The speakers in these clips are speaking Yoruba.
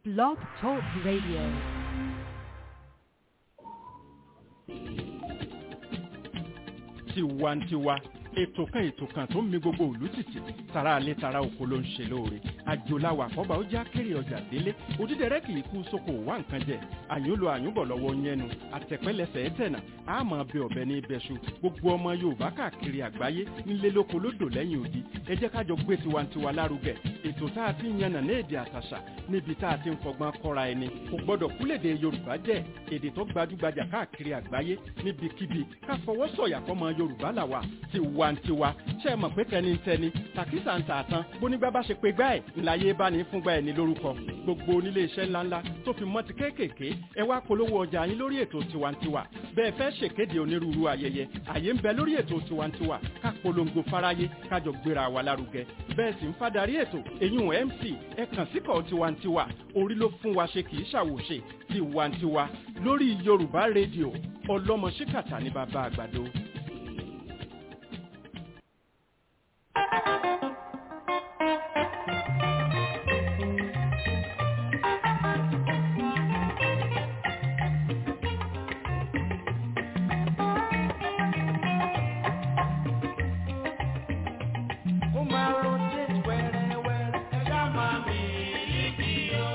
Blog Talk Radio. tiwantiwa ètò kan ètò kan tó ń mi gbogbo òlú tìtì tara alẹ́ tara oko ló ń ṣe lóore àjòláwà àkọ́bà ó já kéré ọjà délé òdídẹrẹ́ kì í kú sóko wá nǹkan jẹ àyúnlo àyúnbọ̀ lọ́wọ́ yẹnu àtẹ̀pẹ́lẹsẹ̀ ẹ̀tẹ̀nà àmọ́ bẹ ọ̀bẹ ní ibẹ̀ṣu gbogbo ọmọ yorùbá káàkiri àgbáyé nílé lóko lódò lẹ́yìn odi ẹ jẹ́ kájọ gbé tiwantiwa lárugẹ ètò tá a ti ń yànnà ní èdè àtàṣà níbi tá a ti ń fọgbọ́n kọ́ra ẹni kò gbọ́dọ̀ kúlèdè yorùbá jẹ́ èdè tó gbajúgbajà káàkiri àgbáyé níbikíbi ká fọwọ́ sọ̀yà fọmọ yorùbá làwà tiwantiwa ṣe é mọ̀ pé tẹnitẹni tàkísà ń tà tán bónígbà bá ṣe pé gbá ẹ̀ ńláyé bá ní fúngbà ẹ̀ ní lórúkọ gbogbo onílé iṣẹ́ ńláńlá tó fi mọ́ ti kéékèèké ẹ wá polówó ọjà yín lórí ètò tiwantiwa bẹ́ẹ̀ fẹ́ ṣèkéde onírúurú ayẹyẹ àyè ń bẹ lórí ètò tiwantiwa ká polongo fáráyé kájọ gbéra wa lárugẹ bẹ́ẹ̀ sì ń fadarí ètò èyún mc ẹ kàn síkọ̀ tiwantiwa orí ló fún wa ṣe kì í ṣàwòṣe tiwantiwa lórí yorùbá rédíò ọlọ́mọ ṣíkàtà ní bàbá àgbàdo. Ó máa rotate wẹ́rẹ́wẹ́rẹ́, ẹ ṣá máa mi líkì o.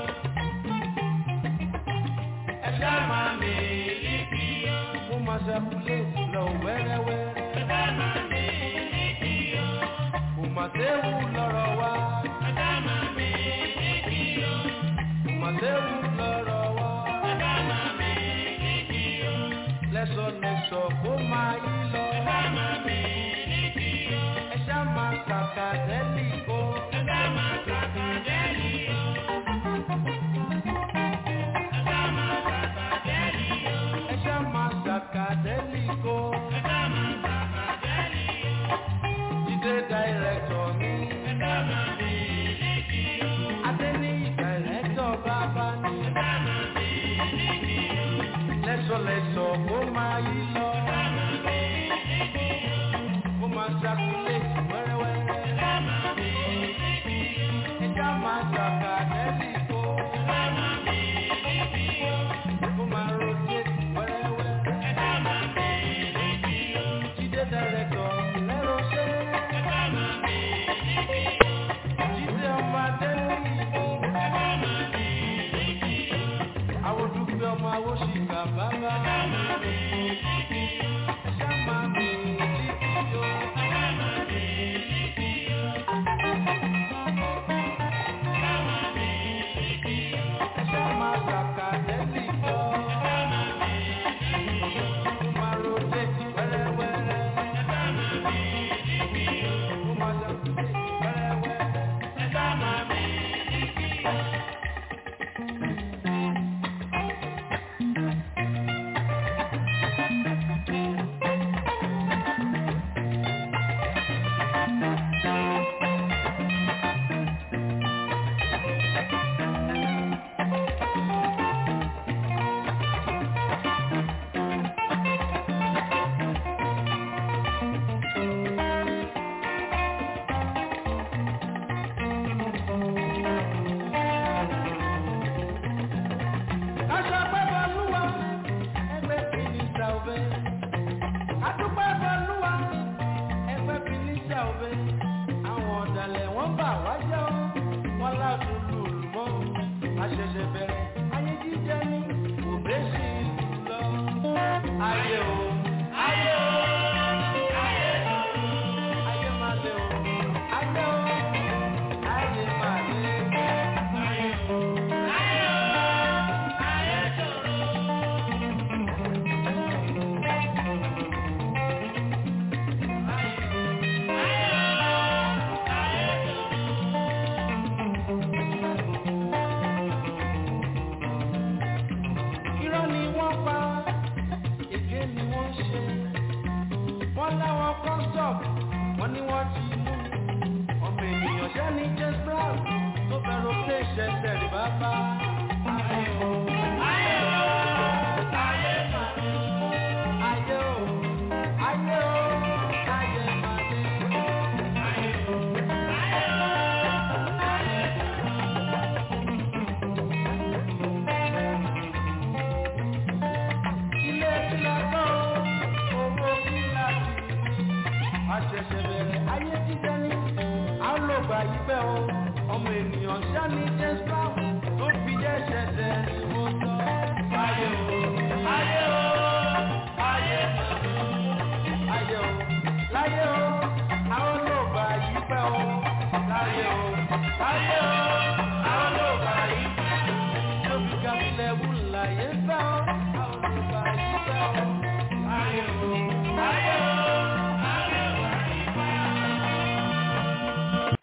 Ẹ ṣá máa mi líkì o. Ó máa circulate lọ wẹ́rẹ́wẹ́rẹ́. Ẹ ṣá máa mi líkì o. Kò mà séwu lọ́rọ̀ wa. Ẹ ṣá máa mi líkì o. Kò mà séwu lọ́rọ̀ wa. Ẹ ṣá máa mi líkì o. Lẹ́sọ̀lẹ́sọ̀ kó máa yí lọ. Ẹ ṣá máa mi líkì o. Ẹ ṣá máa kàkà dẹ́lì o. Ẹ ṣá máa kàkà dẹ́lì o. Ẹ ṣá máa kàkà dẹ́lì o. Ẹ ṣá máa kàkà dẹ́lì o. Ẹ ṣá máa kàkà dẹ́lì o. Jídé dàírẹ́tọ̀ mi. Ẹ ṣá máa mi líkì o. Adéníyì dàírẹ́tọ̀ bàbá ni. Ẹ ṣá máa mi líkì o. Lẹ́sọ̀lẹ́sọ̀ kó máa yí lọ. Ẹ ṣá máa mi líkì o. Kó máa ṣàkúlẹ̀ wẹ́rẹ́wẹ́rẹ́. Ẹ ṣá máa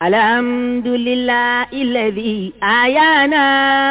الحمد لله الذي أحيانا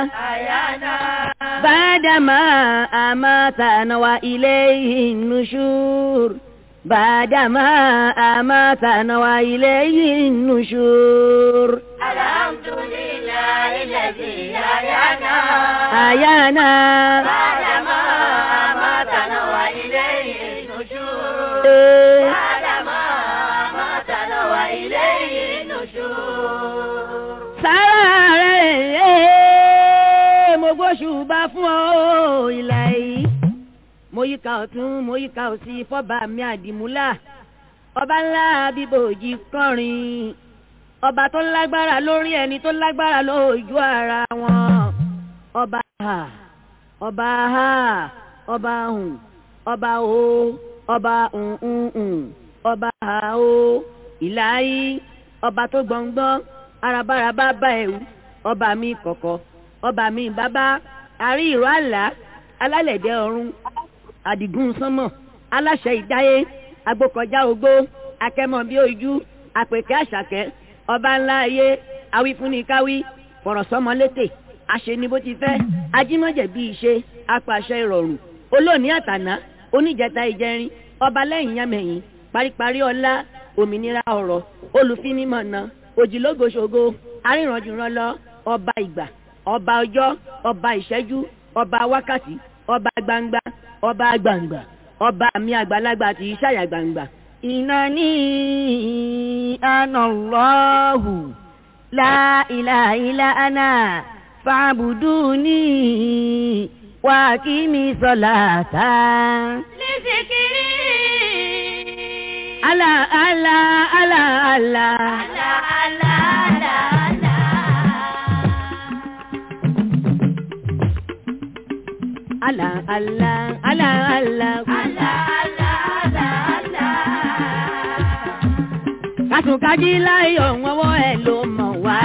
بعدما أماتنا وإليه النشور بعدما أماتنا وإليه النشور الحمد لله الذي أحيانا أحيانا بعدما أماتنا وإليه النشور بعدما أماتنا وإليه النشور sára rẹ̀ mo gbóṣùbà fún ọ ìlà yìí mo yíká ọ̀tún mo yíká òsì fọ́ba mi àdìmúlà ọba ńlá bíbòjì kọrin ọba tó lágbára lórí ẹni tó lágbára lójú ara wọn ọba ha ọba ha ọba hùn ọba o ọba hùn ọba ha o ìlà yìí ọba tó gbọ̀ngbọ́n arabaraba bá ẹ̀wù ọba mi kọ̀kọ̀ ọba mi bàbá àrí ìró àlá alálẹ̀dẹ̀ ọ̀run àdìgún sánmọ̀ aláṣẹ ìdáyé agbókọjá ogbó akẹ́mọ̀ bí ojú àpèkẹ́ àṣàkẹ́ ọba ńlá ayé awífúnnikáwí fọ̀rọ̀sọ́mọlétè àṣeni bó ti fẹ́ ajímọ̀jẹ̀ bí ìṣe apàṣẹ ìrọ̀rùn olóòní àtàná oníjẹta ìjẹrin ọba lẹ́yìn yámẹ̀yìn paríparí ọlá òmìnira ọ̀rọ̀ olùfinimọ̀nà òjìlógoṣogo arìnrànjùrànlọ ọba ìgbà ọba ọjọ́ ọba ìṣẹ́jú ọba wákàtí ọba gbangba ọba gbangba ọba mi àgbàlagbà tí ìṣàyà gbangba. ìnáni anallahu la ilaha illa ana fa'buduni wa aqimi salata. لذكري ala ala ala ala. لا لا لا لا ala ala ala ala. kàtúnkájí láyọ̀ wọ́wọ́ ẹ̀ ló mọ̀ wá.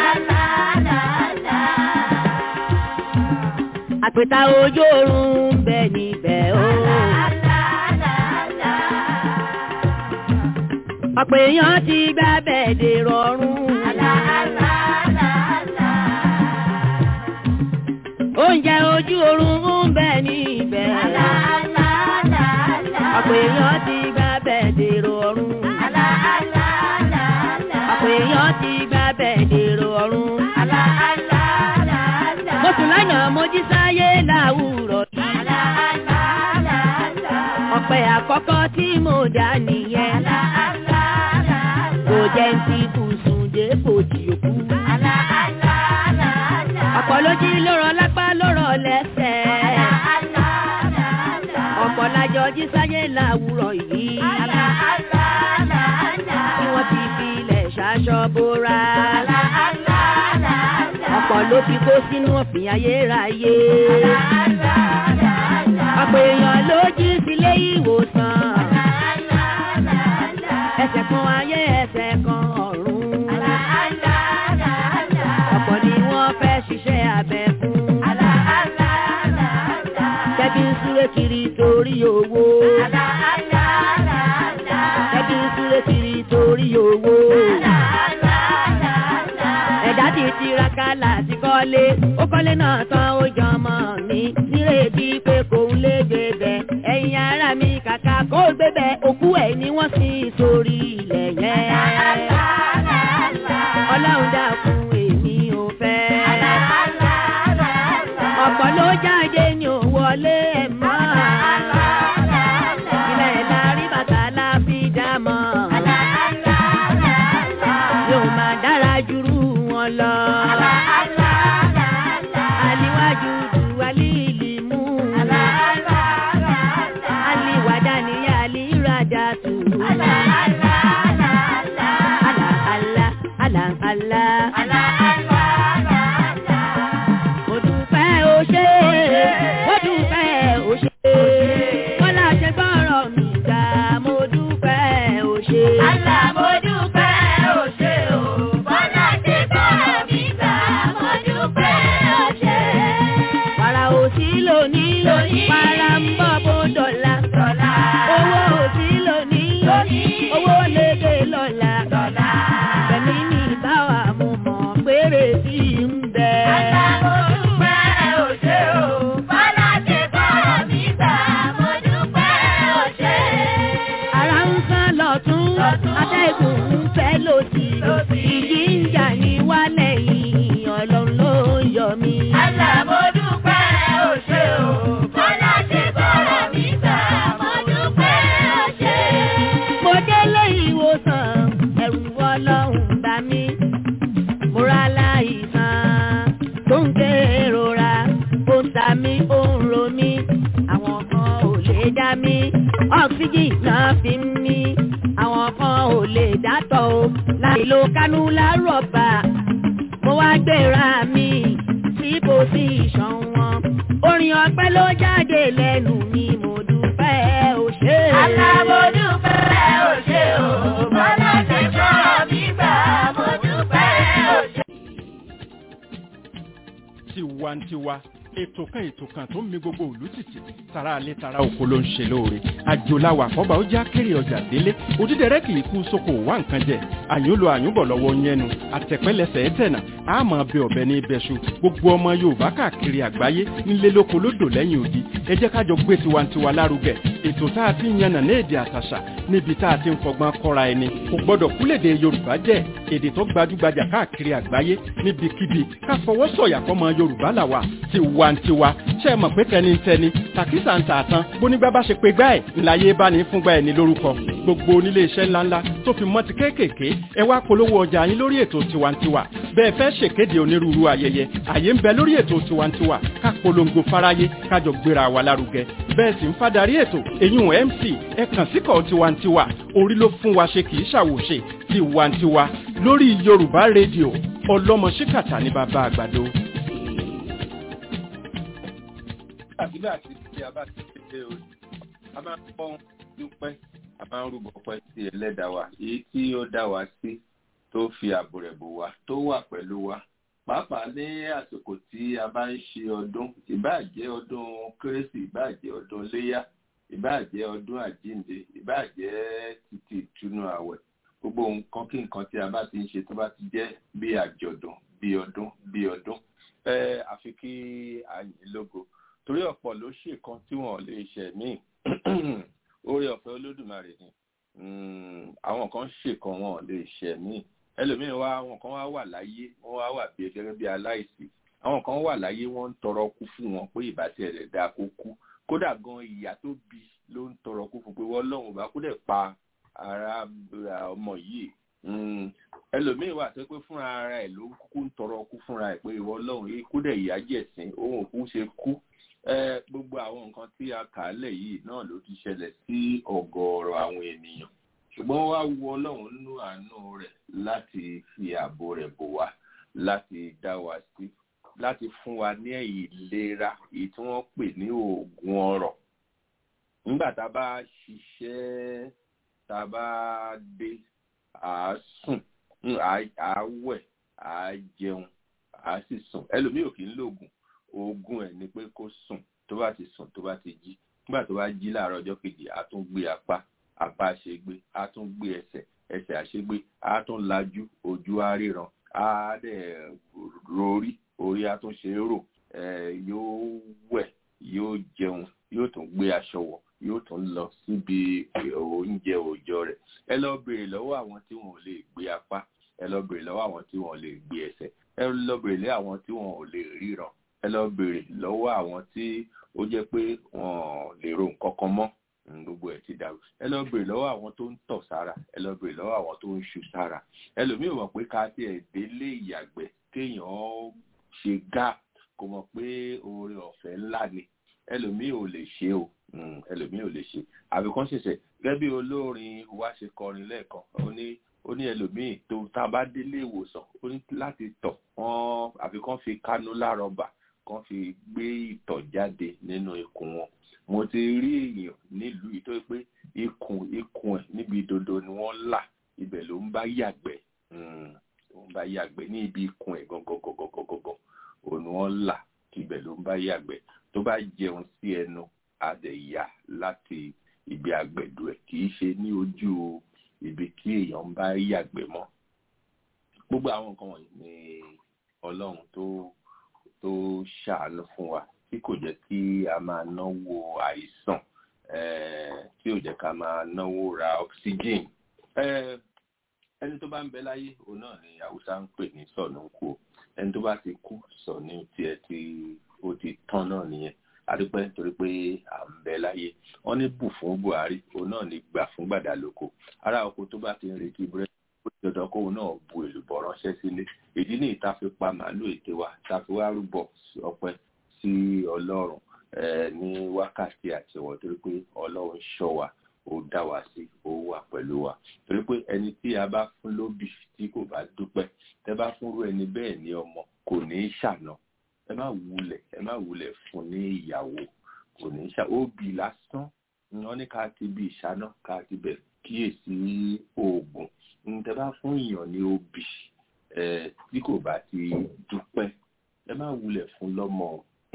àpèta ojú oorun ń bẹ níbẹ̀ o. ọ̀pọ̀ èèyàn ti gbá bẹ́ẹ̀dẹ̀ rọrùn. oúnjẹ ojú oorun ń bẹ níbẹ̀. ọ̀pọ̀ èèyàn ti gbá bẹ́ẹ̀dẹ̀ rọrùn. ọ̀pọ̀ èèyàn ti gbá bẹ́ẹ̀dẹ̀ rọrùn. mo sùn lánàá mo jí sáyé láwùrọ̀ yìí. ọ̀pẹ àkọ́kọ́ tí mo dá nìyẹn. kò jẹ́ ń ti bùsùn dépò tí ó kú. ọ̀pọ̀ ló jí lórọ̀ lápá lórọ̀ lẹ́sẹ̀. ọ̀pọ̀ lájọ jí sáyé láwùrọ̀ yìí. tí wọ́n ti fi ilẹ̀ ṣaṣọ bóra. ọ̀pọ̀ ló fi kó sínú òfin ayérayé. ọ̀pọ̀ èèyàn ló jí sílé ìwòsàn. ẹsẹ̀ kan ayé ẹsẹ̀ kan ọ̀run. ọ̀pọ̀ ni wọ́n fẹ́ ṣiṣẹ́ abẹ fún. Tẹ́bí ń súré kiri torí owó. Tẹ́bí ń súré kiri torí owó. Ẹ̀dá ti tiraka láti kọ́lé. Ó kọ́lé náà tán ó jọ ọmọ mi. Nírètí pé kò ń lé gbébẹ̀. Ẹ̀yin ará mi kàkà kó gbébẹ̀. Òkú ẹ̀ ni wọ́n sin sórí ilẹ̀ yẹn. Ọlọ́run dákun èmi ò fẹ́. Ọ̀pọ̀ ló jáde ní ò wọlé ẹ̀ mọ́. Ilẹ̀ lárí bàtà la fi dá mọ́. Yóò máa dára jùrú wọn lọ. Aliwájú ju alíìlì mú. Aliwàdà ni alíràdà tù. Àlà àlà àlà àlà. Mo dúpẹ́ o ṣé. tó ń kérora ó ń ta mí ó ń ro mí àwọn kan ò lè dá mí ọ́ksíjì náà fi ń mí àwọn kan ò lè dátọ̀ o láì lo kánúlá rọ̀bà mo wá gbéra mi sí pòsíṣàn wọn orin ọpẹ́ ló jáde lẹ́nu mi mo dúpẹ́ ò ṣe. Alábòdúpẹ́ ò ṣe o, bọ́lá ṣe sọ̀rọ̀ mi gbà, mo dúpẹ́ ò ṣe. tiwantiwa ètò kan ètò kan tó ń mi gbogbo òlú tìtì tara alẹ́ tara oko ló ń ṣe lóore àjòláwà àkọ́bà ó já kéré ọjà délé òdídẹrẹ́ kì í kú sóko wá nǹkan jẹ àyùnlò àyùnbọ̀ lọ́wọ́ yẹnu àtẹ̀pẹ́lẹsẹ̀ ẹ̀tẹ̀nà àmọ́ bẹ ọ̀bẹ ní ibẹ̀ṣu gbogbo ọmọ yorùbá káàkiri àgbáyé nílé lóko lódò lẹ́yìn odi ẹ jẹ́ kájọ gbé tiwantiwa lárugẹ ètò tá a ti ń yànnà ní èdè àtàṣà níbi tá a ti ń fọgbọ́n kọ́ra ẹni kò gbọ́dọ̀ kúlèdè yorùbá jẹ́ èdè tó gbajúgbajà káàkiri àgbáyé níbikíbi ká fọwọ́ sọ̀yà fọmọ yorùbá làwà tiwantiwa ṣe é mọ̀ pé tẹnitẹni tàkísà ń tààtàn bónígbà bá ṣe pé gbá ẹ̀ ńláyé bá ní fúngbà ẹ̀ ní lórúkọ gbogbo onílé iṣẹ́ ńláńlá tó fi mọ́ ti kéékèèké ẹ wá polówó ọjà yín lórí ètò tiwantiwa bẹ́ẹ̀ fẹ́ ṣèkéde onírúurú ayẹyẹ àyè ń bẹ lórí ètò tiwantiwa ká polongo fáráyé kájọ gbéra wa lárugẹ bẹ́ẹ̀ sì ń fadarí ètò èyún mc ẹ kàn síkọ̀ tiwantiwa orí ló fún wa ṣe kì í ṣàwòṣe tiwantiwa lórí yorùbá rédíò ọlọ́mọ ṣíkàtà ní bàbá àgbàdo. nígbà tí tí a bá ti ṣe orí a máa ń pọ́n dúpẹ́ a máa ń rúbọ pẹ́ sí ẹlẹ́dàá wa èyí tí ó dá wa sí tó fi ààbò rẹ̀ bò wá tó wà pẹ̀lú wa pàápàá ní àsìkò tí a bá ń ṣe ọdún ìbáà jẹ́ ọdún kérésì ìbáà jẹ́ ọdún léyà ìbáà jẹ́ ọdún àjíǹde ìbáà jẹ́ títí ìtúnú àwẹ̀ gbogbo nǹkan kí nǹkan tí a bá ti ń ṣe tó bá ti jẹ́ bí àjọ̀dún bí ọdún bí ọdún ẹ àfi kí a yìn lógo torí ọ̀pọ̀ ló ṣe kan tí wọ́n lè ṣe míì oore ọ̀fẹ́ olódùmarè ni àwọn kan ṣe kan wọn lè ṣe míì ẹlòmíín wá àwọn kan wá wà láyé wọ́n wá wà bí gẹ́gẹ́ bí aláìsí àwọn kan wà láyé wọ́n ń tọrọ kú fún wọn pé ìbátí ẹ̀rẹ̀ dá kó kú kódà gan ìyá tó bí ló ń tọrọ kú fún pé wọ́n lọ́hùn bá kó dẹ̀ pa ara ọmọ yìí ẹlòmíín wà tó pé fúnra ara ẹ̀ ló kúkú ń tọrọ kú fúnra ẹ̀ pé ìwọ lọ́hùn kó dẹ̀ ìyá jẹ̀sìn òun òkú ṣe kú gbogbo àwọn nǹkan tí a kà á lẹ̀ yìí náà ló ti ṣẹlẹ̀ sí ọ̀gọ̀ọ̀rọ̀ àwọn ènìyàn ṣùgbọ́n wá wu ọlọ́run nínú àánú rẹ̀ láti fi ààbò rẹ̀ bò wá láti dá wa sí láti fún wa ní ìlera èyí tí wọ́n pè ní oògùn ọrọ̀ nígbà tá a bá ṣiṣẹ́ tá a bá dé à á sùn à á wẹ̀ à á jẹun à á sì sùn ẹlòmíì ò kì í lòògùn oògùn ẹ̀ ni pé kó sùn tó bá ti sùn tó bá ti jí nígbà tó bá jí láàárọ̀ ọjọ́ kejì á tún gbé apá apá àṣegbé á tún gbé ẹsẹ̀ ẹsẹ̀ àṣegbé á tún lajú ojú á ríran á dẹ̀ rorí orí á tún ṣe é rò yóò wẹ̀ yóò jẹun yóò tún gbé aṣọ wọ̀ yóò tún lọ síbi oúnjẹ òòjọ́ rẹ̀ ẹ lọ béèrè lọ́wọ́ àwọn tí wọn ò lè gbé apá ẹ lọ béèrè lọ́wọ́ àwọn tí wọn ò lè gbé ẹsẹ̀ ẹ lọ béèrè lọ́wọ́ àwọn tí wọn ò lè ríran ẹ lọ béèrè lọ́wọ́ àwọn tí ó jẹ́ pé wọ́n lè ro nǹkan kan mọ́ gbogbo ẹ̀ ti dàrú ẹ lọ béèrè lọ́wọ́ àwọn tó ń tọ̀ sára ẹ lọ béèrè lọ́wọ́ àwọn tó ń ṣu sára ẹlòmíì mọ̀ pé ká tiẹ̀ délé ìyàgbẹ́ kéèyàn ṣe gá kò mọ̀ pé oore ọ̀fẹ́ ńlá ni ẹlòmíì ò lè ṣe o ẹlòmíì ò lè ṣe àbí kan ṣẹ̀ṣẹ̀ gẹ́gẹ́ bí olórin wa ṣe kọrin lẹ́ẹ̀kan ó ní ó ní ẹlòmíì tó tá a bá délé ìwòsàn ó ní láti tọ̀ wọ́n àfi kan fi kánú lárọ̀bà kan fi gbé ìtọ̀ jáde nínú ikùn wọn mo ti rí èèyàn nílùú yìí tó yẹ pé ikùn ikùn ẹ̀ níbi dodo ni wọ́n là ibẹ̀ ló ń bá yàgbẹ́ ló ń bá yàgbẹ́ ní ibi ikùn ẹ̀ gọ́gọ́gọ́gọ́gọ́gọ́ òun ni wọ́n là ibẹ̀ ló ń bá yàgbẹ́ tó bá jẹun sí ẹnu adẹ̀yà láti ibi àgbẹ̀dù ẹ̀ kì í ṣe ní ojú ibi tí èèyàn ń bá yàgbẹ́ mọ́ gbogbo àwọn nǹkan wọ̀nyí ni ọlọ́run tó tó ṣàánú fún wa tí kò jẹ́ kí a máa náwó àìsàn tí ò jẹ́ ká máa náwó ra oxygen ẹni tó bá ń bẹ láyé òun náà ni haúsá ń pè ní sọ̀nù kú ẹni tó bá ti kú sọ̀nù tiẹ̀ tí ó ti tán náà nìyẹn adúpẹ́ nítorí pé à ń bẹ láyé wọ́n ní bù fún buhari òun náà ní gbà fún gbàdálòkò ará oko tó bá ti ń retí búrẹ́dì ó ti dandan kóun náà bu èlùbọ́ ránṣẹ́ sílé ìdí ní ìta fi pa màálù ète wa ta fi wá rúbọ ọpẹ́ sí ọlọ́run ní wákàtí àtiwọ̀ torí pé ọlọ́run ṣọ́ wa ó dá wa sí ó wà pẹ̀lú wa torí pé ẹni tí a bá fún lóbì tí kò bá dúpẹ́ tẹ bá fúnrú ẹni bẹ́ẹ̀ ní ọmọ kò ní í ṣàná ẹ má wulẹ̀ ẹ má wulẹ̀ fún ní ìyàwó kò ní í ṣà óbì lásán wọn ní ká ti bí ìṣáná ká ti bẹ̀ kíyèsí oògùn tẹ bá fún èèyàn ní obì tí kò bá ti dúpẹ́ ẹ má wulẹ̀ fún lọ́mọ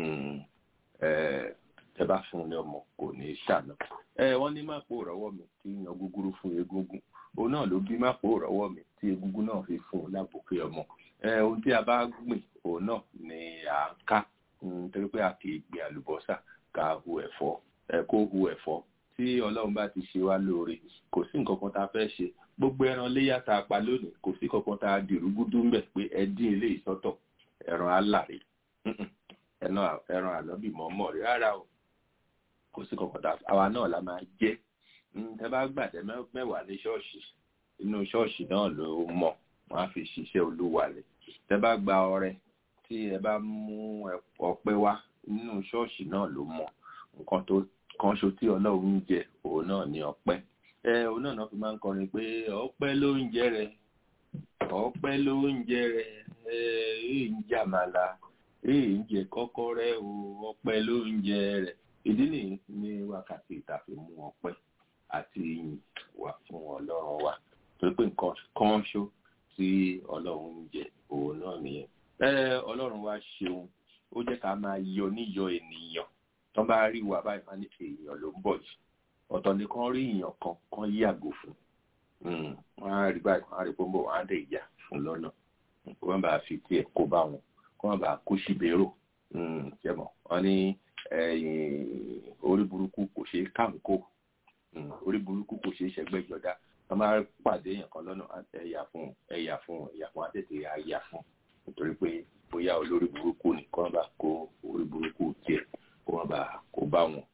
tẹ bá fún ní ọmọ kò ní í ṣàná wọ́n ní má pò rọ́wọ́ mi tí yan gúgúrú fún egúngún òun náà ló bí má pò rọ́wọ́ mi tí egúngún náà fi fún un lábòkè ọmọ ohun tí a bá gbìn òun náà ni à ń ká torí pé a kì í gbin àlùbọ́sà ká hu ẹ̀fọ́ kó hu ẹ̀fọ́ tí ọlọ́run bá ti ṣe wá lóore kò sí nǹkan kan tá a fẹ́ ṣe gbogbo ẹran léyà tá a pa lónìí kò sí kankan tá a dìrúgúdú ń bẹ̀ pé ẹ dín ilé ìsọ́tọ̀ ẹran alàrí ẹran àlọ́bì mọ́mọ́ rí rárá o kò sí kankan tá a àwa náà la máa jẹ́ tẹ bá gbàdẹ mẹ́wàá ní ṣọ́ọ̀ṣì inú ṣọ́ọ̀ṣì náà ló mọ̀ wọ́n á fi ṣiṣẹ́ olúwa rẹ̀ tẹ bá gba ọrẹ tí ẹ bá mú ọpẹ́ wá nínú ṣọ́ọ̀ṣì náà ló mọ̀ nǹkan tó kan ṣo tí ọlọ́run ń jẹ òun náà ní ọpẹ́ ẹ òun náà náà fi máa ń kọrin pé ọpẹ́ ló ń jẹ rẹ ọpẹ́ ló ń jẹ rẹ ẹ èyí ń jẹ àmàlà èyí ń jẹ kọ́kọ́rẹ́ o ọpẹ́ ló ń jẹ rẹ ìdí nìyí ní wákàtí ìtàfi mú ọpẹ́ àti ìyìn wá fún ọlọ́run wa torí pé nǹkan kan ṣó tí ọlọ́run ń jẹ òun náà nìyẹn ẹ ọlọ́run wa ṣeun ó jẹ́ ká máa yọ níyọ ènìyàn tó bá rí wa báyìí máa ní èèyàn ló ń bọ̀ yìí ọ̀tọ̀ ni kan rí èèyàn kan kan yàgò fún wọn á rí báyìí wọn á rí pọ́nbọ̀ wọn á dẹ̀ yà fún lọ́nà kó wọn bá fi tiẹ̀ kó bá wọn kó wọn bá kó síbèrò jẹmọ wọn ní orí burúkú kò ṣeé kánkó orí burúkú kò ṣeé ṣẹgbẹ́ jọdá wọn máa pàdé èèyàn kan lọ́nà ẹ̀yà fún ẹ̀yà fún ẹ̀yà fún àtẹ̀tẹ̀ àyà fún nítorí pé bóyá olórí burúkú ni kó wọn bá kó orí burúkú tiẹ̀ kó wọn bá kó bá wọn.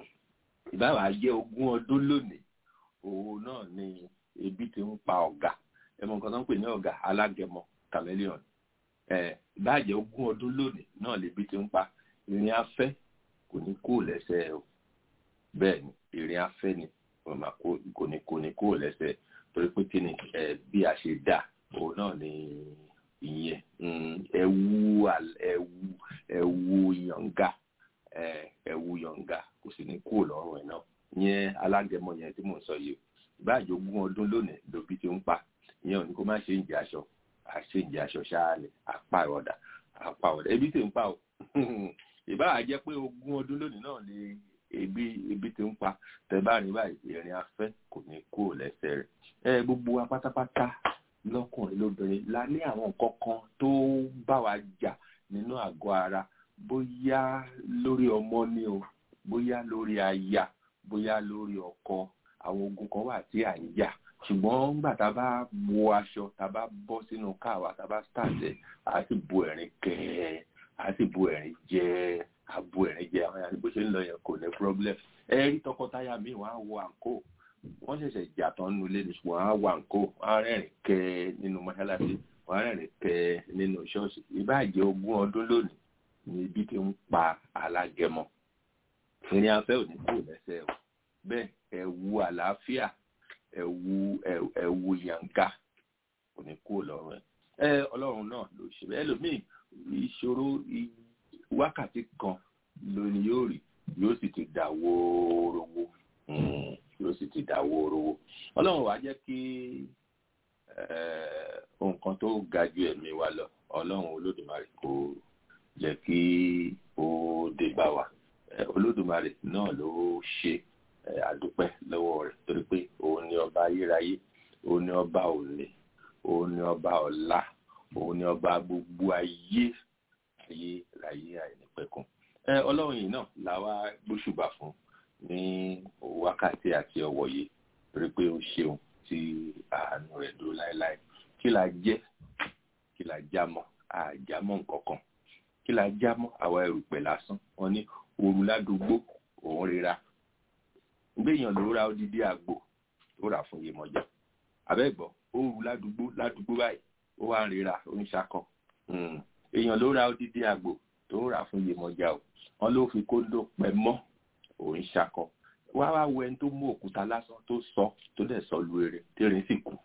ìbáwá jẹ́ ogún ọdún lónìí òun náà ni ebi ti ń pa ọ̀gá ẹmọ nǹkan tó ń pè ní ọ̀gá alágẹmọ chameleon ìbáàjẹ́ ogún ọdún lónìí náà lebi ti ń pa ìrìn afẹ́ kò ní kó lẹ́sẹ̀ o bẹ́ẹ̀ ni ìrìn afẹ́ ni kò ní kò ní kó lẹ́sẹ̀ torí pé kí ni bí a ṣe dà òun náà ni ìyẹn ẹwu ẹwu ẹwu yànga ẹwu yọ̀ǹga kò sì ní kúrò lọ́rùn ẹ̀ náà yẹn alágẹmọ yẹn tí mò ń sọ yìí ìbáàjẹ́ ogún ọdún lónìí lóbi tí ń pa ìyẹn ò ní kó má ṣe ń jẹ aṣọ àṣe ń jẹ aṣọ ṣáálẹ̀ apá ọ̀dà apá ọ̀dà ebi tí ń pa o ìbáà jẹ́ pé ogún ọdún lónìí náà ni ebi ebi tí ń pa tẹ bá rí báyìí ìrìn afẹ́ kò ní kúrò lẹ́sẹ̀ rẹ̀ ẹ gbogbo wa pátápátá lọ́kùnrin lóbìnrin la ní àwọn nǹkan kan tó bá wa jà nínú àgọ́ ara bóyá lórí ọmọ ni o bóyá lórí aya bóyá lórí ọkọ àwọn ogun kan wà tí à ń jà ṣùgbọ́n nígbà tá a bá wọ aṣọ tá a bá bọ́ sínú káwa tá a bá stàṣẹ a sì bu ẹ̀rín kẹ́ a sì bu ẹ̀rín jẹ́ a bu ẹ̀rín jẹ́ àwọn yàrá bó ṣe ń lọ yẹn kò ní problem ẹ rí tọkọtaya mi wọ́n á wọ àǹkó wọ́n ṣẹ̀ṣẹ̀ jà tán nínú ilé ni ṣùgbọ́n á wọ àǹkó wọ́n á rẹ́rìn kẹ́ nínú mọ́ṣáláṣí wọ́n á rẹ́rìn kẹ́ nínú ṣọ́ọ̀ṣì ìbáàjẹ́ ogún ọdún lónìí ni ibi tí ń pa alágẹmọ ìrìn afẹ́ ò ní kúrò lẹ́sẹ̀ o bẹ́ẹ̀ ẹ̀wù àlàáfíà ẹ̀wù ẹ̀wù yànga kò ní kúrò lọ́rùn ẹ̀ ẹ ọlọ́run náà ló ṣe bẹ́ẹ̀ lómìn ìṣòro wákàtí kan lóni yóò rí yóò sì ti dà wóorowó yóò sì ti dà wóorowó ọlọ́run wàá jẹ́ kí nǹkan tó ga ju ẹ̀mí wa lọ ọlọ́run olódùmarè kò jẹ́ kí ó dé bá wa olódùmarè náà ló ṣe àdúpẹ́ lọ́wọ́ rẹ̀ torí pé òun ni ọba ayérayé òun ni ọba òní òun ni ọba ọ̀la òun ni ọba gbogbo ayé ayé láyé àìnípẹ̀kun ọlọ́run yìí náà làwa gbóṣùbà fún ní wákàtí àti ọ̀wọ̀ yìí torí pé ó ṣeun tí àánú rẹ̀ dúró láéláé kí la jẹ́ kí la jámọ́ àjámọ́ nǹkan kan kí la jámọ́ àwa erùpẹ̀ lásán wọn ní òru ládùúgbò òun rira gbéyàn ló ra odidi àgbò tó rà fún Yemọja abẹ́gbọ́ ó rù ládùúgbò ládùúgbò báyìí ó wá ń rira ó ń ṣakọ èèyàn ló ra odidi àgbò tó ń rà fún Yemọja o wọn ló fi kóńdó pẹ mọ́ òun ṣakọ wá wá wo ẹni tó mú òkúta lásán tó sọ tó dẹ̀ sọ lu eré tẹ́rin sì kú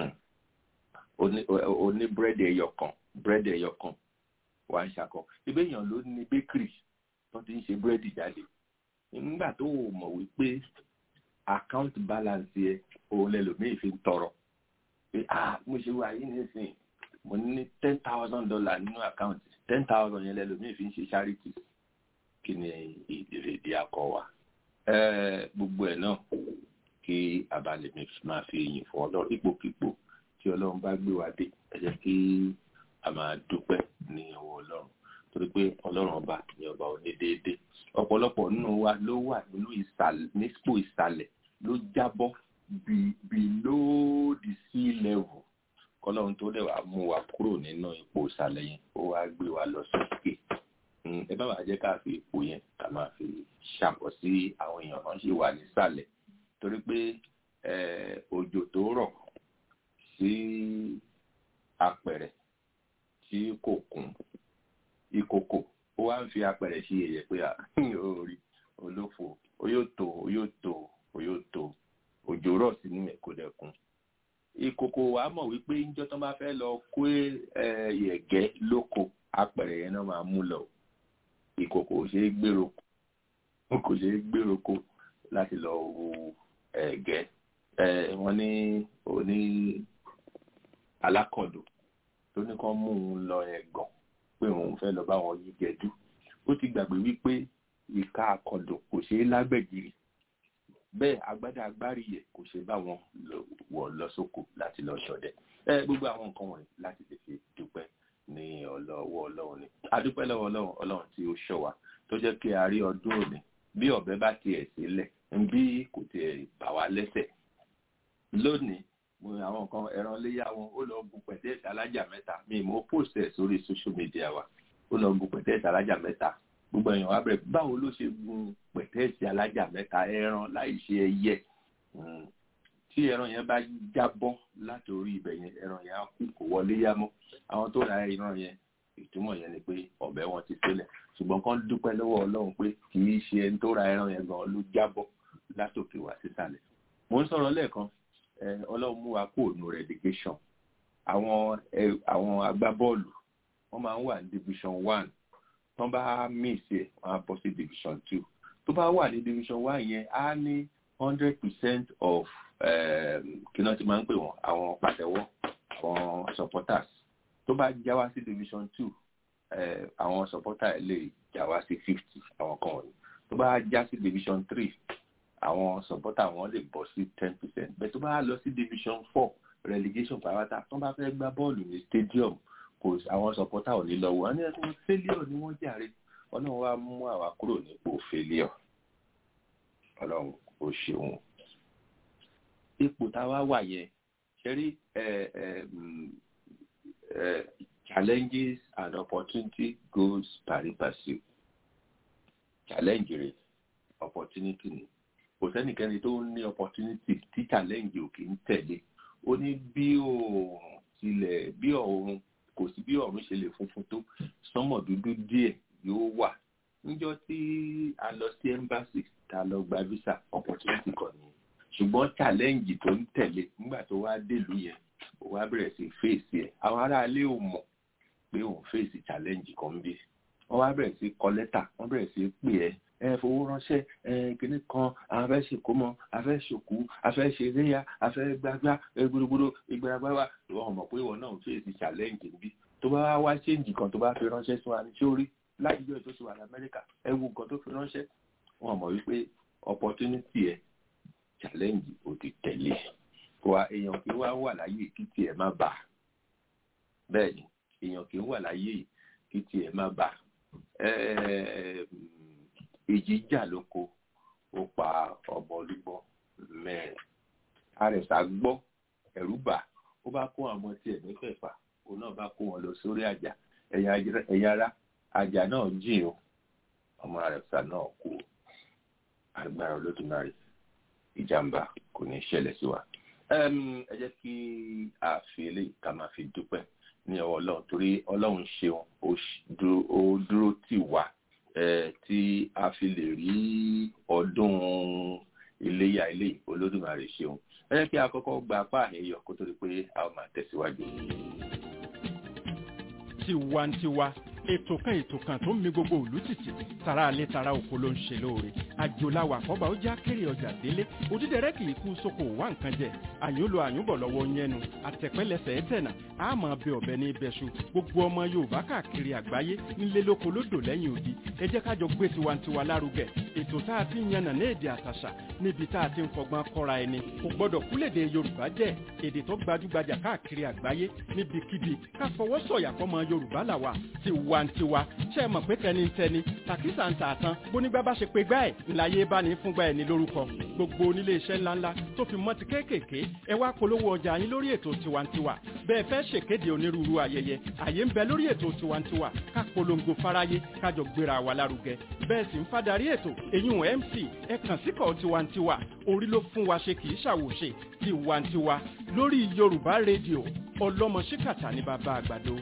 oní búrẹ́dì ẹyọ kan búrẹ́dì ẹyọ kan wà ń ṣakọ ibẹ̀ èèyàn ló ní bakery tó ti ń ṣe búrẹ́dì jáde nígbà tó o mọ̀ wípé account balance yẹ òun lẹ́lòmíì fi ń tọrọ pé ah mo ṣe wà yìí nísìnyí mo ní ten thousand dollar nínú account ten thousand yẹn lẹ́lòmíì fi ń ṣe charity kí ni ìrèdí akọ wa gbogbo ẹ̀ náà kí abalẹ̀ mi máa fi yìn fún ọlọ́run ipòkípò tí ọlọ́run bá gbé wa dé ẹ jẹ́ kí a máa dúpẹ́ ní ọwọ́ ọlọ́run torí pé ọlọ́run ọba ní ọba onídéédé ọ̀pọ̀lọpọ̀ nínú wa ló wà nínú ìsàlẹ̀ nípò ìsàlẹ̀ ló jábọ́ below the sea level kọ́lọ́run tó dẹ̀ wá mú wa kúrò nínú ipò ìsàlẹ̀ yẹn ó wá gbé wa lọ sókè ẹ bá wàá jẹ́ ká fi ipò yẹn ká máa fi ṣàpọ̀ sí àwọn èèyàn kan ṣe wà nísàlẹ̀ torí pé òjò tó rọ̀ sí apẹ̀rẹ̀ tí kò kún ìkòkò ó wá ń fi apẹ̀rẹ̀ sí ẹ̀yẹ pé orí olófo ó yóò tó ó yóò tó ó yóò tó òjò rọ̀ sínú ẹ̀ kó dẹ̀kun ìkòkò wa mọ̀ wípé níjọ́ tó bá fẹ́ lọ kó ẹ̀gẹ́ lóko apẹ̀rẹ̀ yẹn náà máa mú lọ ìkòkò ò ṣeé gbèrò kò ṣeé gbèrò ko láti lọ wo ẹ̀gẹ́ wọ́n ní òní alákọ̀dọ̀ tó ní kán mú un lọ ẹ̀gàn pé òun fẹ́ lọ bá wọn yí gẹ̀dú ó ti gbàgbé wípé ìka àkọ̀dọ̀ kò ṣeé lágbẹ̀gìrì bẹ́ẹ̀ agbádá agbárí yẹ kò ṣe bá wọn wọ̀ lọ sóko láti lọ ṣọdẹ ẹ gbogbo àwọn nǹkan wọ̀nyí láti lè fi dúpẹ́ ní ọlọ́wọ́ ọlọ́run ni adúpẹ́ lọ́wọ́ ọlọ́run ọlọ́run tí ó ṣọ́ wa tó jẹ́ kí a rí ọdún òní bí ọ̀bẹ bá tiẹ̀ sílẹ̀ bí kò tiẹ̀ bà wá lẹ́sẹ̀ lónìí mo àwọn nǹkan ẹran léyà wọn ó lọ bu pẹ̀tẹ́ẹ̀sì alájà mẹ́ta mi mo post ẹ̀ sórí social media wa ó lọ bu pẹ̀tẹ́ẹ̀sì alájà mẹ́ta gbogbo èèyàn wá bẹ̀rẹ̀ báwo ló ṣe gun pẹ̀tẹ́ẹ̀sì alájà mẹ́ta ẹran láì ṣe ẹyẹ tí ẹran yẹn bá jábọ́ látòrí ibẹ̀ yẹn ẹran yẹn á kú kò wọlé yá mọ́ àwọn tó ra ẹran yẹn ìtumọ̀ yẹn ni pé ọ̀bẹ wọn ti sílẹ̀ ṣùgbọ́n kán dúpẹ́ lọ́wọ́ ọlọ́run pé kì í ṣe ẹni tó ra ẹran yẹn gan ló jábọ́ látòkè wá sísàlẹ̀ mo ń sọ̀rọ̀ lẹ́ẹ̀kan ọlọ́run mú wa kó ònú relegation àwọn àwọn agbábọ́ọ̀lù wọ́n máa ń wà ní division one tó bá miss ẹ̀ wọ́n á bọ́ sí division two tó bá wà ní division one yẹn á ní hundred percent of kí náà ti máa ń pè wọ́n àwọn pàtẹ́wọ́ àwọn supporters tó bá já wá sí division two àwọn supporters lè já wá sí fifty àwọn kan wọ̀nyí tó bá já sí division three àwọn supporter wọn lè bọ́ sí ten percent bẹ́ẹ̀ tó bá lọ sí division four relegation pàápàá tó bá fẹ́ gbá bọ́ọ̀lù ní stadium kò àwọn supporter ò ní lọ wọ́n ní ẹ̀sùn failure ni wọ́n jàre ọlọ́run wá mú àwa kúrò nípò failure ọlọ́run ó ṣeun ipò táwa wà yẹn ṣe rí challenges and opportunity goes pari passu challenge rẹ opportunity ni kò sẹ́nìkẹ́ni tó ní opportunity tí challenge ò kì í tẹ̀lé ó ní bí òòrùn tilẹ̀ bí ọ̀run kò sí bí ọ̀run ṣe lè funfun tó sánmọ̀ dúdú díẹ̀ yóò wà níjọ́ tí a lọ sí embassy tá a lọ gba visa opportunity kan ni ṣùgbọ́n challenge tó ń tẹ̀lé nígbà tó wá dèlú yẹn ó wá bẹ̀rẹ̀ sí fèsì ẹ̀ àwọn aráalé ò mọ̀ pé òun fèsì challenge kan bí wọ́n wá bẹ̀rẹ̀ sí kọ lẹ́tà wọ́n bẹ̀rẹ̀ sí pè ẹ́ ẹ fowó ránṣẹ́ ẹ kíní kan àwọn afẹ́ ṣèkó mọ́ afẹ́ ṣòkú afẹ́ ṣe léyà afẹ́ gbágbá gbódógbódó ìgbàgbáwá wọ́n mọ̀ pé ìwọ náà fèsì challenge bí tó bá wá wá ṣéǹjì kan tó bá fi ránṣẹ́ sí wa ní tí ó rí láti jọ́ tó ti wà ní Amẹ́ríkà ẹ wo nǹkan tó fi ránṣẹ́ wọ́n mọ̀ wípé opportunity ẹ̀ challenge ò ti tẹ̀lé wa èèyàn kì í wá wà láyé kí tiẹ̀ má bà bẹ́ẹ̀ ni èèyàn kì í wà láyé kí tiẹ̀ má bà èjì jà lóko ó pa ọmọ olúgbọ́ mẹ́rin àrẹ̀sà gbọ́ ẹ̀rú bà ó bá kó àwọn tiẹ̀ mẹ́fẹ̀ẹ̀fà òun náà bá kó wọn lọ sórí àjà ẹ̀yà ara àjà náà jìn o ọmọ àrẹ̀sà náà kú agbára olódùmarè ìjàmbá kò ní ṣẹlẹ̀ sí wa Ẹm, ẹ jẹ́ kí a fi eléyìí ká máa fi dúpẹ́ ní ọwọ́ ọlọ́run torí ọlọ́run ṣeun ó ṣ- dúró- ó dúró tì wá eh, tí a fi lè rí ọdún iléyà eléyìí olódùmarè ṣeun ẹ jẹ́ kí a kọ́kọ́ gba apá àyẹyọ kó tó di pé a ó máa tẹ̀síwájú. tiwantiwa ètò kan ètò kan tó ń mi gbogbo òlú tìtì tara alẹ́ tara oko ló ń ṣe lóore àjòláwà àkọ́bà ó já kéré ọjà délé òdídẹrẹ́ kì í kú sóko wá nǹkan jẹ àyùnlò àyùnbọ̀ lọ́wọ́ yẹnu àtẹ̀pẹ́lẹsẹ̀ ẹ̀tẹ̀nà àmọ́ bẹ ọ̀bẹ ní ibẹ̀ṣu gbogbo ọmọ yorùbá káàkiri àgbáyé nílé lóko lódò lẹ́yìn odi ẹ jẹ́ kájọ gbé tiwantiwa lárugẹ ètò tá a ti ń yànnà ní èdè àtàṣà níbi tá a ti ń fọgbọ́n kọ́ra ẹni kò gbọ́dọ̀ kúlèdè yorùbá jẹ́ èdè tó gbajúgbajà káàkiri àgbáyé níbikíbi ká fọwọ́ sọ̀yà fọmọ yorùbá làwà tiwantiwa ṣe é mọ̀ pé tẹnitẹni tàkísà ń tààtàn bónígbà bá ṣe pé gbá ẹ̀ ńláyé bá ní fúngbà ẹ̀ ní lórúkọ gbogbo onílé iṣẹ́ ńláńlá tó fi mọ́ ti kéékèèké ẹ wá polówó ọjà yín lórí ètò tiwantiwa bẹ́ẹ̀ fẹ́ ṣèkéde onírúurú ayẹyẹ àyè ń bẹ lórí ètò tiwantiwa ká polongo fáráyé kájọ gbéra wa lárugẹ bẹ́ẹ̀ sì ń fadarí ètò èyún mc ẹ kàn síkọ̀ tiwantiwa orí ló fún wa ṣe kì í ṣàwòṣe tiwantiwa lórí yorùbá rédíò ọlọ́mọ ṣíkàtà ní bàbá àgbàdo.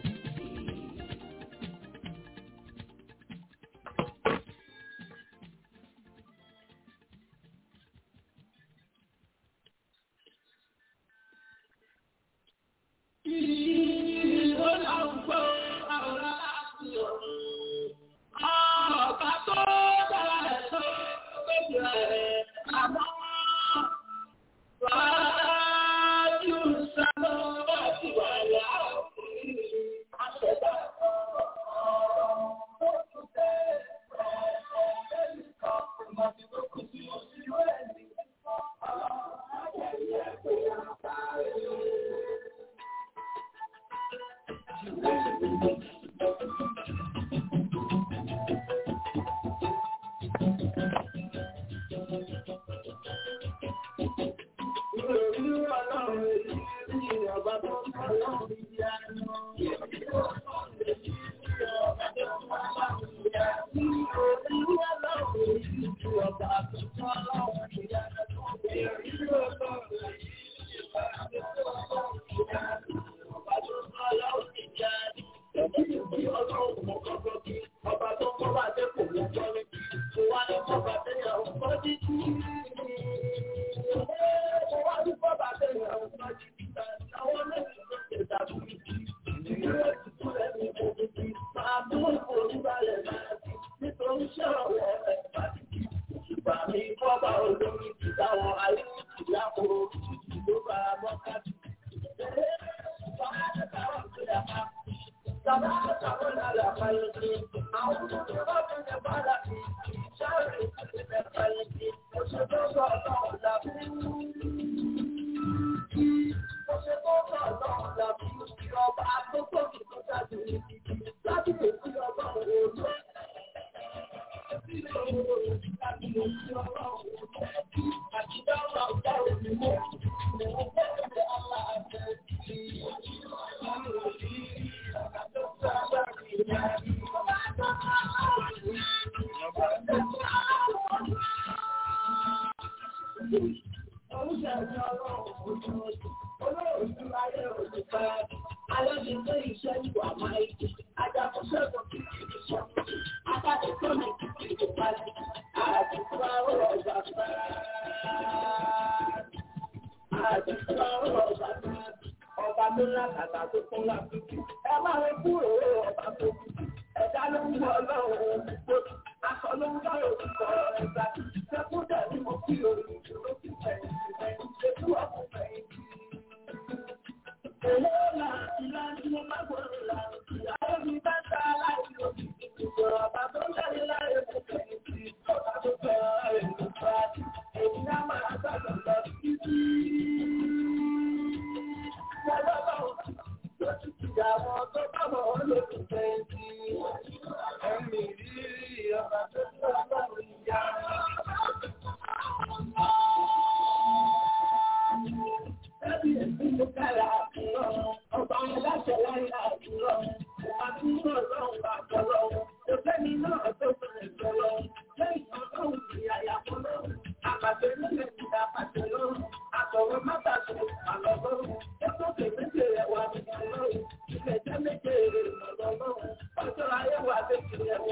Ẹ̀mí rí ọba tó tó ọlọ́run yá.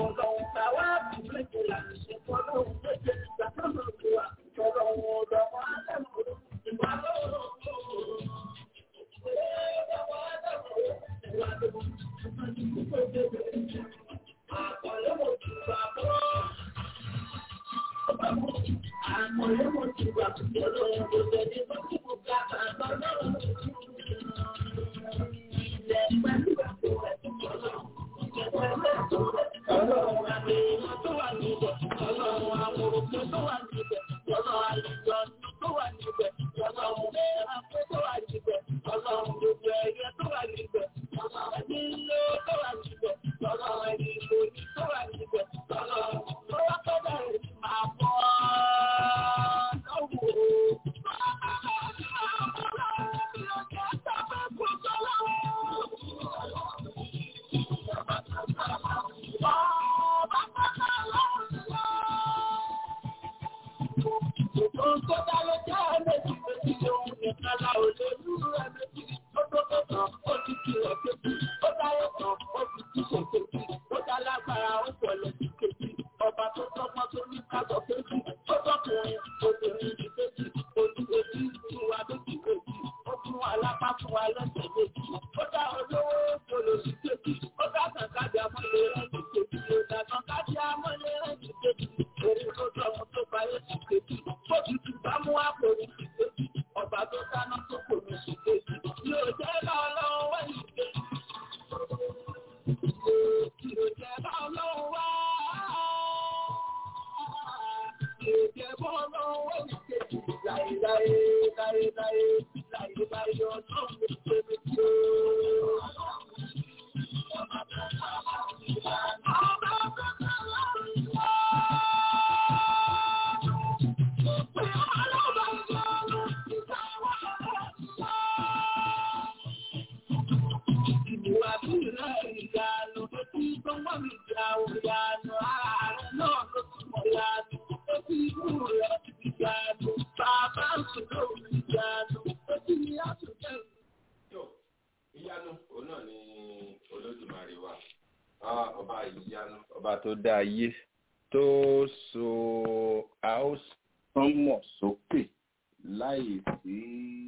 ọba tó dá ayé tó so àósánmọ̀ sókè láì sí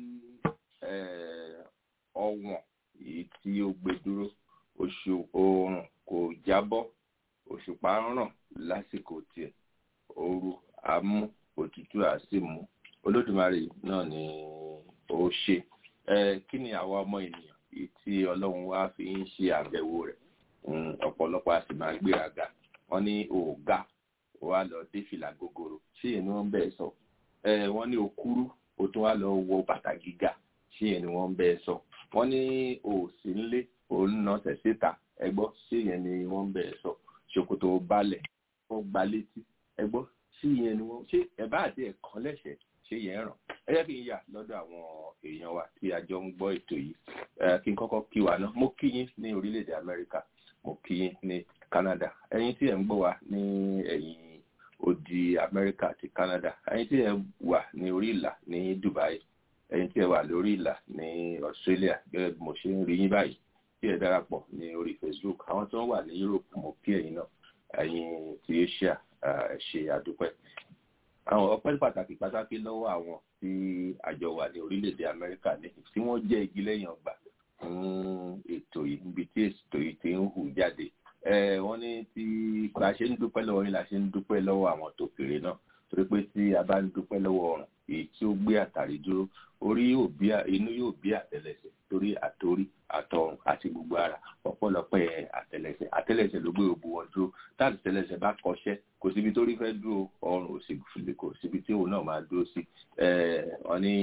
ọwọ̀n èyí tí ó gbé dúró oṣù oòrùn kò jábọ́ òṣùpá ń ràn lásìkò tiẹ̀ ooru á mú òtútù á sì mú olódùmarè náà ni ó ṣe kí ni àwa ọmọ ènìyàn èyí tí ọlọ́run wá fi ń ṣe àbẹ̀wò rẹ̀ ọ̀pọ̀lọpọ̀ a sì máa gbéraga wọ́n ní òògà wà lọ dé fìlà gogoro ṣé èyí ni wọ́n bẹ́ẹ̀ sọ wọ́n ní òkúrú ó tún wá lọ wọ bàtà gíga ṣé èyí ni wọ́n bẹ́ẹ̀ sọ wọ́n ní òsì ńlé òun náà tẹ̀síta ẹgbọ́ ṣé èyí ni wọ́n bẹ́ẹ̀ sọ ṣòkòtò balẹ̀ ó gba létí ẹgbọ́ ṣé èyí ni wọ́n ṣé ẹ̀bá àti ẹ̀kan lẹ́sẹ̀ ṣé yẹn ràn ẹ jẹ́ kí n yà lọ́dọ̀ àwọn èèyàn wa tí a jọ ń gbọ́ ètò yìí kí n kọ́kọ́ kí wa náà mo kí yín ní orílẹ̀-èdè Amẹ́ríkà mo kí yín ní Canada ẹ̀yin tí ẹ ń gbọ́ wa ní ẹ̀yìn odi Amẹ́ríkà àti Canada ẹ̀yin tí ẹ wà ní orí ìlà ní Dubai ẹ̀yin tí ẹ wà lórí ìlà ní Australia gẹ́gẹ́ bí mo ṣe ń rí yín báyìí tí ẹ darapọ̀ ní orí Facebook àwọn tí wọ́n wà ní Europe mo kí ẹ̀yin náà ẹ̀yin tí Asia ẹ ṣé àdúpẹ́ àwọn ọpẹ́ pàtàkì pàtàkì lọ́wọ́ àwọn tí àjọ wà ní orílẹ̀-èdè Amẹ́ríkà ní tí wọ́n jẹ́ igi lẹ́yìn ọgbà fún ètò yìí níbi tí ètò yìí ti ń hù jáde wọ́n ní tí bá a ṣe ń dúpẹ́ lọ́wọ́ yín la ṣe ń dúpẹ́ lọ́wọ́ àwọn tó kéré náà torí pé tí a bá ń dúpẹ́ lọ́wọ́ ọ̀run èyí tí ó gbé àtàrí dúró orí yóò bí inú yóò bí àtẹ́lẹsẹ̀ torí àtorí àtọrùn àti gbogbo ara ọ̀pọ̀lọpọ̀ àtẹ́lẹsẹ̀ àtẹ́lẹsẹ̀ ló gbé òbú wọn dúró táàtì tẹ́lẹsẹ̀ bá kọṣẹ́ kò síbi tó rí fẹ́ dúró ọrùn ò sì fìlè kò síbi tí òun náà máa dúró sí wọ́n ní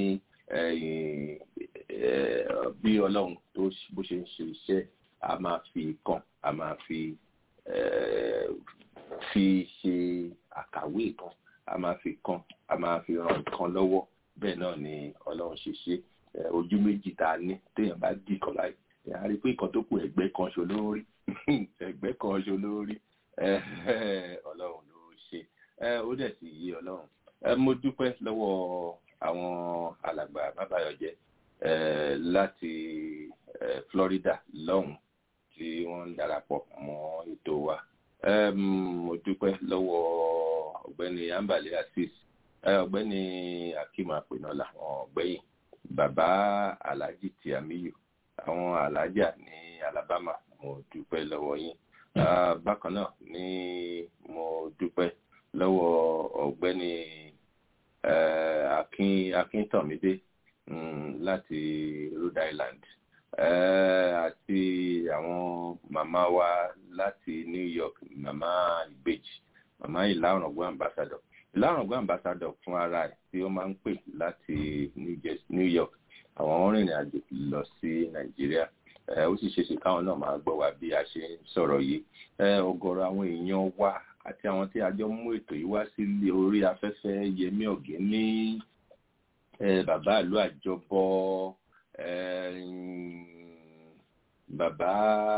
bí ọlọ́run tó bó ṣe ń ṣe iṣẹ́ a máa fi kàn a máa fi fi ṣe àkàwé kan a máa fi kan a máa fi ràn kan lọ́wọ́ bẹ́ẹ̀ náà ni ọlọ́run ṣe ṣe ojú méjì tá a ní téèyàn bá dì kan láì a rí i pé nǹkan tó kù ẹ̀gbẹ́ kan ṣo lórí ẹ̀gbẹ́ kan ṣo lórí ọlọ́run ló ṣe ó dẹ̀ sì yé ọlọ́run mo dúpẹ́ lọ́wọ́ àwọn alàgbà bàbáyọ̀jẹ́ láti Florida lọ́hùn tí wọ́n ń darapọ̀ mọ́ ètò wa Em, mo dúpẹ́ lọ́wọ́ ọ̀gbẹ́ni ambale asis eh, ọ̀gbẹ́ni akim apenola àwọn ọ̀gbẹ́yìn bàbá alhaji tiamiyu àwọn alhaja ní alabama mo dúpẹ́ lọ́wọ́ yín Ah, bákan náà ni mo dúpẹ́ lọ́wọ́ ọ̀gbẹ́ni eh, akin akintọ̀mídé mm, láti rhode island eh, àti àwọn màmá wa láti new york màmá ìbejì màmá ìlàrọ̀gbọ́n ambassador ìlàrọ̀gbọ́n ambassador fún ara ẹ̀ tí ó máa ń pè láti new Jersey- new york àwọn rìnrìn àjò lọ sí nàìjíríà Eh, ó sì ṣeéṣe káwọn náà máa gbọ́ wa bí a ṣe ń sọ̀rọ̀ yìí Eh, ọ̀gọ̀rọ̀ àwọn èèyàn wa àti àwọn tí a jọ mú ètò yìí wá sí orí afẹ́fẹ́ yẹmí ọ̀gẹ́ní eh, bàbá ìlú àjọbọ eh, bàbá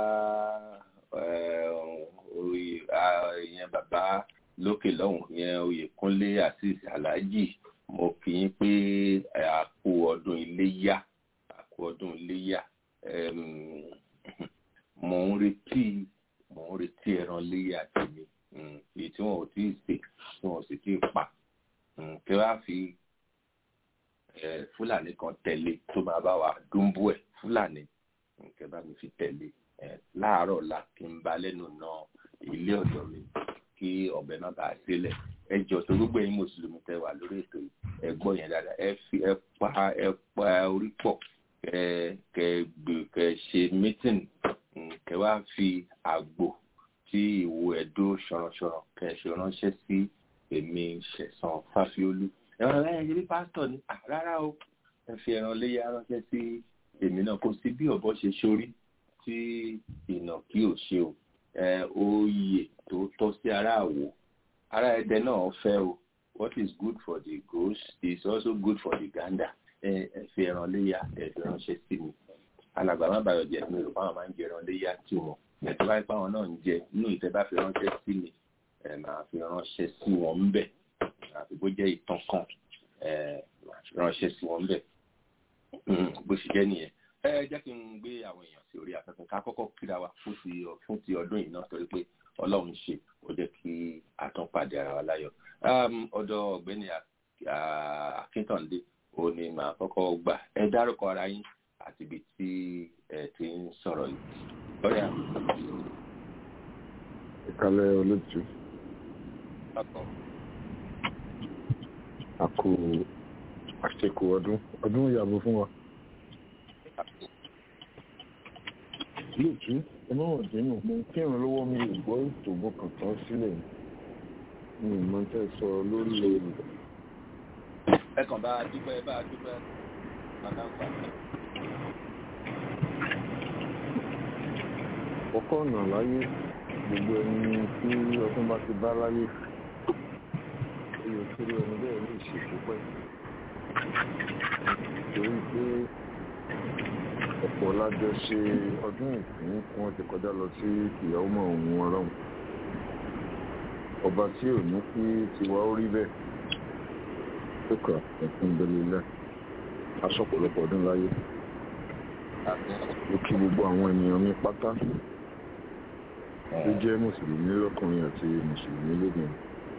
eh, oyè ah, ìyẹn bàbá lókè lọ́hùn ìyẹn oyèkúnlé azeez alhaji mo kì í pé eh, a kú ọdún iléyá a kú ọdún iléyá Em, mo ń retí mo ń retí ẹran léyà tèmi Mm, èyí tí wọn ò tí ì sè tí wọn ò sì tí ì pa Mm, kí wàá fi eh, fúlàní kan tẹ̀lé tó máa bá wa dúnbú ẹ̀ fúlàní Mm, kí bá mi fi tẹ̀lé Eh, láàárọ̀ la kí n ba lẹ́nu na ilé ọ̀dọ̀ mi kí ọ̀bẹ má bàa sílẹ̀ ẹ jọ tó gbogbo ẹ̀yin mùsùlùmí tẹ́ wà lórí ètò yìí ẹ gbọ́ yẹn dáadáa ẹ fi ẹ pa ẹ pa orí pọ̀ kẹ kẹ gbè kẹ ṣe mítìn kẹ wá fi àgbò tí ìwo ẹdó ṣọranṣọran kẹ ṣe ránṣẹ́ sí èmi ṣẹ̀san fáfiólú ẹran láyé ṣe bí pásítọ̀ ni Ah, rárá o ẹ fi ẹran léyà ránṣẹ́ sí èmi náà kò sí bí ọ̀bọ ṣe ṣorí tí ìnàkí ò ṣe o ẹ oyè tó tọ́ sí ara àwò ara ẹdẹ náà fẹ́ o what is good for the goose is also good for the gander ẹ ẹ fi ẹran léyà ẹ fi ránṣẹ́ sí mi alàgbà má bàyọ̀ jẹ́ mi rò fáwọn máa ń jẹ ẹran léyà tí wọn ẹ̀tọ́ báyìí fáwọn náà ń jẹ inú ìtẹ́ bá fi ránṣẹ́ sí mi ẹ máa fi ránṣẹ́ sí wọn ń bẹ̀ àfi bó jẹ́ ìtàn kan ẹ máa fi ránṣẹ́ sí wọn ń bẹ̀ Mm, bó ṣe jẹ́ nìyẹn ẹ jẹ́ kí n gbé àwọn èèyàn sí orí afẹ́fẹ́ ká kọ́kọ́ kíra wa fún ti fún ti ọdún yìí náà torí pé ọlọ́run ṣe ó jẹ́ kí a tún pàdé ara wa láyọ̀ Um, ọ̀dọ̀ ọ̀gbẹ́ni Ak- Ah, akíntàndé ó ní màá kọ́kọ́ gbà ẹ dárúkọ ara yín àti ibi tí ẹ ti ń sọ̀rọ̀ yìí lọ́yà ìkàlẹ̀ olóòtú ọkọ̀ àkó àṣekò ọdún ọdún ìyàbò fún wa olóòtú ẹmọ́wọ̀n dínú mo ń kírun lọ́wọ́ mi ò gbọ́ ètò mo kàn tán sílẹ̀ mi ò mọ tẹ́ sọ lórí ẹ kàn bá a dúpẹ́ ẹ bá a dúpẹ́ bàbá ń pa kọ́kọ́ ọ̀nà láyé gbogbo ẹni tí ọdún bá ti bá láyé ó yẹ kí ẹni bẹ́ẹ̀ lè ṣe púpẹ́ torí pé ọ̀pọ̀ lájọ ṣe ọdún ìpín tí wọ́n ti kọjá lọ sí ìyàwó mọ̀ òun ọlọ́run ọba tí ò ní kí tiwa ó rí bẹ́ẹ̀ tó kà ẹ̀kún bẹ́lẹ́lẹ́ aṣọ ọ̀pọ̀lọpọ̀ ọdún láyé ó kí gbogbo àwọn ènìyàn mi pátá tó jẹ́ mùsùlùmí lọ́kùnrin àti mùsùlùmí lóbìnrin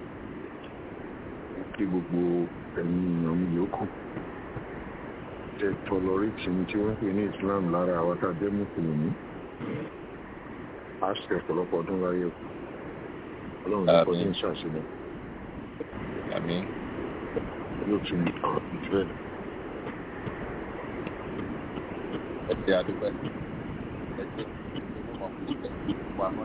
ó kí gbogbo ẹ̀yin èèyàn mi yòókù tẹ tọlọrìtì tí wọ́n pè ní Islam lára àwọn tá a jẹ́ mùsùlùmí a ṣe ọ̀pọ̀lọpọ̀ ọdún láyé o ọlọ́run ní kọjú ń ṣàṣeyàn àmín yóò tún ìfẹ́ ẹ ṣe àdúpẹ́ ẹ ṣe ìmọ̀ fún àmọ́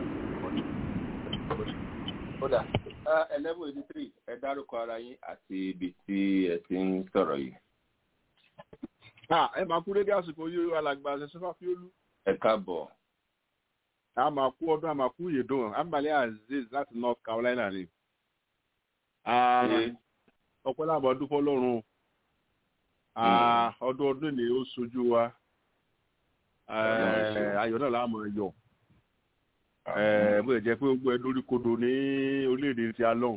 kódà eleven eighty three ẹ dárúkọ ara yín àti ibi tí ẹ ti ń sọ̀rọ̀ yìí. Ah, ẹ máa kú dédé àsìkò yìí alàgbà ṣẹṣẹfà fiolú ẹ káàbọ̀ a máa kú ọdún a máa kú yèdùn abalẹ azeez láti north carolina ni Ah, ṣé ọpẹ́ làbọ dúpọ lọ́rùn Ah, ọdún ọdún ni ó sojú wa Ọlọ́run ṣe. Eh, ayọ̀ náà láàmú ẹyọ bó lè jẹ́ pé ó gbọ́ ẹ lórí kodò ní orílẹ̀-èdè ti alọ́hùn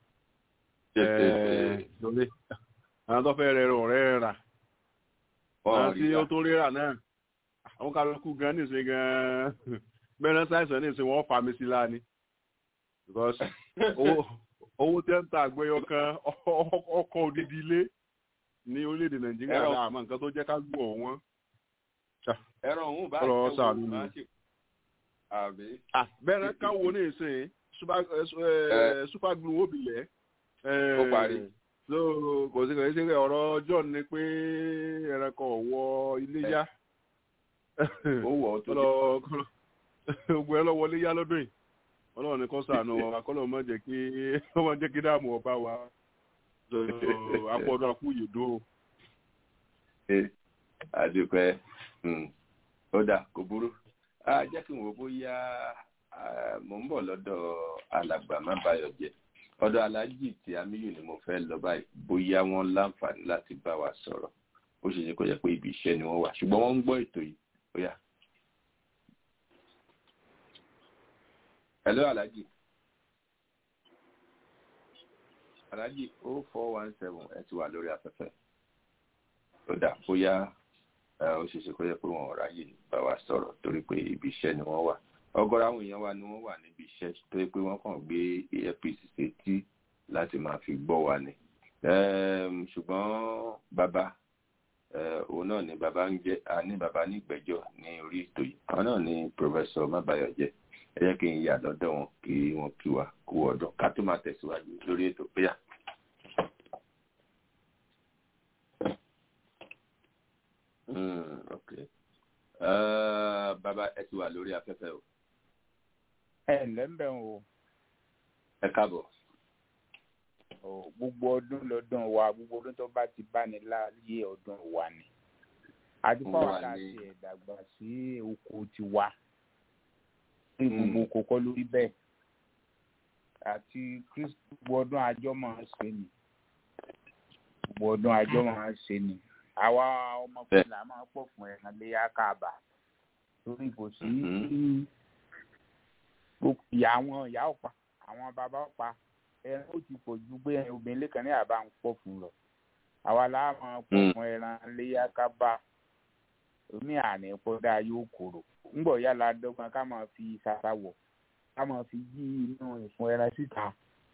lórí àwọn tó fẹ́ rẹ ọ̀rẹ́ rà àwọn tí ó tó rírà náà àwọn kálukú gan nísìnyí gan bẹ́ẹ̀ sáìsàn nísìnyí wọ́n fà mí sí láàánú because owó owó tẹ́ ń ta àgbẹ̀yọ kan ọkọ̀ odidi ilé ní orílẹ̀-èdè nàìjíríà Ẹ̀rọ- náà àmọ́ nǹkan tó jẹ́ ká gbọ́ wọn. ẹ̀rọ òun bá Ọ̀rọ̀ ṣe ṣàánú wò ni. má ṣe àbí. bẹ́ẹ̀ káwo ní ìsìn super eh, super glue obìlẹ̀. Ó parí. so kò sí kò sí ọ̀rọ̀ john ni pé ẹranko ọ̀wọ́ iléyá. ó wọ̀ ọ́ tó dé. kọ́lọ́ kọ́lọ́ gbogbo ẹ lọ́wọ́ iléyá lọ́dún yìí ọlọ́run ní kó sànù wa kọ́lọ́ mọ̀ jẹ́ kí ọmọ jẹ́ kí dáàmú ọba wa so apọ̀dọ̀ àkú yèdó. Ẹ, àdúpẹ́ mm, ó dà kò burú á jẹ́ kí n wò bóyá ah, mò ń bọ̀ lọ́dọ̀ alàgbà má bayọ̀ jẹ́ ọ̀dọ̀ aláàjì tí amíyù ni mo fẹ́ lọ báyìí bóyá wọ́n láǹfààní láti bá wa sọ̀rọ̀ ó ṣe ṣe kó jẹ́ pé ibi iṣẹ́ ni wọ́n wà ṣùgbọ́n wọ́n ń gbọ́ ètò yìí bóyá. hello aláàjì aláàjì o four one seven ẹ ti wà lórí afẹ́fẹ́ ó dà bóyá ẹ, ó ṣeéṣe kó yẹ pé wọn ò ráyè bá wa sọ̀rọ̀ torí pé ibi iṣẹ́ ni wọ́n wà ọ̀gọ̀rọ̀ àwọn èèyàn wa ni wọ́n wà níbi iṣẹ́ torí pé wọ́n kàn gbé earpiece sétí láti máa fi gbọ́ wa ni Ẹm, ṣùgbọ́n bàbá ẹ, òun náà ni bàbá ń jẹ́ a ní bàbá ní ìgbẹ́jọ́ ní orí ètò yìí àwọn náà ni pòfẹ́sọ̀ mábàyọ̀jẹ́ ẹ jẹ́ kí n yà lọ́dọ̀ wọn kí wọ́n kí wa kú ọdún ká tó máa tẹ̀síwájú lórí ètò péyà. Mm, okay. Uh, bàbá ẹ ti wà lórí afẹ́fẹ́ o. ẹ ǹlẹ́ ń bẹ̀ o Ẹ káàbọ̀. o gbogbo ọdún lọ́dún wa gbogbo ọdún tó bá ti bá ní láàyè ọdún wa ni àti Wà fáwọn tá a ní- ti ẹ̀ dàgbà sí oko tiwa ní gbogbo oko kọ́ lórí bẹ́ẹ̀ àti Kristi gbogbo ọdún àjọ máa ń ṣe ni gbogbo ọdún àjọ máa ń ṣe ni àwa ọmọkùnrin là máa ń pọ̀ fún ẹ̀kan léyà káàbà torí kò sí Mhm. gbogbo ìyá àwọn ìyá ọ̀pá àwọn bàbá ọ̀pá ẹran ó ti pọ̀ ju pé obìnrin lẹ́kan ní àbá ń pọ̀ fún lọ àwa la máa pọ̀ Mm. fún ẹran léyà kábà omi àná ìpọ́dà yóò kóró ńgbọ̀ yálà dọ́gbọ́n ká máa fi ṣàṣà wọ̀ ká máa fi yí inú ìfun ẹran síta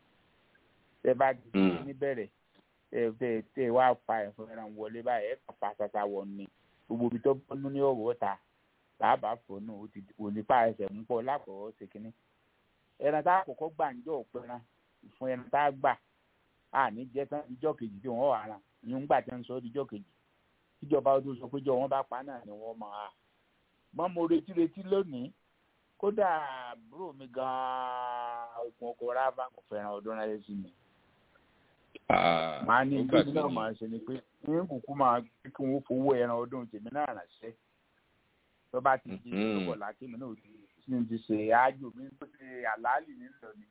tẹ bá ti Mm. ṣe níbẹ̀rẹ̀ tẹ tẹ tẹ wá fa ìfun ẹran wọlé báyìí ẹ̀ kàn fa ṣàṣà wọ̀ ni gbogbo ibi tó bọ́nú ní ọ̀wọ́ ta làbà fọnù ó ti òní pa ẹsẹ̀ ń pọ̀ lákọ̀ọ́ ṣe kínní ẹran tá a kọ́kọ́ gbà ń jọ òpẹran fún ẹran tá a gbà á ní jẹ́ tán ìjọ kejì tí wọ́n wà rà ìyún gbà tí wọ́n sọ ọ́ díjọ́ kejì tíjọba ó tó sọ pé jọ wọ́n bá pa náà ni wọ́n máa mọ́ mo retí retí lónìí kódà àbúrò mi gan-an okùn ọkọ̀ rábà kò fẹ́ràn ọdún rẹ̀ sí mi Ah, màá ní ó ìgbésí gbàgbé náà ni. máa ṣe ni pé ní kúkú máa kí wọ́n fowó ẹran ọdún tèmi náà ránṣẹ́ tó bá ti di Mhm. ìdókòó lákìmí náà ti sí ti ṣe àájò mi tó ṣe àlàálì nílò ni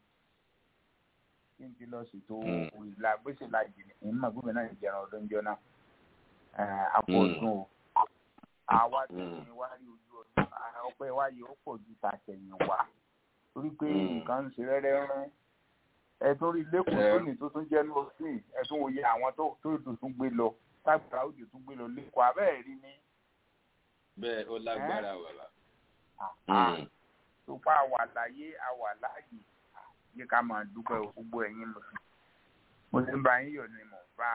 kí n ti lọ ṣètò Mm. ìlà gbèsè lajì ní ìmọ̀ gómìnà náà ìjẹun ọdún jọ náà àpò Mm. ọdún o àwa tí Mm. mi wá rí ojú ọdún ah, ọpẹ́ wa yìí ó pọ̀ ju tàṣẹ̀yìn wá torí pé Mm. nǹkan ń ṣe rẹ́rẹ́ rán ẹ̀tún rí lẹ́kọ̀ọ́ Ẹ- lónìí tó tún jẹ́ ní òsín ẹ̀tún òye àwọn tó tó tó tún gbé lọ tágbàrá òjò tún gbé lọ lẹ́kọ̀ọ́ abẹ́ẹ̀ rí ní bẹ́ẹ̀ ó lágbára bàbá. àá Mm. tó pa àwà láyé àwà láàyè yé ká máa dúpẹ́ o, gbogbo ẹ̀yin lọ sí. mo ti ń bá yín yọ̀ ni mò ń bá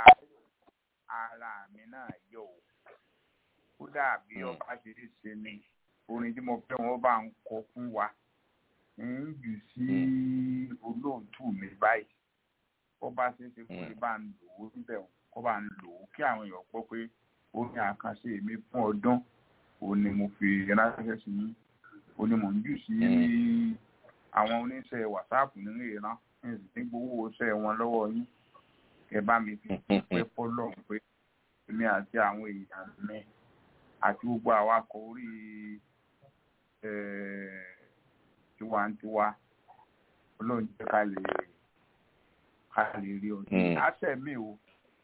ara mi náà yọ̀ o kódà bí Mm. ọba ṣe lè ṣe ni orin tí mo fẹ́ wọn bá ń kọ fún wa ń jù sí olóòtú mi báyìí kó bá ṣe é ṣe kó lè bá ń lò ó níbẹ̀ o, kó bá ń lò ó kí àwọn èèyàn gbọ́ pé orin àkànṣe mi fún ọdún òun ni mo fi ránṣẹ́ sí yín òun ni mò ń jù sí àwọn oníṣẹ́ wàsáàpù nínú ìran ní sì ní gbowó iṣẹ́ wọn lọ́wọ́ yín kẹ bá mi fi pẹ́ fọ́lọ́ pé èmi àti àwọn èèyàn mi àti gbogbo awakọ̀ orí eh, tiwantiwa olóhùn jẹ́ ká lè ká lè rí ọdún Mm. àṣẹ mi o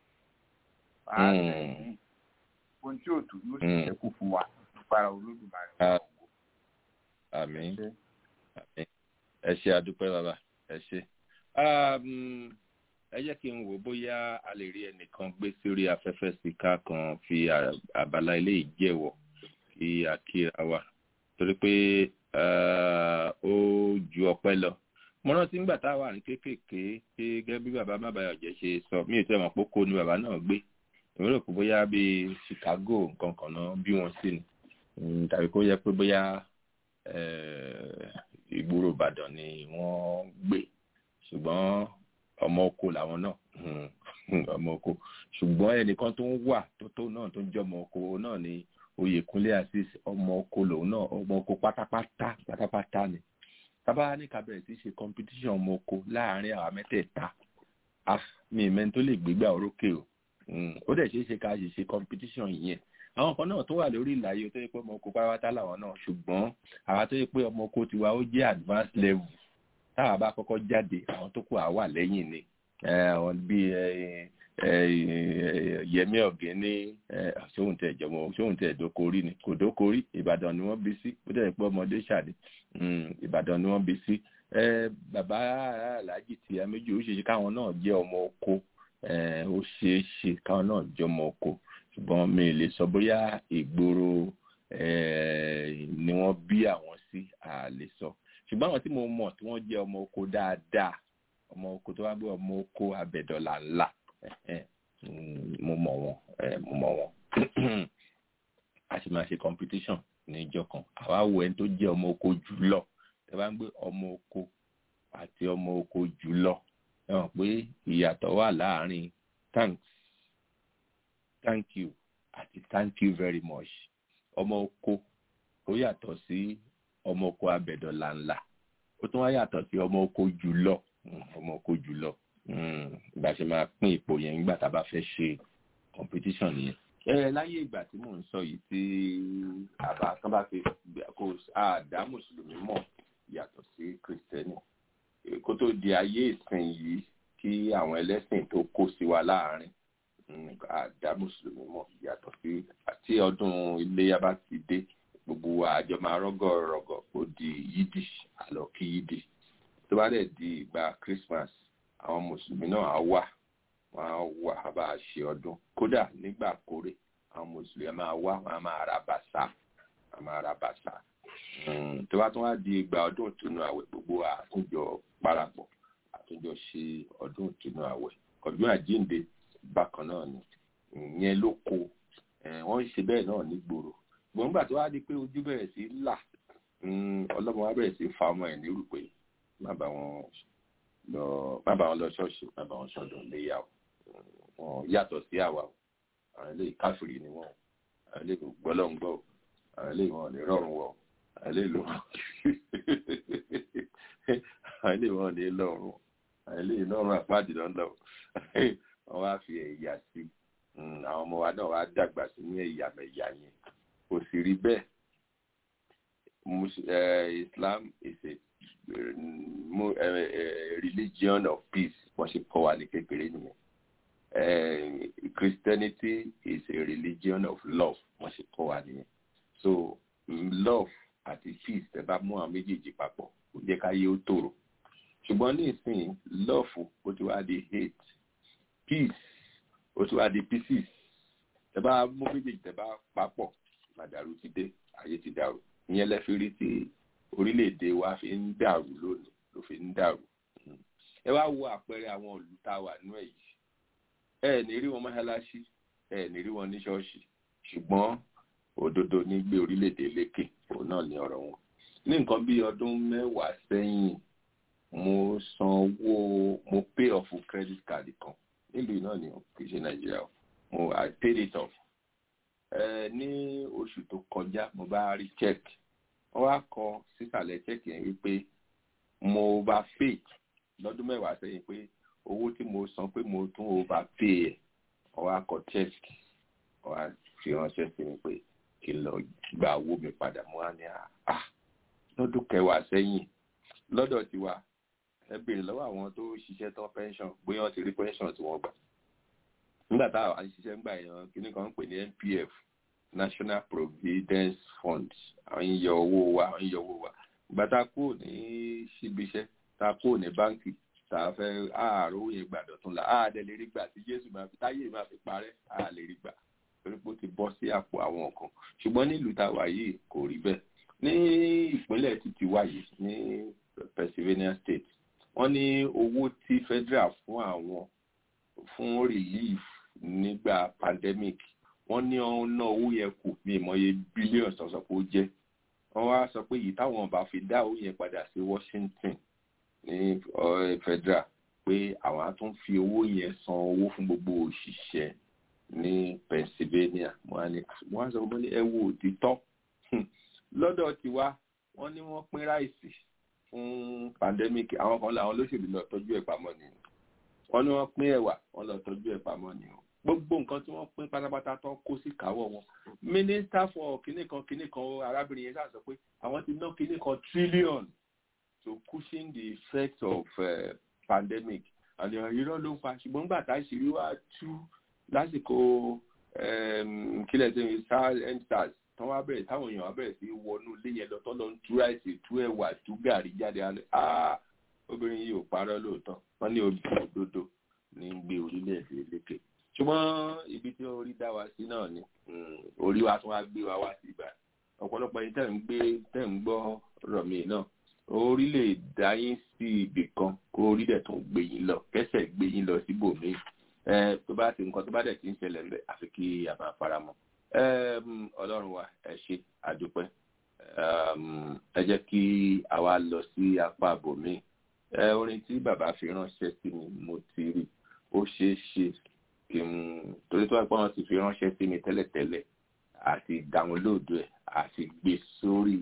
àṣẹ mi ohun tí òtún yóò sì Mm. ṣẹ́kù fún wa nípa olódùmarè Ah. àmín Ṣé? àmín ẹ ṣe àdúpẹ́ bàbá ẹ ṣe. Um, ẹ jẹ́ kí n wò bóyá a lè rí ẹnìkan gbé sórí afẹ́fẹ́ sí ká kan fi à- àbálá ilé ìjẹ́wọ̀ kí a kíra wa torí pé uh, ó ju ọpẹ́ lọ mo rántí nígbà tá a wà ní kéékèèké pé gẹ́gẹ́ bí bàbá mábàyọ̀jẹ́ ṣe sọ mí ò tẹ́ mọ̀ pé kó ni bàbá náà gbé èmi rò pé bóyá bíi Chicago nǹkan kan náà bí wọ́n sí ni Mm, tàbí kó yẹ pé bóyá eh, ìgboro Ìbàdàn ni wọ́n gbé ṣùgbọ́n ọmọ oko làwọn náà Mm, ọmọ oko ṣùgbọ́n ẹnìkan tó ń wà tó tó náà tó ń jẹ́ ọmọ oko náà ni Oyèkúnlé Azeez ọmọ oko lòun náà ọmọ oko pátápátá pátápátá ni tábà ní ká bẹ̀rẹ̀ sí ṣe competition ọmọ oko láàárín àwa mẹ́tẹ̀ẹ̀ta ah mi ìmẹ́ni tó lè gbégbá orókè o Mm, ó dẹ̀ ṣeé ṣe ká ṣe ṣe competition yẹn àwọn kan náà tó wà lórí ìlàyé tó yẹ pé ọmọ oko pátápátá làwọn náà ṣùgbọ́n àwa tó yẹ pé ọmọ oko tiwa ó jẹ́ advanced level táwa bá kọ́kọ́ jáde àwọn tó kù àwa lẹ́yìn ni Eh, àwọn bíi eh, eh, Yẹmí Ọ̀gẹ́ní ṣóhun tẹ̀ jọmọ ṣóhun tẹ̀ dókorí ni kò dókorí Ìbàdàn ni wọ́n bí sí ó dẹ̀ pé ọmọdé ṣàdé Mm, Ìbàdàn ni wọ́n bí sí Eh, bàbá aláàjì tí a méjì ó ṣe ṣe káwọn náà jẹ́ ọmọ oko Eh, ó ṣeé ṣe káwọn náà jẹ́ ọmọ oko ṣùgbọ́n mi lè sọ bóyá ìgboro eh, ni wọ́n bí àwọn sí a lè sọ ṣùgbọ́n àwọn tí mo mọ̀ tí wọ́n jẹ́ ọmọ oko dáadáa ọmọ oko tó wá gbé ọmọ oko abẹ́dọ̀là ńlá eh, mm, mo mọ̀ wọ́n eh, mo mọ̀ wọ́n a sì máa ṣe competition ní ìjọ kan àwa wo ẹni tó jẹ́ ọmọ oko jùlọ ẹ bá ń gbé ọmọ oko àti ọmọ oko jùlọ ẹ mọ̀ pé ìyàtọ̀ wà láàárín thanks thank you àti thank you very much ọmọ oko ó yàtọ̀ sí ọmọ oko abẹ̀dọ̀là ńlá ó tún wá yàtọ̀ sí ọmọ oko jùlọ Mm, ọmọ oko jùlọ Mm, ìgbà ṣe máa pín ipò yẹn nígbà tá a bá fẹ́ ṣe competition nìyẹn. ẹ láyé ìgbà tí mò ń sọ yìí tí àbá kan bá fi kó àdá mùsùlùmí mọ̀ yàtọ̀ sí kìrìsìtẹ́nì kó tó di ayé ìsìn yìí kí àwọn ẹlẹ́sìn tó kó sí wa láàárín mm, àdá mùsùlùmí mọ̀ yàtọ̀ sí àti ọdún iléyà bá ti dé gbogbo wa àjọ máa rọ́gọ̀ rọ̀gọ̀ ó di yídì àlọ́ kí yídì tó bá dẹ̀ di ìgbà Christmas àwọn mùsùlùmí náà á wà wọn á wà á bá a ṣe ọdún kódà nígbà kórè àwọn mùsùlùmí á máa wá wọn á máa ra bàṣà á máa ra bàṣà Mm, tó bá tún wá di ìgbà ọdún ìtùnú àwẹ̀ gbogbo àtúnjọ parapọ̀ àtúnjọ ṣe ọdún ìtùnú àwẹ̀ ọdún àjíǹde bákan náà ni ìyẹn ló kó Eh, wọ́n ń ṣe bẹ́ẹ̀ náà nígboro ṣùgbọ́n nígbà tó wá di pé ojú bẹ̀rẹ̀ sí là mm, ọlọ́mọ wa bẹ̀rẹ̀ sí fa ọmọ ẹ̀ nírú pé má bá wọn lọ má bá wọn lọ ṣọ́ọ̀ṣì má bá wọn ṣọdún léyà o wọn yàtọ̀ sí àwa o àwọn eléyìí káfíìrì ni wọn o àwọn eléyìí gbọ́lọ́ ń gbọ́ o àwọn eléyìí wọn ò ní rọrùn wọ o àwọn eléyìí ló àwọn eléyìí wọn ò ní lọ́rùn àwọn eléyìí lọ́rùn àpáàdì lọ́dọ̀ wọn wá fi ẹ̀yà sí Mm, àwọn ọmọ wa náà wá dàgbà sí ní ẹ̀yàmẹ̀yà yẹn kò sì rí bẹ́ẹ̀ Mus- eh, Islam is a eh, mo- eh, eh, religion of peace wọ́n ṣe kọ́ wa ní kékeré nìyẹn Eh, Christianity is a religion of love wọ́n ṣe kọ́ wa nìyẹn so mm, love àti peace tẹ́ bá mú àwọn méjèèjì papọ̀ kò jẹ́ ká yé ó tòrò ṣùgbọ́n ní ìsìn love ó ti wá di hate peace ó tún wá di pieces tẹ bá mú méjèèjì tẹ bá papọ̀ màdàrú ti dé ayé ti dàrú ìyẹn lẹ́fi rí tí orílẹ̀-èdè wa fi ń dàrú lónìí ló fi ń dàrú Mm. ẹ wá wo àpẹẹrẹ àwọn ìlú tá a wà nínú ẹ̀ yìí ẹ ní rí wọn mọ́ṣáláṣí ẹ ní rí wọn ní ṣọ́ọ̀ṣì ṣùgbọ́n òdodo ní gbé orílẹ̀-èdè lékè òun náà ní ọ̀rọ̀ wọn ní nǹkan bí ọdún mẹ́wàá sẹ́yìn mo san owó mo pay off credit card kan nílùú náà ni kì í ṣe nàìjíríà o mo i paid it off ẹ ní oṣù tó kọjá mo bá rí check wọ́n wá kọ sísàlẹ̀ check yẹn wípé mo overpay lọ́dún mẹ́wàá sẹ́yìn pé owó tí mo san pé mo tún overpay ẹ̀ wọ́n wá kọ check wọ́n wá fi ránṣẹ́ sí mi pé kí n lọ gba owó mi padà mo wá ní à lọ́dún kẹwàá sẹ́yìn lọ́dọ̀ tiwa ẹ béèrè lọ́wọ́ àwọn tó ṣiṣẹ́ tán pension bóyá wọ́n ti rí pension tí wọ́n gbà nígbà tá à ń ṣiṣẹ́ ńgbà yẹn kíní kan ń pè ní NPF National Providence Fund àwọn ń yọ owó wa àwọn ń yọ owó wa ìgbà tá a kúrò ní síbi iṣẹ́ tá a kúrò ní báńkì tá a fẹ́ àárò owó yẹn gbàdọ̀ tún la àá dẹ̀ lè rí gbà tí Jésù máa fi táyé máa fi parẹ́ àá lè rí gbà torí pé ó ti bọ́ sí àpò àwọn kan ṣùgbọ́n nílùú tá a wà yìí kò rí bẹ́ẹ̀ ní ìpínlẹ̀ títí wà yìí ní Pennsylvania State wọ́n ní owó tí federal fún àwọn fún relief nígbà pandemic wọ́n ní wọ́n ná owó yẹn kù ní ìmọ̀ye billions tó sọ pé ó jẹ́ wọ́n wá sọ pé yìí táwọn bá fi dá owó yẹn padà sí Washington ní federal pé àwọn á tún fi owó yẹn san owó fún gbogbo òṣìṣẹ́ ní Pennsylvania wọ́n á sọ pé ẹ wo òtítọ́ lọ́dọ̀ tiwa wọ́n ní wọ́n pín ráìsì fún pandemic àwọn kan làwọn olóṣèlú lọ tọ́jú ẹ̀ pamọ́ ni wọ́n ní wọ́n pín ẹ̀wà wọ́n lọ tọ́jú ẹ̀ pamọ́ ni gbogbo nǹkan tí wọ́n pín pátápátá tó kó sí káwọ́ wọn minister for kinní kan kinní kan arábìnrin yẹn sọ pé àwọn ti ná kinní kan trillion to cushion the effect of uh, pandemic àti irọ́ ló ń fa ṣùgbọ́n nígbà tá ìṣírí wá tú lásìkò kílẹ̀ tó ń sars tán wá bẹ̀rẹ̀ táwọn èèyàn wá bẹ̀rẹ̀ sí wọnú ilé yẹn lọ tán lọ ń tú ráìsì tú ẹ̀wà tú gàrí jáde alẹ́ obìnrin yìí ò parọ́ lóòótọ́ wọ́n ní obìnrin òdodo ní gbé orílẹ̀-èdè lékè ṣùgbọ́n ibi tí orí dá wa sí náà ni orí wa tún wá gbé wa wá sí ibà ọ̀pọ̀lọpọ̀ yìí tẹ̀ ń gbé tẹ̀ ń gbọ́ rọ̀ mí náà orí lè dá yín sí ibì kan kó orí dẹ̀ tún gbé yín lọ kẹsẹ̀ gbé yín lọ síbòmíì ẹ tó bá ti nǹkan tó bá dẹ̀ ti ń ṣẹlẹ̀ ńbẹ̀ àfi kí a máa fara mọ́ ọlọ́run wa ẹ ṣe àdúpẹ́ ẹ jẹ́ kí a wá lọ sí apá àbòmíì orin tí bàbá fi ránṣẹ́ sí mi mo ti rí ó ṣeé ṣe kí n torí tó wá pé wọ́n ti fi ránṣẹ́ sí mi tẹ́lẹ̀tẹ́lẹ̀ àti dáwọ́lóòdù ẹ̀ àti gbé sórí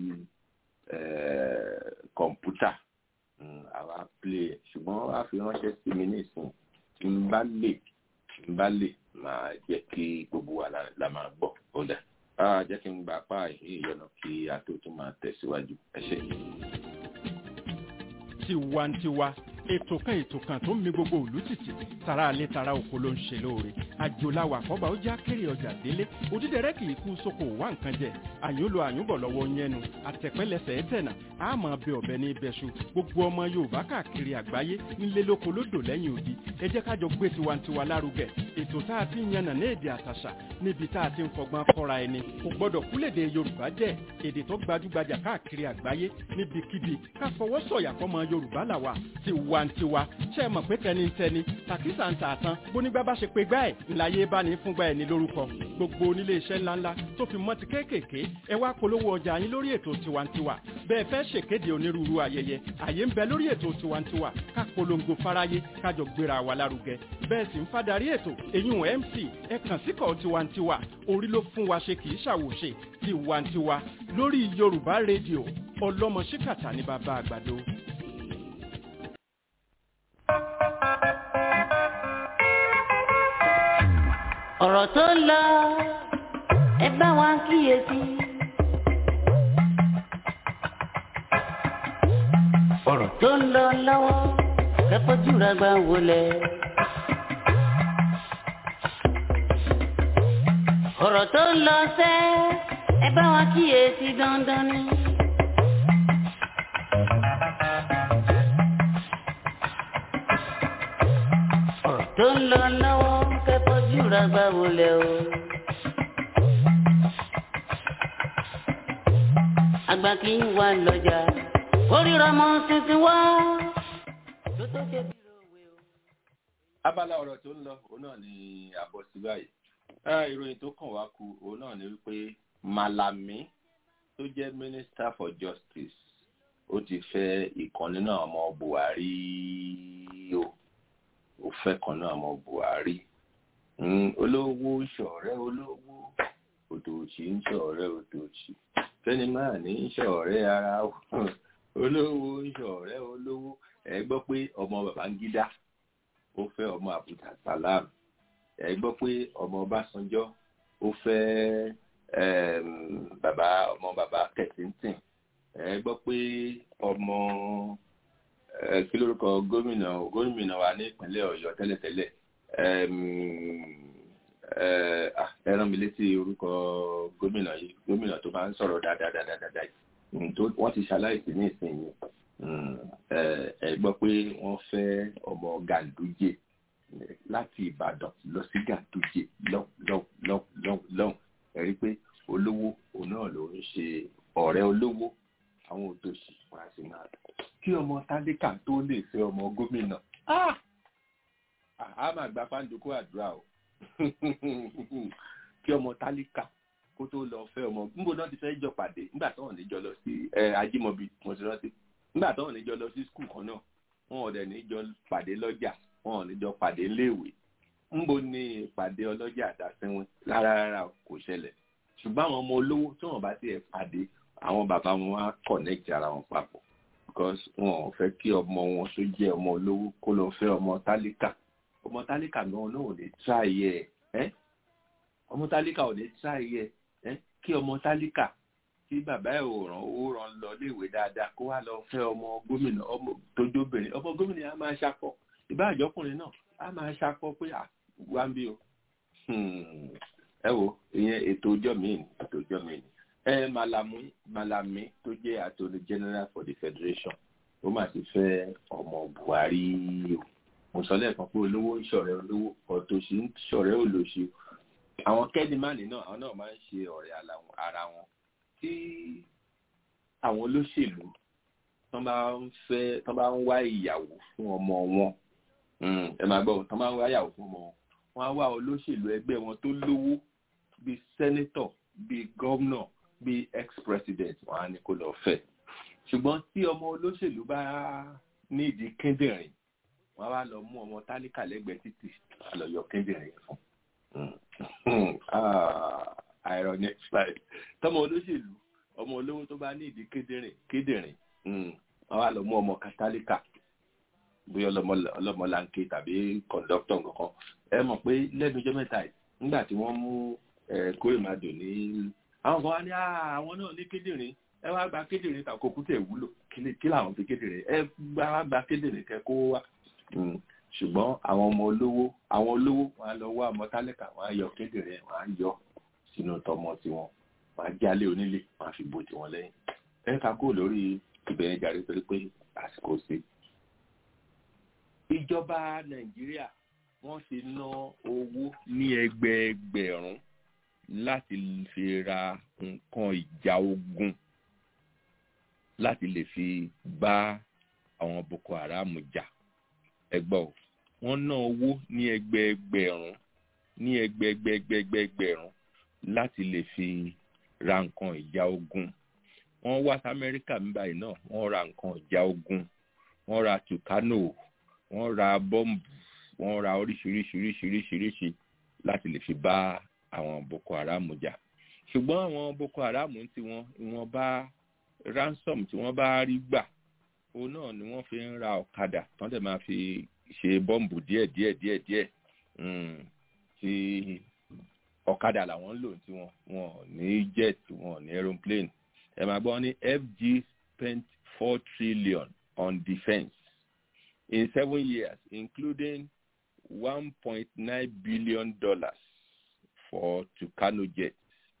kọ̀ǹpútà àwa play ẹ̀ ṣùgbọ́n wọ́n á fi ránṣẹ́ sí mi nísìn tí n bá lè tí n bá lè máa jẹ́ kí gbogbo wa la máa gbọ́ ó dà á jẹ́ kí n gbà pa ìyọ̀nà kí a tó tún máa tẹ̀síwájú ẹ ṣé. tiwantiwa ètò kan ètò kan tó ń mi gbogbo òlú títì tara alẹ́ tara oko ló ń ṣe lóore àjòláwà àkọ́bà ó já kéré ọjà délé òdídẹrẹ́ kì í kú sóko wá nǹkan jẹ àyùnlò àyùnbọ̀ lọ́wọ́ yẹnu àtẹ̀pẹ́lẹsẹ̀ ẹ̀tẹ̀nà àmọ́ bẹ ọ̀bẹ ní ibẹ̀ṣu gbogbo ọmọ yorùbá káàkiri àgbáyé nílé lóko lódò lẹ́yìn odi ẹ jẹ́ kájọ gbé tiwantiwa lárugẹ ètò tá a ti ń yànnà ní èdè àtàṣà níbi tá a ti ń fọgbọ́n kọ́ra ẹni kò gbọ́dọ̀ kúlèdè yorùbá jẹ́ èdè tó gbajúgbajà káàkiri àgbáyé níbikíbi ká fọwọ́ sọ̀yà fọmọ yorùbá làwà tiwantiwa ṣe é mọ̀ pé tẹnitẹni tàkísà ń tààtàn bónígbà bá ṣe pé gbá ẹ̀ ńláyé bá ní fúngbà ẹ̀ ní lórúkọ gbogbo onílé iṣẹ́ ńláńlá tó fi mọ́ ti kéékèèké ẹ wá polówó ọjà yín lórí ètò tiwantiwa bẹ́ẹ̀ fẹ́ ṣèkéde onírúurú ayẹyẹ àyè ń bẹ lórí ètò tiwantiwa ká polongo fáráyé kájọ gbéra wa lárugẹ bẹ́ẹ̀ sì ń fadarí ètò èyún mc ẹ kàn síkọ̀ tiwantiwa orí ló fún wa ṣe kì í ṣàwòṣe tiwantiwa lórí yorùbá rédíò ọlọ́mọ ṣíkàtà ní bàbá àgbàdo. ọ̀rọ̀ tó ń lọ ẹ bá wa kíyèsí. ọ̀rọ̀ tó ń lọ lọ́wọ́ kẹ́kọ̀ọ́ jùlọ gbà wọlé. ọ̀rọ̀ tó ń lọ sẹ́ ẹ bá wa kíyèsí dandan ni. ọ̀rọ̀ tó ń lọ lọ́wọ́ kẹ́kọ̀ọ́ jùlọ gbà wọlé o. àgbà kì í wà lọ́jà kórìíra mọ́ tuntun wá. tó tó ṣe bí òwe o. abala ọ̀rọ̀ tó ń lọ òun náà ni àbọ̀ sí báyìí ìròyìn tó kàn wá kù òun náà ni wípé Malami tó jẹ́ minister for justice ó ti fẹ́ ìkan nínú àwọn ọmọ Buhari o ó fẹ́ kan náà ọmọ Buhari olówó ń ṣọ̀rẹ́ olówó òtòòṣì ń ṣọ̀rẹ́ òtòòṣì kẹ́ni máa ní ń ṣọ̀rẹ́ ara olówó ń ṣọ̀rẹ́ olówó ẹ gbọ́ pé ọmọ Babangida ó fẹ́ ọmọ Abuja Salam ẹ gbọ́ pé ọmọ Ọbásanjọ́ ó fẹ́ bàbá ọmọ bàbá Kẹ̀sìntìn ẹ gbọ́ pé ọmọ kí lórúkọ gómìnà gómìnà wa ní ìpínlẹ̀ Ọ̀yọ́ tẹ́lẹ̀tẹ́lẹ̀ ẹ rán mi létí orúkọ gómìnà yìí gómìnà tó máa ń sọ̀rọ̀ dáadáa yìí wọ́n ti ṣaláìsí ní ìsinyìí ẹ gbọ́ pé wọ́n fẹ́ ọmọ Ganduje láti Ìbàdàn lọ sí Ganduje lọ́hùn ẹ rí pé olówó òun náà ló ń ṣe ọ̀rẹ́ olówó àwọn òtòṣì wọn á sì máa kí ọmọ tálíkà tó lè fẹ́ ọmọ gómìnà Ah! a máa gba pàǹdùkú àdúrà o kí ọmọ tálíkà kó tó lọ fẹ́ ọmọ níbo náà ti fẹ́ jọ pàdé nígbà tó wọn níjọ lọ sí ẹ ajímọ̀bí mo ti rántí nígbà tó wọn níjọ lọ sí skul kan náà wọn ò dẹ̀ níjọ pàdé lọ́jà wọn ò níjọ pàdé léèwé níbo ni ìpàdé ọlọ́jà àdásínwín rárá rárá kò ṣẹlẹ̀ ṣùgbọ́n àwọn ọmọ olówó tí wọ́n bá tiẹ̀ pàdé àwọn bàbá wọn á connect ara wọn papọ̀ because wọn ò fẹ́ kí ọmọ wọn tó jẹ́ ọmọ olówó kó lọ fẹ́ ọmọ tálíkà ọmọ tálíkà náà náà ò lè tráyẹ ẹ ọmọ tálíkà ò lè tráyẹ ẹ kí ọmọ tálíkà tí bàbá ẹ̀ ò ràn owó ràn lọ léèwé dáadáa kó wá lọ fẹ́ ọmọ gómìnà ọmọ tójóbìnrin ọmọ gómìnà á máa ṣakọ ìbáàjọkùnrin náà á máa ṣakọ pé à wá ń bí o ẹ wo ìyẹn ètò ọjọ́ mi ni ètò ọjọ́ mi ni ẹ malami malami tó jẹ́ attorney general for the federation ó mà ti fẹ́ ọmọ buhari o mo sọ lẹ́ẹ̀kan pé olówó ń ṣọ̀rẹ́ olówó ọ̀tòṣì ń ṣọ̀rẹ́ olóṣì àwọn kẹ́dìmánì náà àwọn náà máa ń ṣe ọ̀rẹ́ ara wọn tí àwọn olóṣèlú tán bá ń fẹ́ tán bá ń wá ìyàwó fún ọmọ wọn ẹ máa gbọ́ tán bá ń wá ìyàwó fún ọmọ wọn wọ́n á wá olóṣèlú ẹgbẹ́ wọn tó lówó bíi sẹ́nẹ́tọ̀ bíi gọ́vnọ̀ bíi ex-president wọn á ní kó lọ fẹ́ ṣùgbọ́n tí ọmọ olóṣèlú bá nídìí kíndìnrín wọn wá lọ mú ọmọ tálíkà lẹ́gbẹ̀ẹ́ títì wọn lọ yọ kíndìnrín fún irony slide tọmọ olóṣèlú ọmọ olówó tó bá nídìí kíndìnrín kíndìnrín wọn wá lọ mú ọmọ kátálíkà bóyá ọlọmọlanke tàbí kọńdọktọ kankan ẹ mọ̀ pé lẹ́nu ọjọ́ mẹ́ta yìí nígbà tí wọ́n mú kórèmàdò ní àwọn kan wá ní àwọn náà ní kíndìnrín ẹ wá gba kíndìnrín tàkó kútẹ wúlò kí làwọn fi kíndìnrín ẹ wá gba kíndìnrín kẹ kó wá ṣùgbọ́n àwọn ọmọ olówó àwọn olówó wọn á lọ wá ọmọ tálíkà wọn á yọ kíndìnrín wọn á yọ sínú tọmọ tiwọn wọn á jálé onílé wọn á fi bò tiwọn lẹ́yìn ẹ ká kó lórí ìbẹ̀rẹ̀ jàre torí pé àsìkò sí. ìjọba nàìjíríà wọ́n ti ná owó ní ẹgbẹẹgbẹ̀rún láti fi ra nǹkan ìjà ogun láti lè fi bá àwọn boko haram jà ẹgbọ́ o wọ́n ná owó ní ẹgbẹẹgbẹ̀rún ní ẹgbẹẹgbẹ̀gbẹ̀gbẹ̀rún láti lè fi ra nǹkan ìjà ogun wọ́n wá sí amẹ́ríkà níbàyìí náà wọ́n ra nǹkan ìjà ogun wọ́n ra tucano wọ́n ra bọ́ǹbù wọ́n ra oríṣiríṣiríṣiríṣiríṣi láti lè fi bá àwọn boko haram jà ṣùgbọ́n àwọn boko haram tí wọ́n wọ́n bá ransom tí wọ́n bá rí gbà òun náà ni wọ́n fi ń ra ọ̀kadà tán dẹ̀ máa fi ṣe bọ́ǹbù díẹ̀ díẹ̀ díẹ̀ díẹ̀ tí ọ̀kadà làwọn ń lò tí wọ́n wọn ní jet wọn ní aeroplane ẹ máa gbọ́ ní fg spent four trillion on defence in seven years including one point nine billion dollars for Tucano jets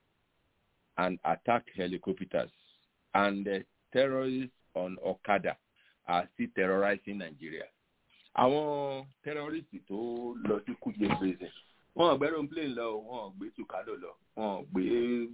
and attack helicopters and uh, terrorists on Okada are still terrorizing Nigeria. Àwọn terrorists tó lọ sí Kuje prison wọn ò gbé aeroplane lọ wọn ò gbé Tucano lọ wọn ò gbé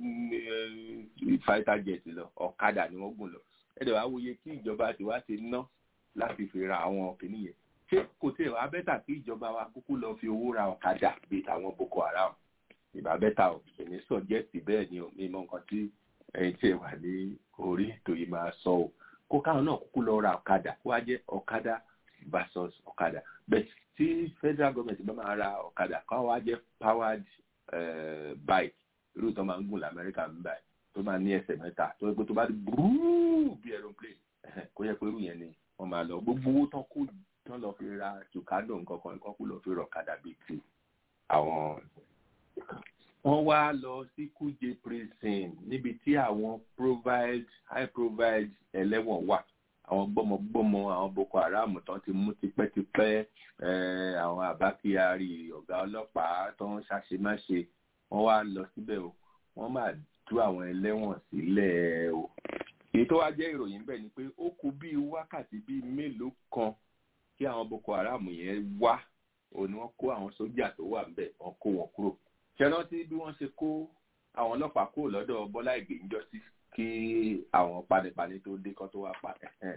fighter jet lọ Okada ni wọ́n gùn lọ. Ẹ̀dẹ̀ wá wòye tí ìjọba ti wá ti ná láti fi ra àwọn kìnìún yẹn. Ṣé kò tí ì wá bẹ́tà kí ìjọba wa kúkú lọ fi owó ra ọ̀kadà bíi tàwọn Boko Haram? Ìbá bẹ́tà ò èmi sọ jẹ́sì bẹ́ẹ̀ ni mi mọ nǹkan tí ẹ̀yin tí ẹ wà ní orí ètò yìí máa sọ o. Kó káwọn náà kúkú lọ ra ọ̀kadà kó wá jẹ́ ọ̀kadà versus ọ̀kadà. Bẹ́ẹ̀ tí federal government bá máa ra ọ̀kadà káwọn wá jẹ́ powered uh, bike irú tó máa ń gùn lamẹ́ríkà ń báyìí tó máa ní ẹsẹ̀ mẹ́ta tó yẹ pé tó bá di búrúù bí aeroplane kó yẹ pé irú yẹn ni wọ́n máa lọ gbogbo owó tán kó tán lọ fi ra tùkádò nǹkan kan nǹkan kó lọ fi rọ ọ̀kadà bíi ti àwọn. wọ́n wá lọ sí kuje prison níbi tí àwọn provide high provide ẹlẹ́wọ̀n wà àwọn gbọ́mọgbọ́mọ àwọn boko haram tán ti mú tipẹ́tipẹ́ àwọn àbá kyari ọ̀gá ọlọ́pàá tó ń ṣàṣemáṣe wọ́n wá lọ síbẹ̀ o wọ́n máa tú àwọn ẹlẹ́wọ̀n sílẹ̀ o èyí tó wá jẹ́ ìròyìn bẹ́ẹ̀ ni pé ó kù bíi wákàtí bíi mélòó kan kí àwọn boko haram yẹn wá òní wọ́n kó àwọn sójà tó wà ńbẹ̀ wọ́n kó wọn kúrò ṣẹrántí bí wọ́n ṣe kó àwọn ọlọ́pàá kúrò lọ́dọ̀ bọ́lá ìgbé ńjọ́ sí kí àwọn panipani tó dé kán tó wá pa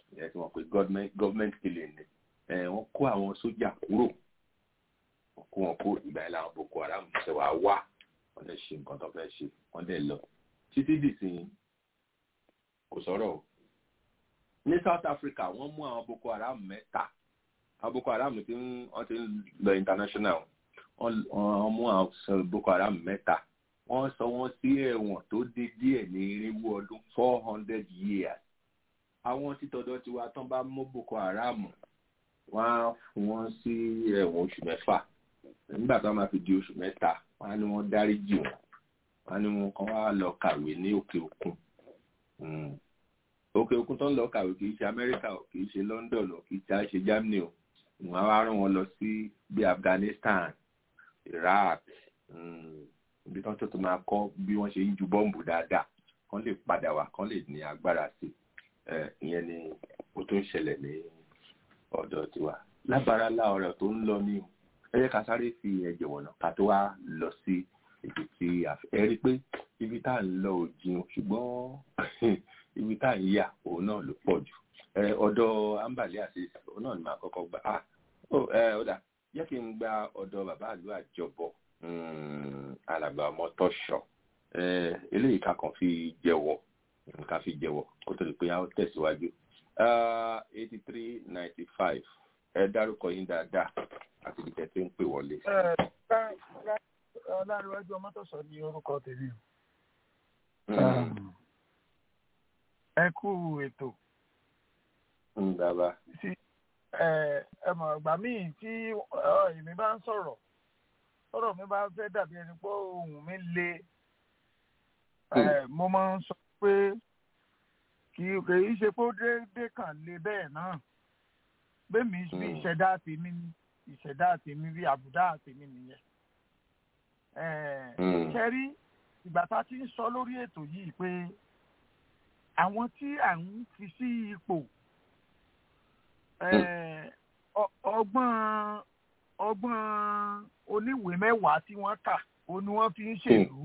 ìyẹn tí wọ́n pe government government killing ni ẹ wọ́n kó àwọn sójà kúrò wọ́n kó wọn kó ìgbà yẹn làwọn boko haram ṣe wàá wá wọ́n lè ṣe nǹkan tó fẹ́ ṣe wọ́n dẹ̀ lọ títí dìsìn kò sọ̀rọ̀ o ní south africa wọ́n mú àwọn boko haram mẹ́ta àwọn boko haram ti ń wọ́n ti ń lọ international wọ́n wọ́n mú àwọn boko haram mẹ́ta wọ́n sọ wọ́n sí ẹ̀wọ̀n tó dé díẹ̀ ní irinwó ọdún four hundred years àwọn títọ́dọ̀ tiwa tán bá mú boko haram wọ́n á fún wọn sí ẹ̀wọ̀n oṣù mẹ́fà nígbà tó máa fi di oṣù mẹ́ta wọ́n á ní wọ́n dáríjì wọn wọ́n á ní wọn kàn wá lọ kàwé ní òkè òkun òkè òkun tó ń lọ kàwé kì í ṣe amẹ́ríkà o kì í ṣe london o kì í ṣe ṣe germany o wọ́n á wá rán wọn lọ sí bí afghanistan iraq ibi tó ń tó tó máa kọ́ bí wọ́n ṣe ń ju bọ́ǹbù dáadáa kán lè padà wá kán lè ní agbára sí ìyẹn ni ó tó ń ṣẹlẹ̀ ní ọ̀dọ̀ tiwa lábára lá ọ̀rọ̀ tó ń lọ ní o ẹ yẹ ká sáré fi ẹ̀jẹ̀ wọ̀nà ká tó wá lọ sí ibi tí ẹ rí i pé ibi tá à ń lọ ò jìn ṣùgbọ́n ibi tá à ń yà òun náà ló pọ̀ jù ọ̀dọ̀ ambali àti òun náà ni màá kọ́kọ́ gbà á ó dà jẹ́ kí n gba ọ̀dọ̀ bàbá àlú àjọbọ̀ alàgbà ọmọ tọ́ṣọ̀ eléyìí ká kàn fi jẹ́wọ́ ká fi jẹ́wọ́ kó tó di pé a ó tẹ̀síwájú eighty three ninety five ẹ dárúkọ yín dáadáa àti ibi tẹ́ tí ń pè wọlé. ọlárẹ̀wájú ọmọtọ̀sọ ní orúkọ tèmi ẹ kú ètò. bàbá. ẹ mọ̀ ìgbà míì tí èmi bá ń sọ̀rọ̀ sọ̀rọ̀ mi bá fẹ́ dàbí ẹni pé ohùn mi le mo máa ń sọ pé kì í ṣe pé ó déédéé kàn le bẹ́ẹ̀ náà bẹ́ẹ̀mi bí ìṣẹ̀dá tèmi ni ìṣẹ̀dá tèmi bí àbùdá tèmi nìyẹn. ṣe rí ìgbà tá a ti ń sọ lórí ètò yìí pé àwọn tí à ń fi sí ipò ọgbọ́n ọgbọ́n oníwèé mẹ́wàá tí wọ́n kà ó ní wọ́n fi ń ṣèlú.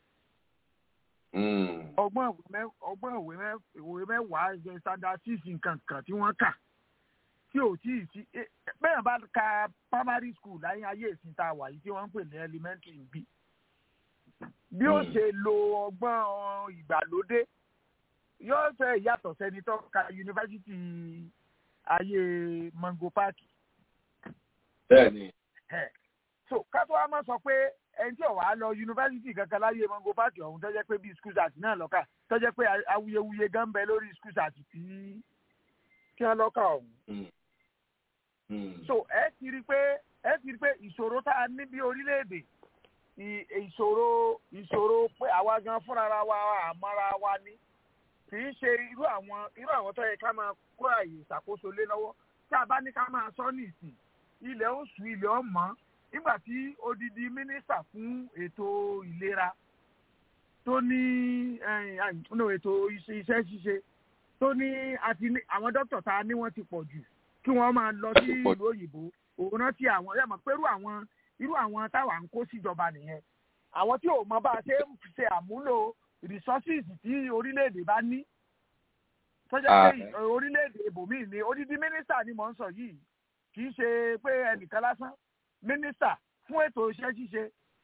ọgbọ́n ìwé mẹ́wàá standard six nǹkan kan tí wọ́n kà tí ò tí ì sí bẹ́ẹ̀ bá ka primary school láyé ayé ìsìn tá a wà yìí tí wọ́n ń pè ní elementary bí bí ó ṣe lo ọgbọ́n ìgbàlódé yóò fẹ́ yàtọ̀ sẹ́ni tó ka yunifásitì ayé mango park. bẹ́ẹ̀ni. so kátó wa máa sọ pé ẹni tí ò wá lọ yunifásitì kankan láyé mango park ọ̀hún tó jẹ́ pé bí school sat náà lọ́kà tó jẹ́ pé awuyewuye gan bẹ lórí school sat tí kí wọ́n lọ́kà ọ̀hún so ẹ ti rí pé ẹ ti rí pé ìṣòro tá a ní bí orílẹ̀-èdè ìṣòro ìṣòro pé àwa gan fúnra wa àmọ́ra wa ní kì í ṣe irú àwọn irú àwọn tó yẹ ká máa kó àyè ìṣàkóso lé lọ́wọ́ tá a bá ní ká máa sọ ní ìsìn ilẹ̀ oṣù ilẹ̀ ọmọ nígbà tí odidi mínísítà fún ètò ìlera tó ní ètò iṣẹ́ ṣíṣe tó ní àti àwọn dókítà tá a ní wọ́n ti pọ̀ jù kí wọ́n máa lọ sí ìlú òyìnbó òun rántí àwọn ẹ̀ mọ̀ pé irú àwọn irú àwọn táwa ń kó síjọba nìyẹn àwọn tí ò mọ bá a ṣe ń ṣe àmúlò resources tí orílẹ̀-èdè bá ní tọ́jà pé orílẹ̀-èdè ibòmíì ni odidi mínísítà ni mò ń sọ yìí kì í ṣe pé ẹnìkan lásán mínísítà fún ètò iṣẹ́ ṣíṣe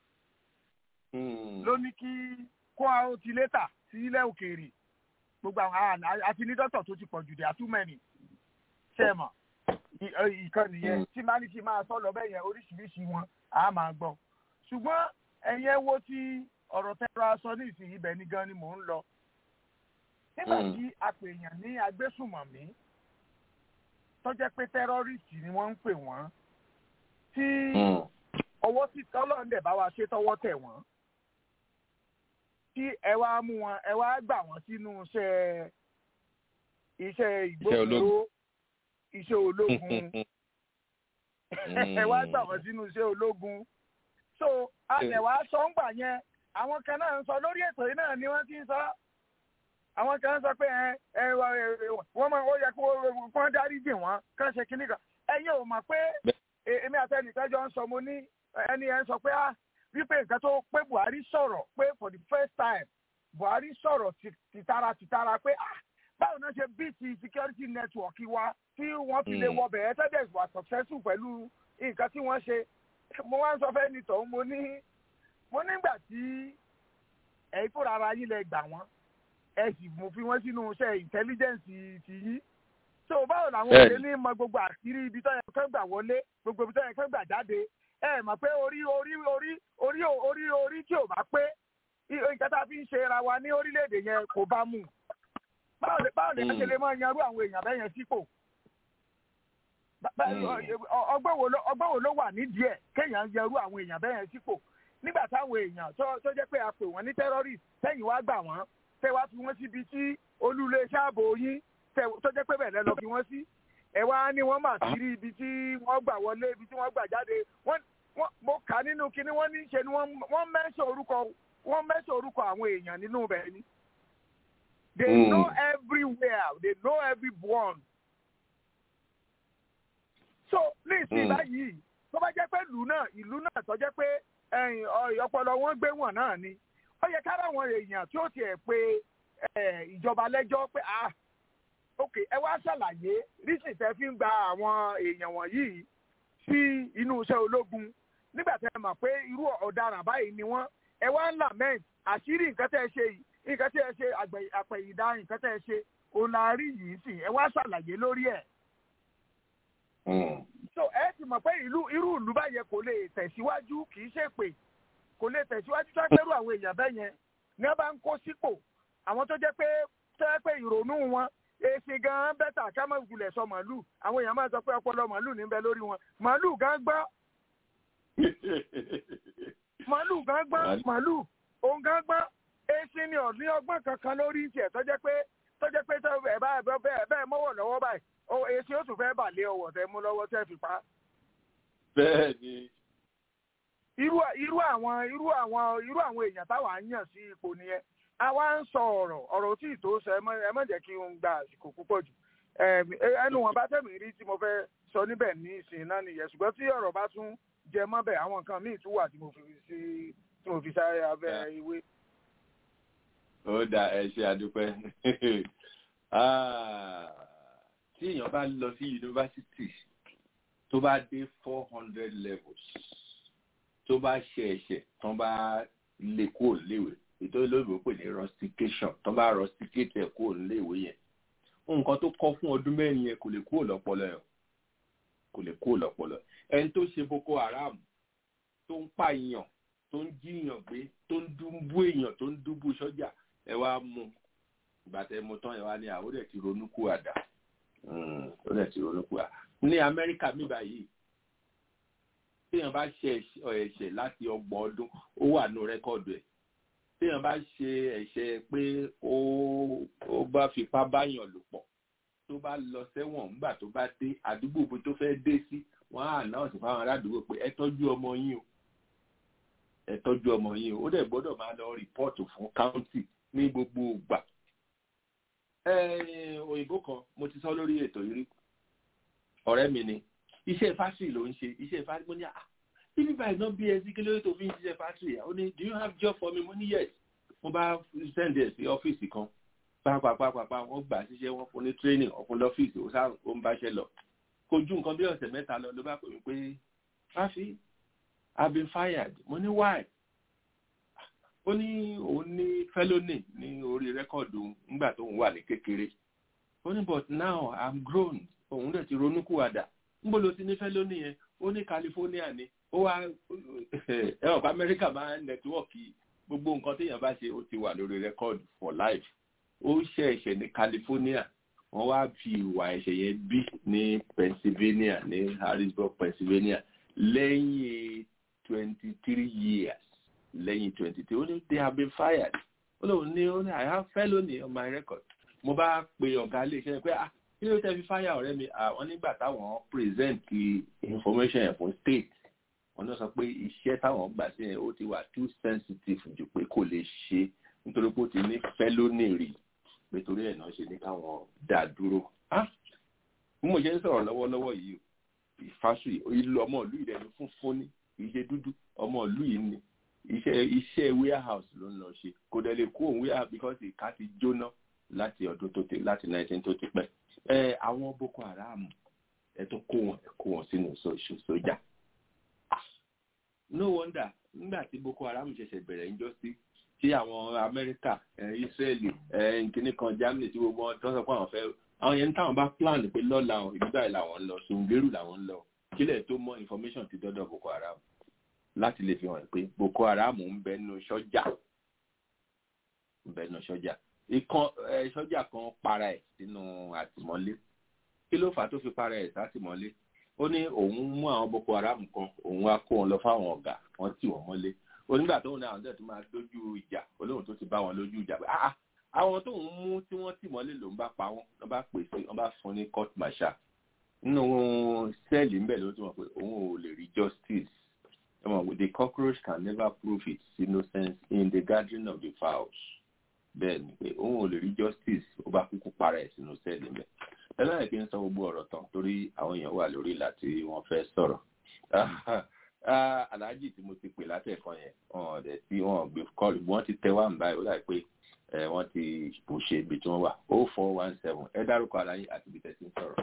ló ní kí kó àwọn ti létà sí ilẹ̀ òkèèrè gbogbo àwọn àti ní dókítà tó ti pọ̀ jù dé àtúmẹ̀nì ṣe mọ̀ ìkànnì yẹn tí máa ní kí máa sọ lọ bẹ́ẹ̀ yẹn oríṣiríṣi wọn á máa gbọ́ ṣùgbọ́n ẹ̀yẹ wo ti ọ̀rọ̀ tẹ́lọ aṣọ ní ìsìn ibẹ̀ ní gan ni mò ń lọ nígbà tí apèèyàn ní agbésùmọ̀mí tó jẹ́ pé tẹ́rọ́rìsì ni wọ́n ń pè wọ́n tí ọwọ́ tí ọlọ́run dẹ̀ bá wa ṣe tọwọ́ tẹ̀ wọ́n tí ẹ wá mú wọn ẹ wá gbà wọ́n sínú iṣẹ́ iṣẹ́ ìgbófinró iṣẹ́ ológun ẹ wá gbà wọ́n sínú iṣẹ́ ológun so alẹ̀ wá sọ ń gbà yẹn àwọn kan náà ń sọ lórí ètò yìí náà ni wọ́n ti ń sọ àwọn kan ń sọ pé ẹ ẹ wọ́n máa ó yẹ kó wọ́n dárí jì wọ́n kán ṣe kíní kan ẹ̀yin ò mọ̀ pé èmi àtẹnìkan jọ ń sọ mo ní ẹni ẹ ń sọ pé ah wípé nǹkan tó pé Buhari sọ̀rọ̀ pé for the first time Buhari sọ̀rọ̀ tìtara tìtara pé ah báwo náà ṣe bí ti security network wa tí wọ́n fi lè Mm. wọ bẹ̀rẹ̀ tẹ́lẹ̀ wà successful pẹ̀lú nǹkan tí wọ́n ṣe mo wá ń sọ fẹ́ nìtọ̀ mo ní mo nígbà tí ẹ̀yin fúnra ara yín lẹ gbà wọ́n ẹ sì mú fi wọ́n sínú iṣẹ́ intelligence ti yín so báwo làwọn Bẹ́ẹ̀ni. òde ní mọ gbogbo àṣírí ibi tó yẹ kán gbà wọlé gbogbo ibi tó yẹ kán gbà jáde ẹ mọ̀ pé orí orí orí orí orí orí tí ò bá pé i- nǹkan tá a fi ń ṣe ra wa ní orílẹ̀-èdè yẹn kò bá mú báwo lè báwo lè Mm. ṣe lè máa yanrú àwọn èèyàn bẹ́ẹ̀ yẹn sípò Bá- bá- Mm. ọ- ọgbọ́n wo ló- ọgbọ́n wo ló wà nídìí ẹ̀ kéèyàn yanrú àwọn èèyàn bẹ́ẹ̀ yẹn sípò nígbà táwọn èèyàn tó tó jẹ́ pé a pè wọ́n ní terrorist tẹ́yìn wá gbà wọ́n tẹ́ wá fi wọ́n síbi tí olúléeṣẹ́ ààbò yín tẹ́- tó jẹ́ pé bẹ́ẹ̀ lẹ́ lọ fi wọ́n sí ẹ wá ní wọ́n mà sí rí ibi tí wọ́n gbà wọlé ibi tí wọ́n gbà jáde wọ́n wọ́n mo kà á nínú kinní wọ́n ní ṣe ni wọ́n wọ́n mẹ́sàn orúkọ wọ́n mẹ́sàn orúkọ àwọn èèyàn nínú bẹ́ẹ̀ ni they Mm. know everywhere they know everyone so ní ìsìn Mm. báyìí tó bá jẹ́ pé ìlú náà ìlú náà tó jẹ́ pé ẹ̀yìn, ọ- ọpọlọ wọn gbé wọn náà ni ó yẹ kára àwọn èèyàn tí ó tiẹ̀ pé ẹ̀, ìjọba lẹ́jọ́ pé ah ok ẹ wá ṣàlàyé rísì tẹ́ fi ń gba àwọn èèyàn wọ̀nyí sí inú iṣẹ́ ológun nígbà tẹ́ ẹ mọ̀ pé irú ọ̀daràn báyìí ni wọ́n ẹ wá ń lament àṣírí nǹkan tẹ́ ẹ ṣe yìí nǹkan tẹ́ ẹ ṣe àgbẹ̀- àpẹ̀yìndà nǹkan tẹ́ ẹ ṣe òun la rí yìí sì ẹ wá ṣàlàyé lórí ẹ̀ Mm. so ẹ ti mọ̀ pé ìlú irú ìlú báyẹn kò lè tẹ̀síwájú kì í ṣe pé kò lè tẹ̀síwájú tó ẹgbẹ́rú àwọn èèyàn bẹ́ẹ̀ yẹn ní wọ́n bá ń kó sípò àwọn tó jẹ́ pé tó jẹ́ pé ìrònú wọn èsì gan-an bẹ́tà ká má gulẹ̀ sọ màálù àwọn èèyàn máa sọ pé ọpọlọ màálù ní bẹ lórí wọn màálù gan gbọ́ màálù gan gbọ́ màálù òun gan gbọ́ èsì ni ò ní ọgbọ́n kankan lórí tiẹ̀ tó jẹ́ pé tó jẹ́ pé tó ẹ̀ bá bẹ́ẹ̀ bẹ́ẹ̀ mọ́wọ́ lọ́wọ́ báyìí ó èsì ó tún fẹ́ bà lé ọwọ́ tẹ mú lọ́wọ́ tẹ́ fi pa á bẹ́ẹ̀ ni irú irú àwọn irú àwọn irú àwọn èèyàn táwa ń yàn sí ipò nìyẹn àwa ń sọ ọ̀rọ̀ ọ̀rọ̀ tí ì tó sọ ẹ má ẹ má jẹ́ kí n gba àsìkò púpọ̀ jù Ẹm, ẹ- ẹnu wọn bá tẹ̀mí rí tí mo fẹ́ sọ níbẹ̀ ní ìsìn náà nìyẹn ṣùgbọ́n tí ọ̀rọ̀ bá tún jẹ mọ́bẹ̀ àwọn nǹkan míì tún wà tí mo fi sí tí mo fi sáré abẹ́ ìwé. ó dà ẹ ṣe àdúpẹ́ Ah, tí èèyàn bá lọ sí yunifásitì tó bá dé four hundred levels tó bá ṣe ẹ̀ṣẹ̀ tó bá lè kúrò léwe ètò olóògbé pè ní rustication tó bá rusticate ẹ̀ kúrò léwe yẹn nǹkan tó kọ́ fún ọdún mẹ́rin yẹn kò lè kúrò lọ́pọlọ ẹ̀ kò lè kúrò lọ́pọlọ ẹni tó ṣe boko haram tó ń pààyàn tó ń jíyàn gbé tó ń dúnbú èèyàn tó ń dúnbú sọ́jà ẹ wá mú ìgbà tẹ mo tán ẹ wá ní àwọn ó dẹ̀ ti ronú kú àdá ó dẹ̀ ti ronú kú àdá ní amẹ́ríkà mi báyìí téèyàn bá ṣe ẹ̀ṣẹ̀- ẹ̀ṣẹ̀ láti ọgbọ̀n ọdún ó wà nù rẹ́kọ̀dù ẹ̀ téèyàn bá ṣe ẹ̀ṣẹ̀ pé ó ó bá fipá báyàn lò pọ̀ tó bá lọ sẹ́wọ̀n nígbà tó bá dé àdúgbò ibi tó fẹ́ dé sí wọ́n á náà sì fáwọn aládùúgbò pé ẹ tọ́jú ọmọ yín o ẹ tọ́jú ọmọ yín o ó dẹ̀ gbọ́dọ̀ máa lọ rìpọ́ọ̀tù fún káùntì ní gbogbo ìgbà. Ẹ, òyìnbó kan mo ti sọ lórí ètò yìí rí ọ̀rẹ́ mi ni iṣẹ́ fásitì ló ń ṣe iṣẹ́ fásitì mo ní à bíbí báyìí náà bí ẹsí kí ló tó fi ń ṣiṣẹ́ fásitì ó ní do you have job for me mo ní yes mo bá send ẹ̀ sí ọ́fíìsì kan pàápàá wọ́n gbà síṣẹ́ wọn fún ní training ọ̀fun lọ́fíìsì ó sáà ó ń báṣẹ́ lọ kò ju nǹkan bí ọ̀sẹ̀ mẹ́ta lọ ló bá pè mí pé fáfi I've been fired mo ní why ó ní òun ní felony ní orí rẹ́kọ̀dù nígbà tó ń wà ní kékeré ó ní but now I'm grown òun dẹ̀ ti ronúkúwàdà níbo ló ti ní felony yẹn ó ní California ni ó wá ẹ ọ̀pá Amẹ́ríkà máa ń nẹ́tíwọ́ọ̀kì gbogbo nǹkan téèyàn bá ṣe ó ti wà lórí rẹ́kọ̀dù for life ó ṣe ẹ̀ṣẹ̀ ní California wọ́n wá fi ìwà ẹ̀ṣẹ̀ yẹn bí ní Pennsylvania ní Harrisburg Pennsylvania lẹ́yìn twenty three years lẹ́yìn twenty three ó ní they have been fired ó lóun ní ó ní I have felony on my record mo bá pe ọ̀gá iléeṣẹ́ pé ah kí ló tẹ́ fi fire ọ̀rẹ́ mi àwọn nígbà táwọn present information yẹn fún state wọ́n náà sọ pé iṣẹ́ táwọn gbà sí yẹn ó ti wà too sensitive jù pé kò lè ṣe nítorí pé ó ti ní felony rí nítorí ẹ̀ náà ṣe ní káwọn dá dúró ah bí mo ṣe ń sọ̀rọ̀ lọ́wọ́lọ́wọ́ yìí ìfásù ìlú ọmọ ìlú ìdẹni funfun ní kì í ṣe dúdú ọmọ ìlú yìí ni iṣẹ́ iṣẹ́ warehouse ló ń lọ ṣe kò dẹ̀ lè kó òun warehouse because ìka ti jóná láti ọdún tó ti láti nineteen tó ti pẹ́ ẹ àwọn boko haram ẹ tó kó wọn ẹ kó wọn sínú sóṣù sójà no wonder nígbà tí boko haram ṣẹ̀ṣẹ̀ bẹ̀rẹ̀ ń jọ sí tí àwọn amẹ́ríkà israeli nkíní kan germany tí gbogbo wọn tó sọ pé àwọn fẹ́ àwọn yẹn táwọn bá plan pé lọ́la ìgbà yìí làwọn ń lọ sùngbérù làwọn ń lọ kílẹ̀ tó mọ information ti dọ́dọ̀ boko haram láti lè fi hàn pé boko haram ń bẹnu sọ́jà ń bẹnu sọ́jà ìkan sọ́jà kan para ẹ̀ sínú àtìmọ́lé kí ló fà á tó fi para ẹ̀ sátìmọ́lé ó ní òun mú àwọn boko haram kan òun wá kó wọn lọ fáwọn ọ̀gá wọn tì wọ́n mọ́lé onígbà tóun náà àwọn tó máa lójú ìjà olóhùn tó ti bá wọn lójú ìjà pé ah àwọn tóun mú tí wọ́n tì mọ́lé lòun bá pa wọ́n wọ́n bá pè sí wọ́n bá fún ní court martial nínú sẹ́ẹ̀lì ńbẹ̀ ló ti mọ̀ pé òun ò lè rí justice the cockroach can never prove its innocence in the gathering of the fowls bẹ́ẹ̀ ni pé òun ò lè rí justice ó bá kúkú para ẹ̀ sínú sẹ́ẹ̀lì ńbẹ̀ ẹlẹ́yìn kí n sọ gbogbo ọ̀rọ̀ tán torí àwọn èèyàn wà lórí ìlà tí wọ́n fẹ́ sọ̀rọ̀ aláàjì tí mo ti pè látẹ̀kan yẹn wọn ọ̀dẹ̀ tí wọ́n gbé kọ́ọ̀lù wọ́n ti tẹ wá ń báyìí ó dà pé wọ́n ti bò ṣe ibi tí wọ́n wà o four one seven ẹ dárúkọ aláyé àti ibi tẹ̀sí ń sọ̀rọ̀.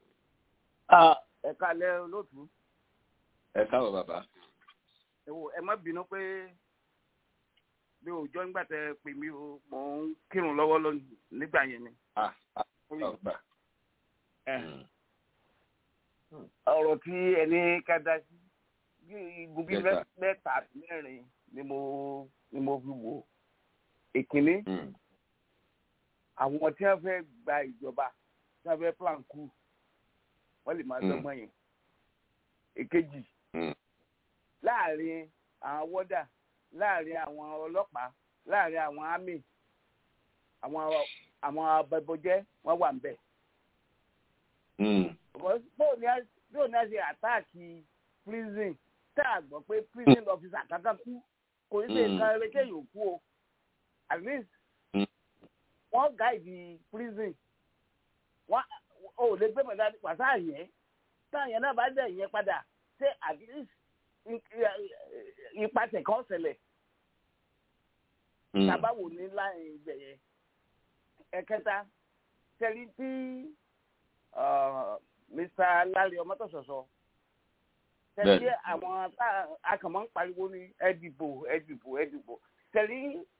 ẹ kalẹ̀ olóòtú. ẹ káwọ bàbá. ẹ wo ẹ má bínú pé bí òòjọ́ nígbà tẹ pè mí o mò ń kírun lọ́wọ́ nígbà yẹn ni. ọgbà. ọ̀rọ̀ tí ẹni ká dá sí igun bíi mẹ́ta mẹ́rin ni mo ni mo fi wò ìkíní àwọn tí wọ́n fẹ́ gba ìjọba tí wọ́n fẹ́ plan kú wọ́n lè máa dọ́gbọ́n yẹn èkejì láàrin àwọn wọ́dà láàrin àwọn ọlọ́pàá láàrin àwọn army àwọn àwọn abẹ́bọjẹ́ wọ́n wà ń bẹ̀. bóun ni a ṣe àtáàkì prison tá a gbọ́ pé prison officer kankan kú kò ní ṣe nǹkan ẹlẹ́kẹ́ yòókù o at least wọ́n gáìdì prison wọ́n ò lè gbé mọ̀dá pàṣẹ yẹn táyẹn náà bá dẹ̀ yẹn padà ṣé at least ìpàṣẹ kan ṣẹlẹ̀ tábàwò ní láì ibẹ̀ yẹn ẹ̀kẹta tẹ̀lé tí mr lálẹ́ ọmọtọ̀sọ̀sọ tẹ̀lé àwọn akàmọ́ ń pariwo ní ẹ̀dìbò ẹ̀dìbò ẹ̀dìbò tẹ̀lé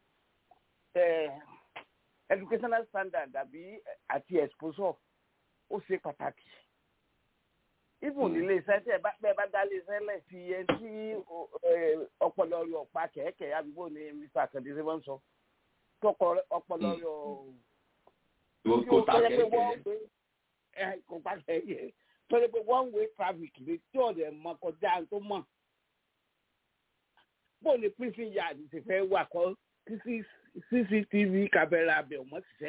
educational standard àbí àti exposure ó ṣe pàtàkì ibùn nílé iṣẹ́ tí ẹ bá dá lé iṣẹ́ lẹ̀ fi ẹ tí ọpọlọ rẹ ọ̀pá kẹ̀kẹ́ àdúgbò ní mr akande ṣe wọ́n sọ tọkọ ọpọlọ rẹ ọ̀ tí ó tọ́jú pé wọ́n gbé kò pa kẹ̀kẹ́ tọ́jú pé one way traffic lè tí ọ̀dẹ̀ mọ kọjá tó mọ̀ bó ni prison yard ti fẹ́ wà kọ́ cctv kámẹ́rà abẹ ọmọ ṣiṣẹ́.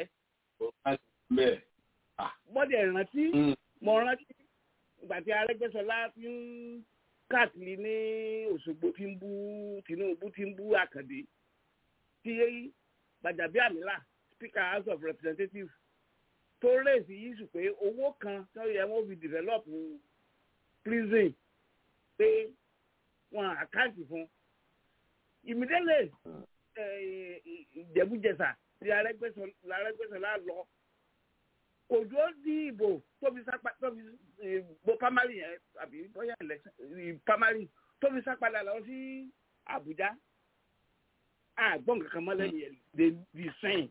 mọ́dẹ̀ rántí mo rántí ìgbà tí arẹ́gbẹ́sọlá fi ń káàkiri ní òṣogbo tí ń bú tinubu tí ń bú àkàndé tí gbàjàbíàmílà speaker house of representatives tó rèézì yíṣù pé owó kan tó yẹ wọ́n fi develop prison pé wọn àkáǹtì fún immediately ìjẹ̀bújẹsà tí arẹ́gbẹ́sọlá lọ kò dúró di ìbò tóbi sápá tóbi ìbò pamari yẹn àbí bóyá election pamari tóbi sápadà lọ sí Àbújá àgbọn kankan mọ lẹ́yìn ẹ lè di sẹ́yìn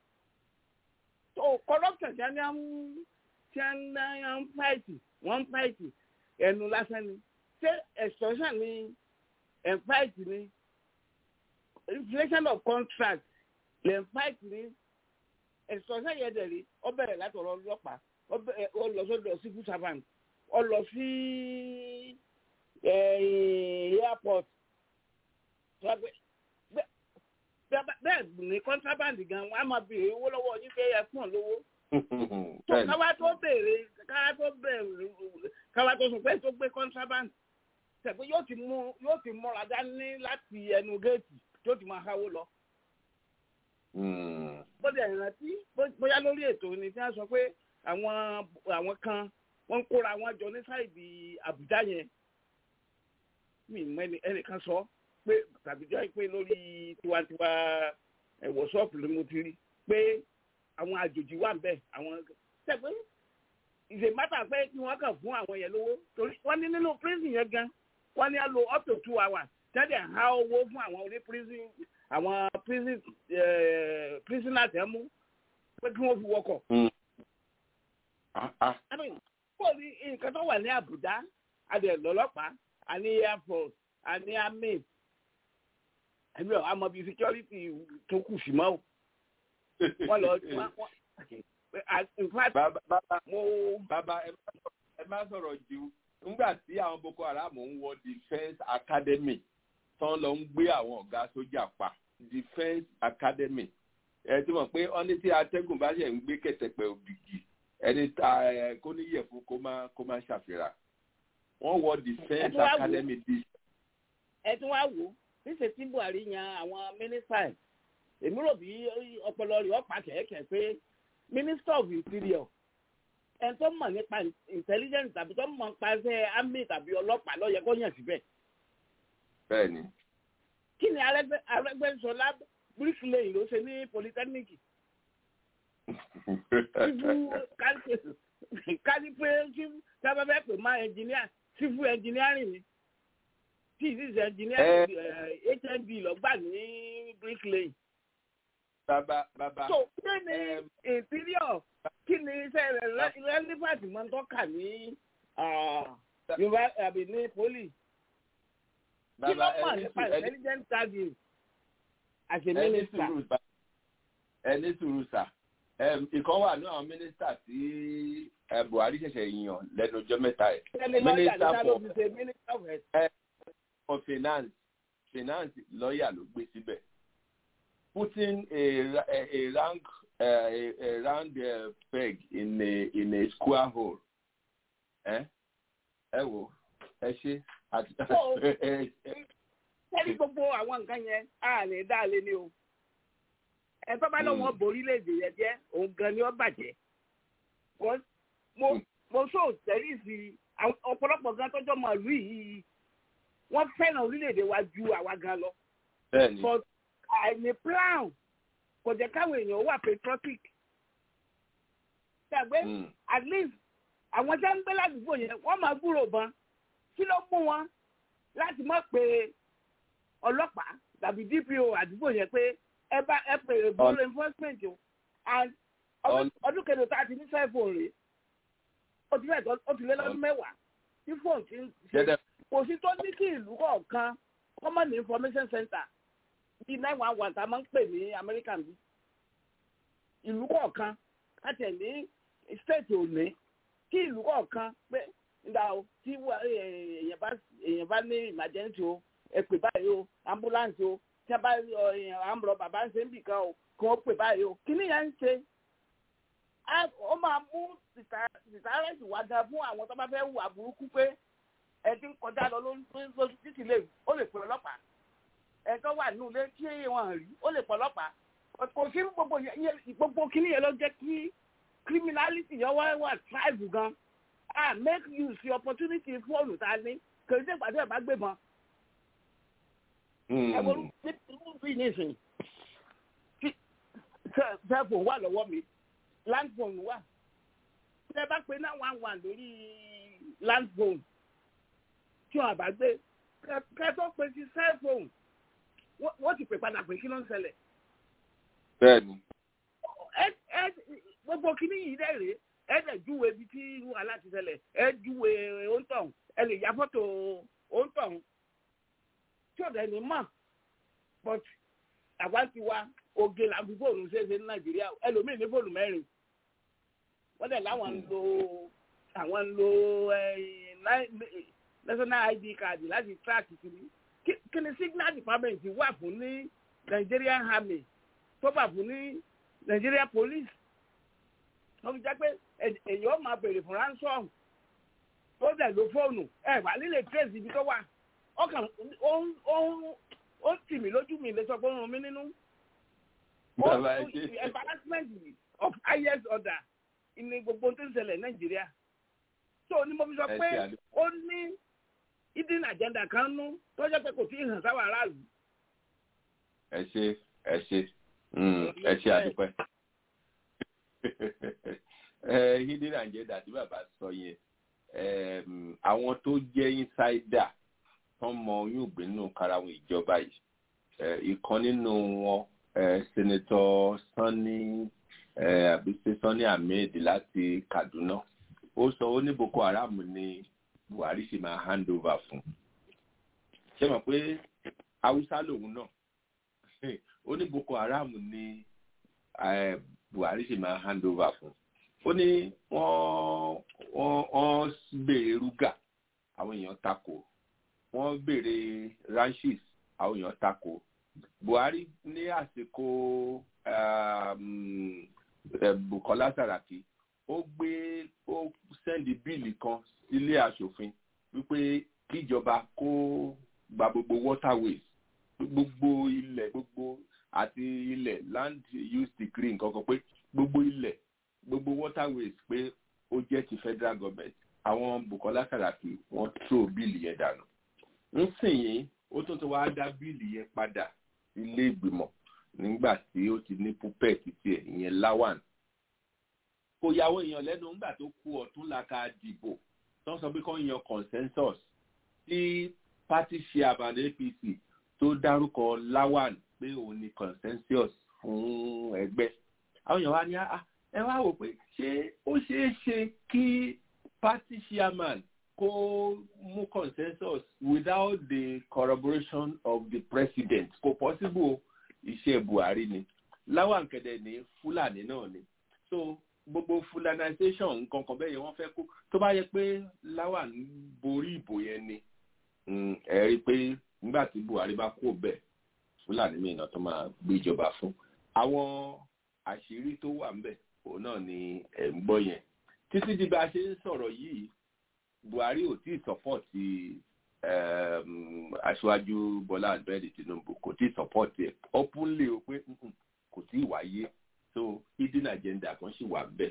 so corruption tí a ní àwọn tí a ní àwọn fáìtì wọn fáìtì ẹnu lásán ni ṣé extortion ni ẹ̀ fáìtì ni inflation of contract lè fight ní extortion yẹn dẹ̀ rí ọ bẹ̀rẹ̀ láti ọ̀rọ̀ ọlọ́pàá ọ lọ sọ́dọ̀ civil servant ọ lọ sí airport bẹ́ẹ̀ ní contraband gan wọn á máa béèrè owó lọ́wọ́ yín pé ẹ fún ọ lówó káwá tó béèrè káwá tó béèrè káwá tó sùn pé tó gbé contraband tẹ̀pẹ́ yóò ti mú yóò ti múra dání láti ẹnu géètì tó ti máa háwó lọ. bóde ìrántí bóyá lórí ètò ni tí wọ́n sọ pé àwọn àwọn kan wọ́n ń kóra wọn jọ ní sáìdì àbújá yẹn mi mọ ẹnìkan sọ pé tàbí jẹ́ pé lórí tiwantiwa wọ́sọ́ọ̀pù ló mo ti rí pé àwọn àjòjì wà ń bẹ̀ àwọn tẹ̀pẹ́ ìṣe mátà pé kí wọ́n kàn fún àwọn yẹn lówó torí wọ́n ní nínú prison yẹn gan wọ́n ní á lo up to two hours tẹ́lẹ̀ há owó fún àwọn oní prison àwọn prison prisoner tẹ́ mú pé kí wọ́n fi wọkọ̀. kó ní nǹkan tó wà ní Àbújá adé lọ́lọ́pàá àní air force àní army ẹbí ọ àmọ́ bíi security tó kù sí mọ́ o wọ́n lọ in fact bàbá mo. bàbá ẹ má sọ̀rọ̀ jù nígbà tí àwọn Boko Haram ń wọ defence academy tán lọ ń gbé àwọn ọ̀gá sójà pa defence academy ẹ ti mọ̀ pé ọ́ní tí atẹ́gùn bá ṣe ń gbé kẹ̀tẹ̀pẹ̀ òbígì ẹni tá ẹ kó níyẹ̀fun kó má kó má ṣàfihàn wọ́n wọ defence academy di. ẹ tún wá wò ó níṣẹ́ tí Buhari yan àwọn mínísítà ẹ̀ èmi rò bí ọpọlọ rẹ̀ ọ̀pá kẹ̀kẹ́ pé minister of interior ẹni tó mọ̀ nípa intelligence tàbí tó mọ̀ nípa ṣe army tàbí ọlọ́pàá ló yẹ kó yàn síbẹ̀. bẹ́ẹ̀ni. kí ni Arẹ́gbẹ́ṣọlá bricklayer ló ṣe ní polytechnic. kárí pé sábàbẹ́ pè má engineer civil engineering ni tí ìdíje engineering HND lọ́gbà ní bricklayer bàbá bàbá. so kí ni interior kí ni iṣẹ́ rẹ̀ relevant máa ń tọ́ka ní yorùbá àbí ní poli. kí ló mọ̀ nípa intelligent service as a minister. ẹni sùúrù sà ìkan wà ní àwọn mínísítà tí Buhari ṣẹ̀ṣẹ̀ yàn lẹ́nu ọjọ́ mẹ́ta ẹ̀. minister for finance finance lọ́ọ̀yà ló gbé síbẹ̀ putting a, a, a round, uh, a, a round uh, peg in a, in a square hole. ẹ ẹ wo ẹ ṣe àti. sẹ́ni gbogbo àwọn nǹkan yẹn á lè dá lé ní o. ẹ tó bá lọ́wọ́ borí léde yẹn jẹ́ òun gan ni ó bàjẹ́. mo mo sọ tẹ́lí sí ọ̀pọ̀lọpọ̀ gan tọ́jọ́ mọ̀ lù yìí wọ́n fẹ́ràn orílẹ̀-èdè wa ju àwa gan lọ. bẹ́ẹ̀ni àìní plan kò jẹ́ káwọn èèyàn wà patriotic. Ṣàgbé at least àwọn tí wọ́n ń gbé ládùúgbò yẹn wọ́n máa gbúrò bọn kí ló mú wọn láti mọ̀ pé ọlọ́pàá tàbí DPO àdúgbò yẹn pé ẹ bá ẹ pè é bọ́ọ̀lù enforcement o and ọdún kẹlò tá a ti ní sẹ́fọ̀n rèé ó ti fẹ́ ó ti lé lọ́dún mẹ́wàá tí fóònù ti ń ṣe kò sí tó ní kí ìlú kọ̀ọ̀kan common information center bíi nine one one tá a máa ń pè ní American bí ìlú kọ̀ọ̀kan láti ẹ̀ ní state òní kí ìlú kọ̀ọ̀kan pé nígbà o tí èèyàn bá èèyàn bá ní emergency o ẹ pè báyìí o ambulance o tí a bá àmúlò bàbá ń ṣe ń bì kan o kí wọ́n pè báyìí o kí ni yẹn ń ṣe ó máa mú sìtárẹ́sì wá gan fún àwọn tó bá fẹ́ wù àbúrúkú pé ẹ ti ń kọjá lọ lórí títì lè ó lè pè ọlọ́pàá ẹ̀tọ́ wà nínú ilé tí wọ́n rí ó lè pọ̀ ọlọ́pàá kò sí gbogbo gbogbo kíní yẹn ló jẹ́ kí criminality yẹn wá wà tribe gan ah make use the opportunity fóònù tá a ní kò sí ìpàdé ẹ̀ bá gbébọn. ẹ wo irú bí nísìnyí cellphone wà lọ́wọ́ mi landphone wà tẹ bá pe náà one one lórí landphone tí wọn bá gbé kẹtọ pe sí cellphone wọ́n ti pè padà pé kí ló ń ṣẹlẹ̀. bẹ́ẹ̀ni. ẹ ẹ gbogbo kínní yìí dẹ̀ rèé ẹ dẹ̀ júwe ibi tí irú aláti ṣẹlẹ̀ ẹ júwe òǹtọ̀hún ẹ lè ya fọ́tò òǹtọ̀hún tí ò dẹ̀ ní mọ̀ but àwa ti wa oge la fi fóònù ṣeéṣe ní nàìjíríà ẹlòmíì ní fóònù mẹ́rin wọ́n dẹ̀ láwọn ń lo àwọn ń lo national id card láti track kiri kí ni signal department wà fún ní Nigerian army tó wà fún ní Nigeria police wọ́n fi jẹ́ pé èyàn máa béèrè fún ransom tó dẹ̀ lo fóònù ẹ̀ wà nílé trace ibi tó wà ọkàn ó tì mí lójú mi lè sọ pé ó ràn mí nínú. embarrassment of highest order ní gbogbo tó ń ṣẹlẹ̀ Nàìjíríà so ni mo fi sọ pé ó ní hidden agenda kan nú tó jẹ́ pé kò tí ì hàn sáwọn aráàlú. ẹ ṣe ẹ ṣe ẹ ṣe àdúpẹ́ hidden agenda tí bàbá sọ yẹn àwọn tó jẹ́ insider tó mọ oyún ìgbé nínú karahun ìjọba yìí ìkan nínú wọn senator Sani àbísí Sani Ahmed láti Kaduna ó sọ ó ní Boko Haram ní Buhari ṣe máa hand over fún ṣé mọ̀ pé Haúsá lòun náà ó ní Boko Haram ní Buhari ṣe máa hand over fún ó ní wọ́n wọ́n béèrè rúgà àwọn èèyàn takò wọ́n béèrè ranches àwọn èèyàn takò Buhari ní àsìkò Bukola Saraki ó gbé ó sẹ́ndì bíìlì kan sílé aṣòfin wípé kíjọba kó gba gbogbo waterways gbogbo ilẹ̀ gbogbo àti ilẹ̀ land use decree nǹkan kan pé gbogbo ilẹ̀ gbogbo waterways pé ó jẹ́ ti federal government àwọn Bukola Saraki wọ́n tó bíìlì yẹn dànù nsìnyí ó tún ti wá dá bíìlì yẹn padà ilé ìgbìmọ̀ nígbà tí ó ti ní púpẹ̀ títí ẹ̀ ìyẹn Lawan kò yàwó èèyàn lẹ́nu nígbà tó kú ọ̀tún làkà dìbò tó ń sọ pé kán yan consensus tí party chairman APC tó dárúkọ Lawan pé òun ni consensus fún ẹgbẹ́ àwọn èèyàn wá ní ẹ wá wò pé ṣé ó ṣeé ṣe kí party chairman kó mú consensus without the corroboration of the president kò possible iṣẹ́ Buhari ni Lawan kẹ̀dẹ̀ ní Fúlàní náà ni so gbogbo fulanization nǹkan kan bẹ́ẹ̀ yẹn wọ́n fẹ́ kó tó bá yẹ pé Lawan borí ìbò yẹn ni ẹ rí i pé nígbà tí Buhari bá kó bẹ́ẹ̀ Fúlàní mìíràn tó máa gbéjọba fún àwọn àṣírí tó wà ń bẹ̀ òun náà ni ẹ̀ ń gbọ́ yẹn títí di bá a ṣe ń sọ̀rọ̀ yìí Buhari ò tí ì sọ́pọ̀tì aṣáájú Bọ́lá Ahmed Tinubu kò tí ì sọ́pọ̀tì ẹ̀ openly o pé kò tí ì wáyé so hidden agenda kan sì wà bẹ́ẹ̀.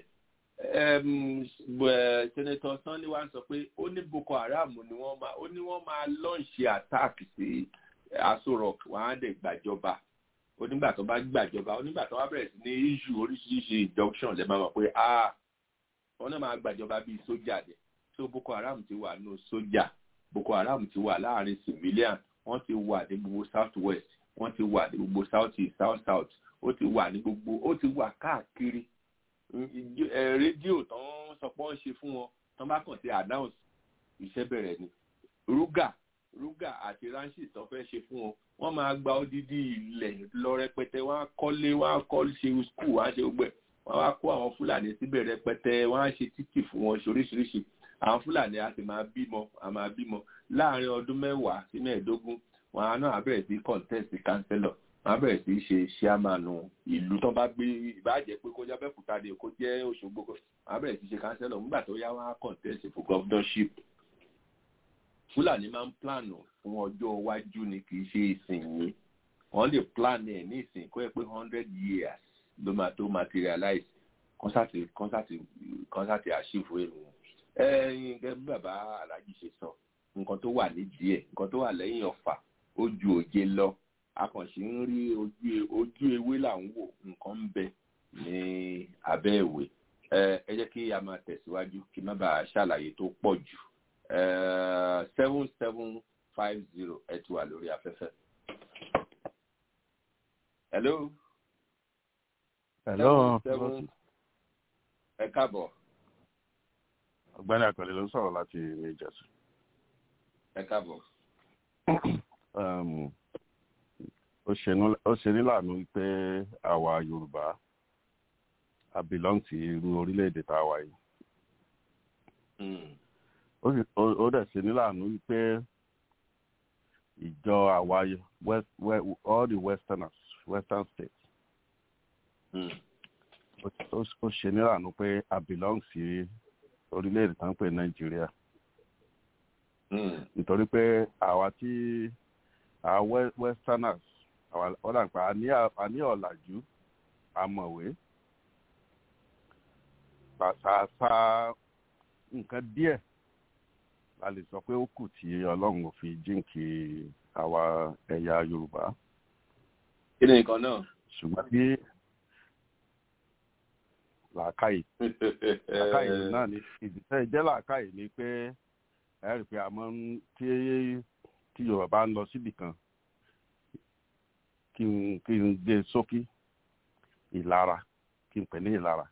Senator Sanni wa sọ pé ó ní Boko Haram ni wọ́n máa ó ní wọ́n máa lọ́ǹṣì attack sí Aso Rock wọ́n á dẹ̀ gbàjọba onígbà tó bá gbàjọba onígbà tó bá bẹ̀rẹ̀ sí ní issue oríṣiríṣi injunction lè máa mọ̀ pé ah wọ́n náà máa gbàjọba bíi sójà dẹ̀ so Boko Haram ti wà nù sójà Boko Haram ti wà láàrin civilian wọ́n ti wà ní gbogbo south west wọ́n ti wà ní gbogbo south east south south ó ti wà ní gbogbo ó ti wà káàkiri rédíò tó ń sọ pé wọ́n ṣe fún wọn tó bá kàn sí announce iṣẹ́ bẹ̀rẹ̀ ni rúgà rúgà àti ranches tó fẹ́ ṣe fún wọn wọ́n máa gba odidi ilẹ̀ lọ rẹpẹtẹ wọ́n á kọ́lé wọ́n á kọ́ ṣe skul wọ́n á ṣe gbẹ wọ́n á kó àwọn fúlàní síbẹ̀ rẹpẹtẹ wọ́n á ṣe títì fún wọn ṣoríṣiríṣi àwọn fúlàní á sì máa bímọ á máa bímọ láàrin ọdún mẹ́wàá sí mẹ́ẹ̀ẹ́dógún wọn á náà bẹ̀rẹ̀ sí contest councillor wọn á bẹ̀rẹ̀ sí ṣe ṣíàmánu ìlú tó bá gbé ìbàjẹ́ pé kó jẹ́ Abẹ́òkúta ni kó jẹ́ Òṣogbo wọn á bẹ̀rẹ̀ sí ṣe councillor nígbà tó yá wọn á contest for governorship fúlàní máa ń plànù fún ọjọ́ iwájú ni kì í ṣe ìsìn yìí wọ́n lè plan ẹ̀ ní ìsìn kó yẹ pé hundred years ló máa tó materialize kọ́nsàtì kọ́nsàtì kọ́nsàtì àṣìfò èrò ẹ̀yìn gẹ́gẹ́ bí bàbá alájí ṣe sọ nǹkan tó wà nídìí ẹ̀ nǹkan tó wà lẹ́yìn ọ̀fà ó ju òjé lọ akànṣe ń rí ojú ewé là ń wò nǹkan ń bẹ ní abẹ́ ìwé ẹ jẹ́ kí a máa tẹ̀síwájú kí má bàa ṣàlàyé tó pọ̀ jù seven seven five zero ẹ ti wà lórí afẹ́fẹ́. hello. hello. ẹ káàbọ̀. ọ̀gbẹ́ni àkànlé ló ń sọ̀rọ̀ láti ilé ìjọsìn. ẹ káàbọ̀. ó ṣe níláàánú wípé àwa yorùbá a belong sí irú orílẹ̀-èdè tá a wà yìí. ó dẹ̀ ṣe níláàánú wípé ìjọ àwa west, west, all the westerners western states ó ṣe níláàánú pé a belong sí orílẹ̀-èdè tá ń pè nàìjíríà nítorí pé àwa tí àwa westerners àwa dàgbà a ní ọ̀làjú amọ̀wé pàṣàṣà nǹkan díẹ̀ la lè sọ pé ó kù tí ọlọ́run ò fi jíǹkì àwa ẹ̀yà yorùbá. kí ni nǹkan náà. ṣùgbọ́n tí làákàyè làákàyè náà ni ìdíṣẹ́ ìjẹ́ làákàyè ni pé ẹ rí i pé àmọ́ tí tí yorùbá ń lọ síbì kan kí n kí n gbé sókí ìlara kí n pè ní ìlara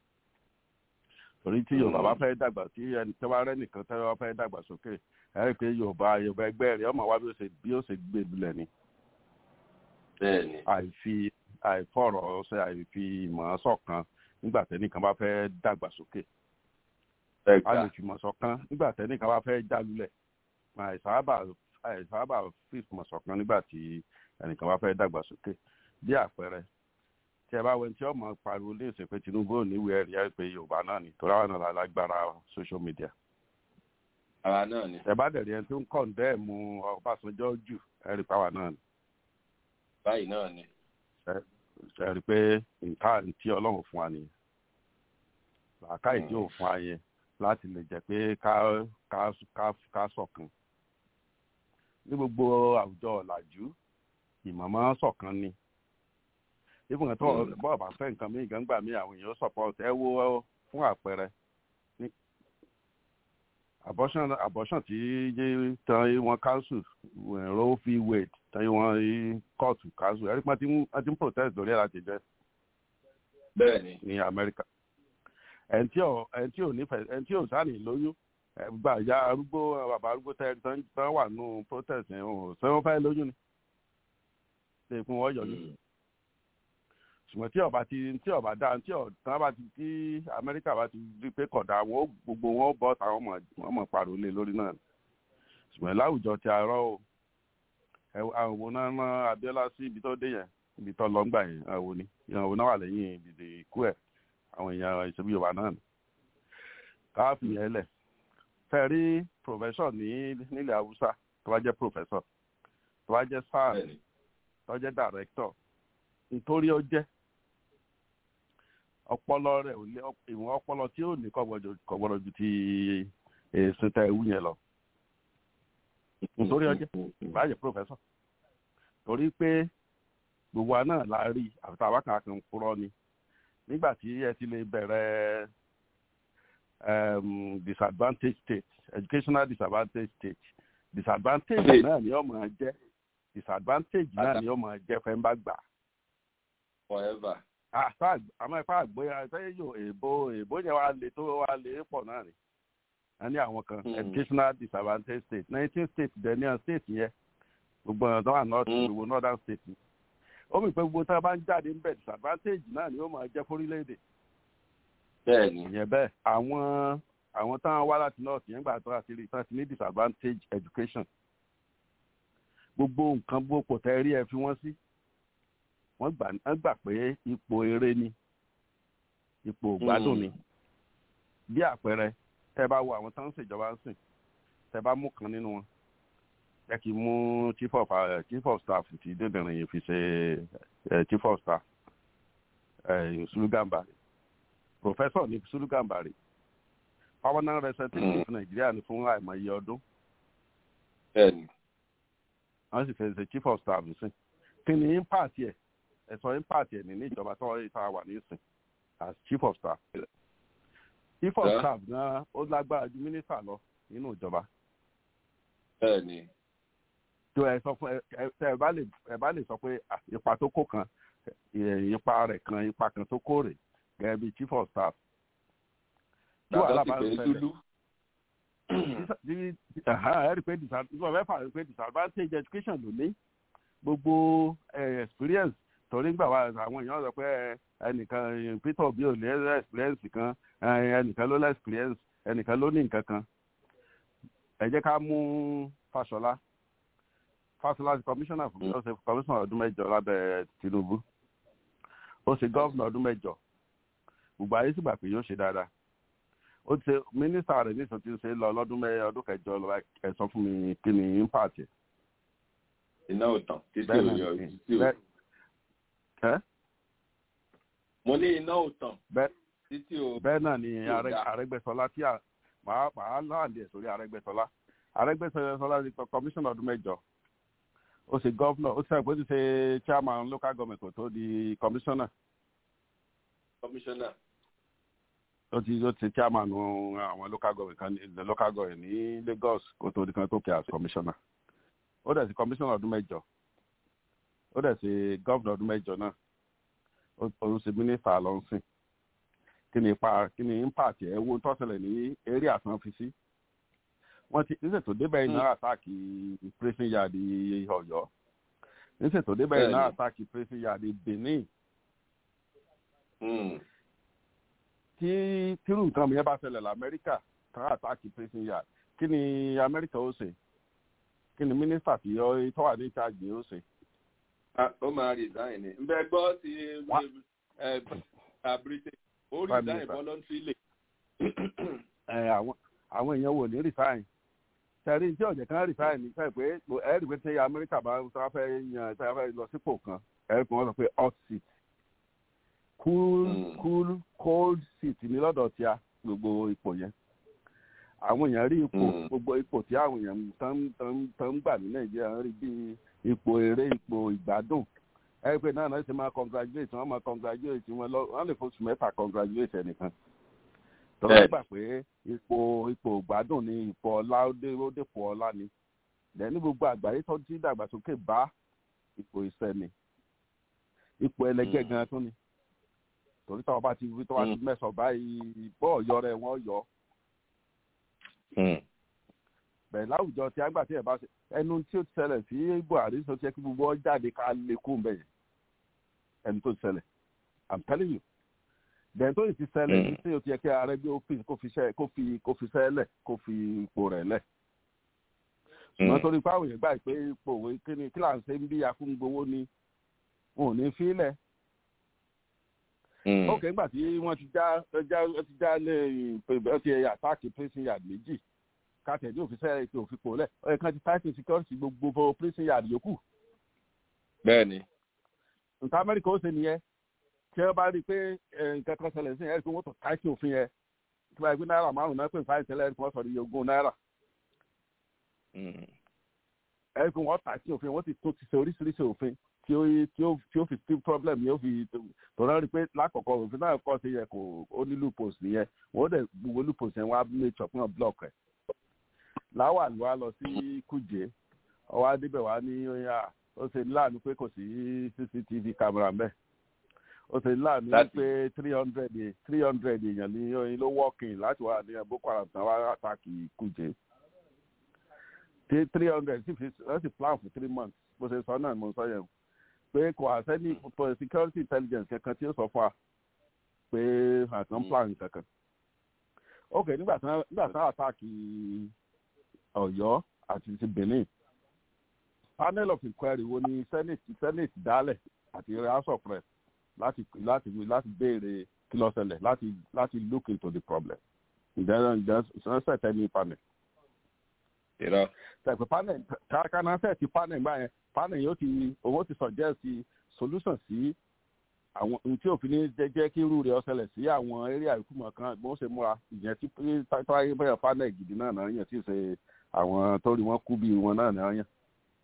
torí tí yorùbá bá fẹ́ dàgbà tí ẹni tí wọ́n rẹ́ nìkan tí wọ́n fẹ́ dàgbà sókè ẹ rí i pé yorùbá yorùbá ẹgbẹ́ rẹ̀ ọmọ wa bí ó ṣe bí ó ṣe gbé lulẹ̀ ni bẹ́ẹ̀ni àìfi àìfọ̀rọ̀ ṣe àìfi ìmọ̀ ṣọ̀kan nígbà tẹ́nìkan bá fẹ́ dàgbà sókè a lè fìmọ̀ ṣọ̀kan nígbà tẹ́nìkan bá fẹ́ jálulẹ̀ àìsáábà àìsáábà fìmọ̀ ṣọ̀kan nígbà tí ẹnìkan bá fẹ́ dàgbà sókè bí àpẹẹrẹ tí ẹ bá wẹ tí ọmọ pariwo lè ṣe pé tinubu ò níwèé ẹ̀rí ẹ̀ pé yorùbá náà ni torí àwọn náà lágbára social media àwa náà ni ẹ bá dẹ̀ rí ẹni tó ń kọ̀ǹdẹ́ẹ̀mù ọbásanjọ́ jù ẹ̀rí pàwà náà ni báyìí náà ni ṣe rí i pé nǹkan tí ọlọ́run fún wa nìyẹn làákàyè tí ò fún wa yẹn láti lè jẹ́ pé ká ká ká ká ṣọ̀kan ní gbogbo àwùjọ ọ̀làjú ìmọ̀mọ́ ṣọ̀kan ni ibùn tó bọ́ọ̀ bá fẹ́ nǹkan míì gbàngbà míì àwọn èèyàn support ẹ wo fún àpẹẹrẹ ní abortion abortion tí yé tan wọn council roe v wade tan wọn kóòtù council ẹ̀rí pọ́n ti ń protest lórí ẹ̀ láti jẹ́ bẹ́ẹ̀ni ní amẹ́ríkà ẹni tí ò ẹni tí ò nífẹ̀ẹ́ ẹni tí ò sáàní lóyún gba ìyá arúgbó bàbá arúgbó tẹ tán tán wà nù protest yẹn ò ṣé wọ́n fẹ́ lóyún ni ṣe fún wọn yọjú ṣùgbọ́n tí ọba ti tí ọba dá tí ọ̀tán bá ti tí amẹ́ríkà bá ti rí pé kọ̀dá wọn gbogbo wọn bọ́ táwọn ọmọ ọmọ pariwo lé lórí náà ṣùgbọ́n láwùjọ ti àárọ̀ o àwọn òun náà rán abiola sí ibi tó dé yẹn ibi tó lọ ń gbà yẹn àwọn òní ìyẹn òun náà wà lẹ́yìn ìdìde ikú ẹ̀ àwọn èèyàn ìṣẹ́bí yorùbá náà ni káàfin yẹn lẹ̀ fẹ́ rí professor ní nílẹ̀ haúsá tó bá jẹ́ professor tó bá jẹ́ sáà tó jẹ́ director nítorí ó jẹ́ ọpọlọ rẹ ò lé ìwọn ọpọlọ tí ó ní kọgbọdọ ju ti èsì tẹ ewu yẹn lọ nítorí ọjẹ báyẹ pòfẹsọ torí pé gbogbo àná la rí àfitá wákàtí kan kúrọ ni nígbà tí ẹ ti lè bẹ̀rẹ̀ disadvantage state educational disadvantage state disadvantage náà ni ó máa jẹ́ disadvantage náà ni ó máa jẹ́ fẹ́ ń bá gbà forever. àmọ́ ẹ̀fọ́ àgbóyà ṣé yóò èèbó èèbó yẹn wá lè tó wá lè pọ̀ náà ni a ní àwọn kan educational disadvantage state nineteen states denial state yẹn gbogbo ọ̀nà tó wà north gbogbo northern state ni ó mì pé gbogbo tá a bá ń jáde ń bẹ̀ disadvantage náà ni ó máa jẹ́ fórílẹ̀-èdè. bẹ́ẹ̀ni. ìyẹn bẹ́ẹ̀ àwọn àwọn táwọn wá láti north yẹn gbà tó àti rí tán ti ní disadvantage education gbogbo nǹkan gbogbo tẹ́ rí ẹ fi wọ́n sí wọ́n gbà wọ́n gbà pé ipò eré ni ipò gbádùn ni bí àpẹẹrẹ tẹ́ bá wo àwọn tó ń ṣèjọba ń sìn tẹ́ bá mú kan nínú wọn jẹ́ kí n mú chief of uh, chief of staff ti débìnrin yìí fi ṣe uh, chief of staff uh, Sulugambari professor ní Sulugambari permanent representative Nàìjíríà ní fún àìmọye ọdún wọ́n sì fẹ́ ṣe chief of staff sí kí ni impact yẹ ẹ̀sọ́ impact ẹ̀ ní ní ìjọba tó ìta wà ní ìsìn as chief of staff. chief of staff gan ó lágbára ju mínísítà lọ nínú ìjọba. bẹ́ẹ̀ni. tó ẹ sọ fún ẹ ẹ bá lè ẹ bá lè sọ pé ipa tó kó kan ipa rẹ̀ kan ipa kan tó kó rè gẹ́gẹ́ bí chief of staff. tí wàhálà bá ń ṣẹlẹ̀ ẹ rí i pé disadvantage education ló ní gbogbo experience torí gbà wá àwọn èèyàn sọ pé ẹnìkan peter obi ò ní experience kan ẹnìkan ló ní experience ẹnìkan ló ní nǹkan kan ẹ jẹ́ ká mú Fáṣọlá Fáṣọlá ti commissioner fún mi ó ṣe commissioner ọdún mẹ́jọ lábẹ́ Tinubu ó ṣe governor ọdún mẹ́jọ gbogbo ayé sì gbà pé yóò ṣe dáadáa ó ti ṣe mínísítà rẹ̀ nísìnyí ti ṣe lọ lọ́dún mẹ́rin ọdún kẹjọ lọ ẹ sọ fún mi kí ni impact ẹ̀ iná ò tán títí ò yọ títí ò. mo ní iná ò tán títí ò. bẹ́ẹ̀ náà ni Arẹ́gbẹ́ṣọlá tí màá màá láàlì ẹ̀ sórí Arẹ́gbẹ́ṣọlá Arẹ́gbẹ́ṣọlá ti kọ kọmíṣánná ọdún mẹ́jọ ó ṣe gọ́vnọ̀ ó ṣe àpò ti ṣe chairman local government kò tó di kọmíṣánná. kọmíṣánná. ó ti ó ti chairman àwọn local government kan ní local government ní Lagos kó tó di kan tó kẹ́ as commissioner ó dẹ̀ sí commissioner ọdún mẹ́jọ ó dẹ̀ sí governor ọdún mẹ́jọ náà ó sì mínísítà lọ́nsìn kí ni ipa kí ni impact ẹ̀ wo tó ṣẹlẹ̀ ní area àtàn fi sí wọ́n ti níṣẹ́ tó débẹ̀ iná àtàkì prison yard Ọ̀yọ́ níṣẹ́ tó débẹ̀ iná àtàkì prison yard Benin tí tírù nǹkan mi yẹn bá ṣẹlẹ̀ lamẹ́ríkà tán àtàkì prison yard kí ni amẹ́ríkà ó ṣe kí ni mínísítà tí ó wà ní ìtajì ó ṣe. ó máa resign ni n bẹ gbọ́ ti britain ó resign voluntarily. àwọn àwọn èèyàn wò ní resign tẹ̀rí tí ọ̀jẹ̀ kan resign ní sẹ́yìn pé ẹ̀rí pé tí amẹ́ríkà bá ń sọ fẹ́ yan tí wọ́n fẹ́ lọ sípò kan ẹ̀rí pé wọ́n sọ pé hot seat cool mm. cool cold seat ní lọ́dọ̀ tí a gbogbo ipò yẹn àwọn èèyàn rí ipò gbogbo ipò tí àwọn èèyàn tó ń gbà ní nàìjíríà rí bí ipò eré ipò ìgbádùn ẹ̀rí pé náà náà ṣe máa congratulate wọ́n máa congratulate wọn lọ wọ́n lè fóṣù mẹ́fà congratulate ẹnìkan tọ́lá gbà pé ipò ipò ìgbádùn ní ipò ọlá ó dépò ọlá ni lẹ́ni gbogbo àgbáyé tó ti dàgbàsókè bá ipò ìsẹ́ni ipò ẹlẹgẹ́ gan tún ni torí táwọn bá ti wí tó bá ti mẹ́sàn báyìí bọ́ ọ̀yọ́ rẹ̀ wọ́n yọ. bẹ́ẹ̀ láwùjọ tí àgbà tí ẹ̀ bá ṣe ẹnu tí ó ti ṣẹlẹ̀ sí buhari sọ ti yẹ kí gbogbo ọ jáde ká lè kú bẹ́ẹ̀ ẹnu tó ti ṣẹlẹ̀ i'm telling you bẹ́ẹ̀ tó ti ṣẹlẹ̀ ní tí ó ti yẹ kí ààrẹ bí kó fi kó fi ṣẹlẹ̀ kó fi ipò rẹ̀ lẹ̀ ṣùgbọ́n torí pé àwọn èèyàn gbà pé ipò òwe kí ni kí là ń ṣe ń bí akúngbowó ni wọn ò ní fílẹ̀ ok nígbà tí wọ́n ti já já ti já lé ìpè ti àtàkì prison yard méjì káàtẹ̀ ní òfìsẹ́ ètò òfipò lẹ̀ ọ̀yẹ̀ kan ti tighten security gbogbo prison yard yòókù. bẹ́ẹ̀ni. nǹkan amẹ́ríkà ó ṣe nìyẹn tí wọ́n bá rí i pé nǹkan kan ṣẹlẹ̀ sí ẹ̀rí pé wọ́n tó tighten òfin yẹn tí wọ́n gbé náírà márùn-ún náà pé nǹkan ìṣẹ̀lẹ̀ ẹ̀rí pé wọ́n sọ ní ogún náírà. ẹ̀rí pé wọ́n tighten òfin wọ́n ti tún ti ṣe oríṣiríṣi òfin tí ó tí ó tí ó fi still problem yóò fi tọ́lá rí i pé lákọ̀ọ́kọ́ òfin náà kọ́ sí yẹ kó ó ní loopholes nìyẹn wọ́n dẹ̀ gbogbo loopholes yẹn wọ́n á make sure fún block ẹ̀. láwà ló wá lọ sí kùjé ọwọ́ adébẹ̀ wá ní oyà ó ṣe láàánú pé kò sí cctv camera mbẹ́ ó ṣe láàánú pé three hundred three hundred èèyàn ní oyin ló working láti wá ní boko haram tán wá àtàkì kùjé three hundred sì fi wọ́n sì plan for three months bó ṣe sọ náà mo sọ yẹn pé kò àṣẹ́ni for security intelligence kankan tí ó sọ fún wa pé àtàn plan kankan. ok nígbà tí wọ́n àtàkì ọ̀yọ́ àti ti benin panel of inquiry wo ni senate senate dálẹ̀ àti house of rep láti láti láti béèrè kí ló ṣẹlẹ̀ láti láti look into the problem ǹjẹ́ ǹjẹ́ set any panel. Irọ́. Tẹ̀pẹ̀ panel káná set ti panel gbà yẹn panel yóò ti owó ti suggest solution sí àwọn ohun tí òfin ní jẹ́ kí irú rẹ̀ ọ̀sẹ̀lẹ̀ sí àwọn area ìkúmọ̀ kan bó ṣe múra ìyẹn tí táyé bẹ́ẹ̀ panel gidi náà náà yẹn tí ì ṣe àwọn tó rí wọn kú bí wọn náà náà yẹn.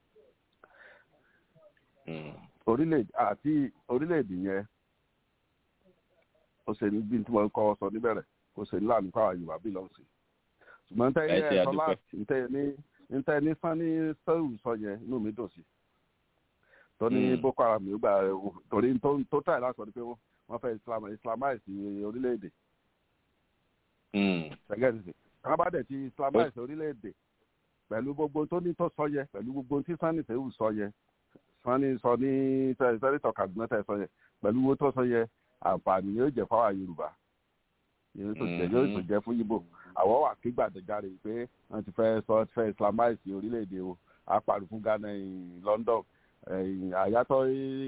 orílẹ̀-èdè àti orílẹ̀-èdè yẹn ó ṣe ní bí tí wọ́n kọ́ sọ níbẹ̀rẹ̀ ó ṣe ní láàánú káwa yorùbá bí lọ́n sí. ṣùgbọ́n ntẹ́ yẹ ẹ̀sọ́ láti ntẹ́ ní ntẹ́ ní sanni sẹ́wù sọ yẹn inú mi dùn sí. tó ní boko haram yóò gbà torí tó tàyè láti sọ ni pé wọ́n fẹ́ islamize orílẹ̀-èdè. ṣẹ́gẹ́dì ká bá dẹ̀ ti islamize orílẹ̀-èdè pẹ̀lú gbogbo tó ní tó sọ yẹ pẹ̀lú gbogbo tí sanni sẹ́wù sọ yẹ sanni sọ ní sẹ́rìtọ̀ kaduna tẹ̀ sọ yẹ pẹ̀lú owó tó sọ yẹ àǹfààní yóò jẹ́ fáwọn yorùbá yóò tó jẹ́ yóò tó jẹ́ fún yíbò àwọ̀ wà kí gbàdéjáre pé wọ́n ti fẹ́ sọ fẹ́ islamize orílẹ̀-èdè o apàrọ̀ fún ghana london àyàtọ̀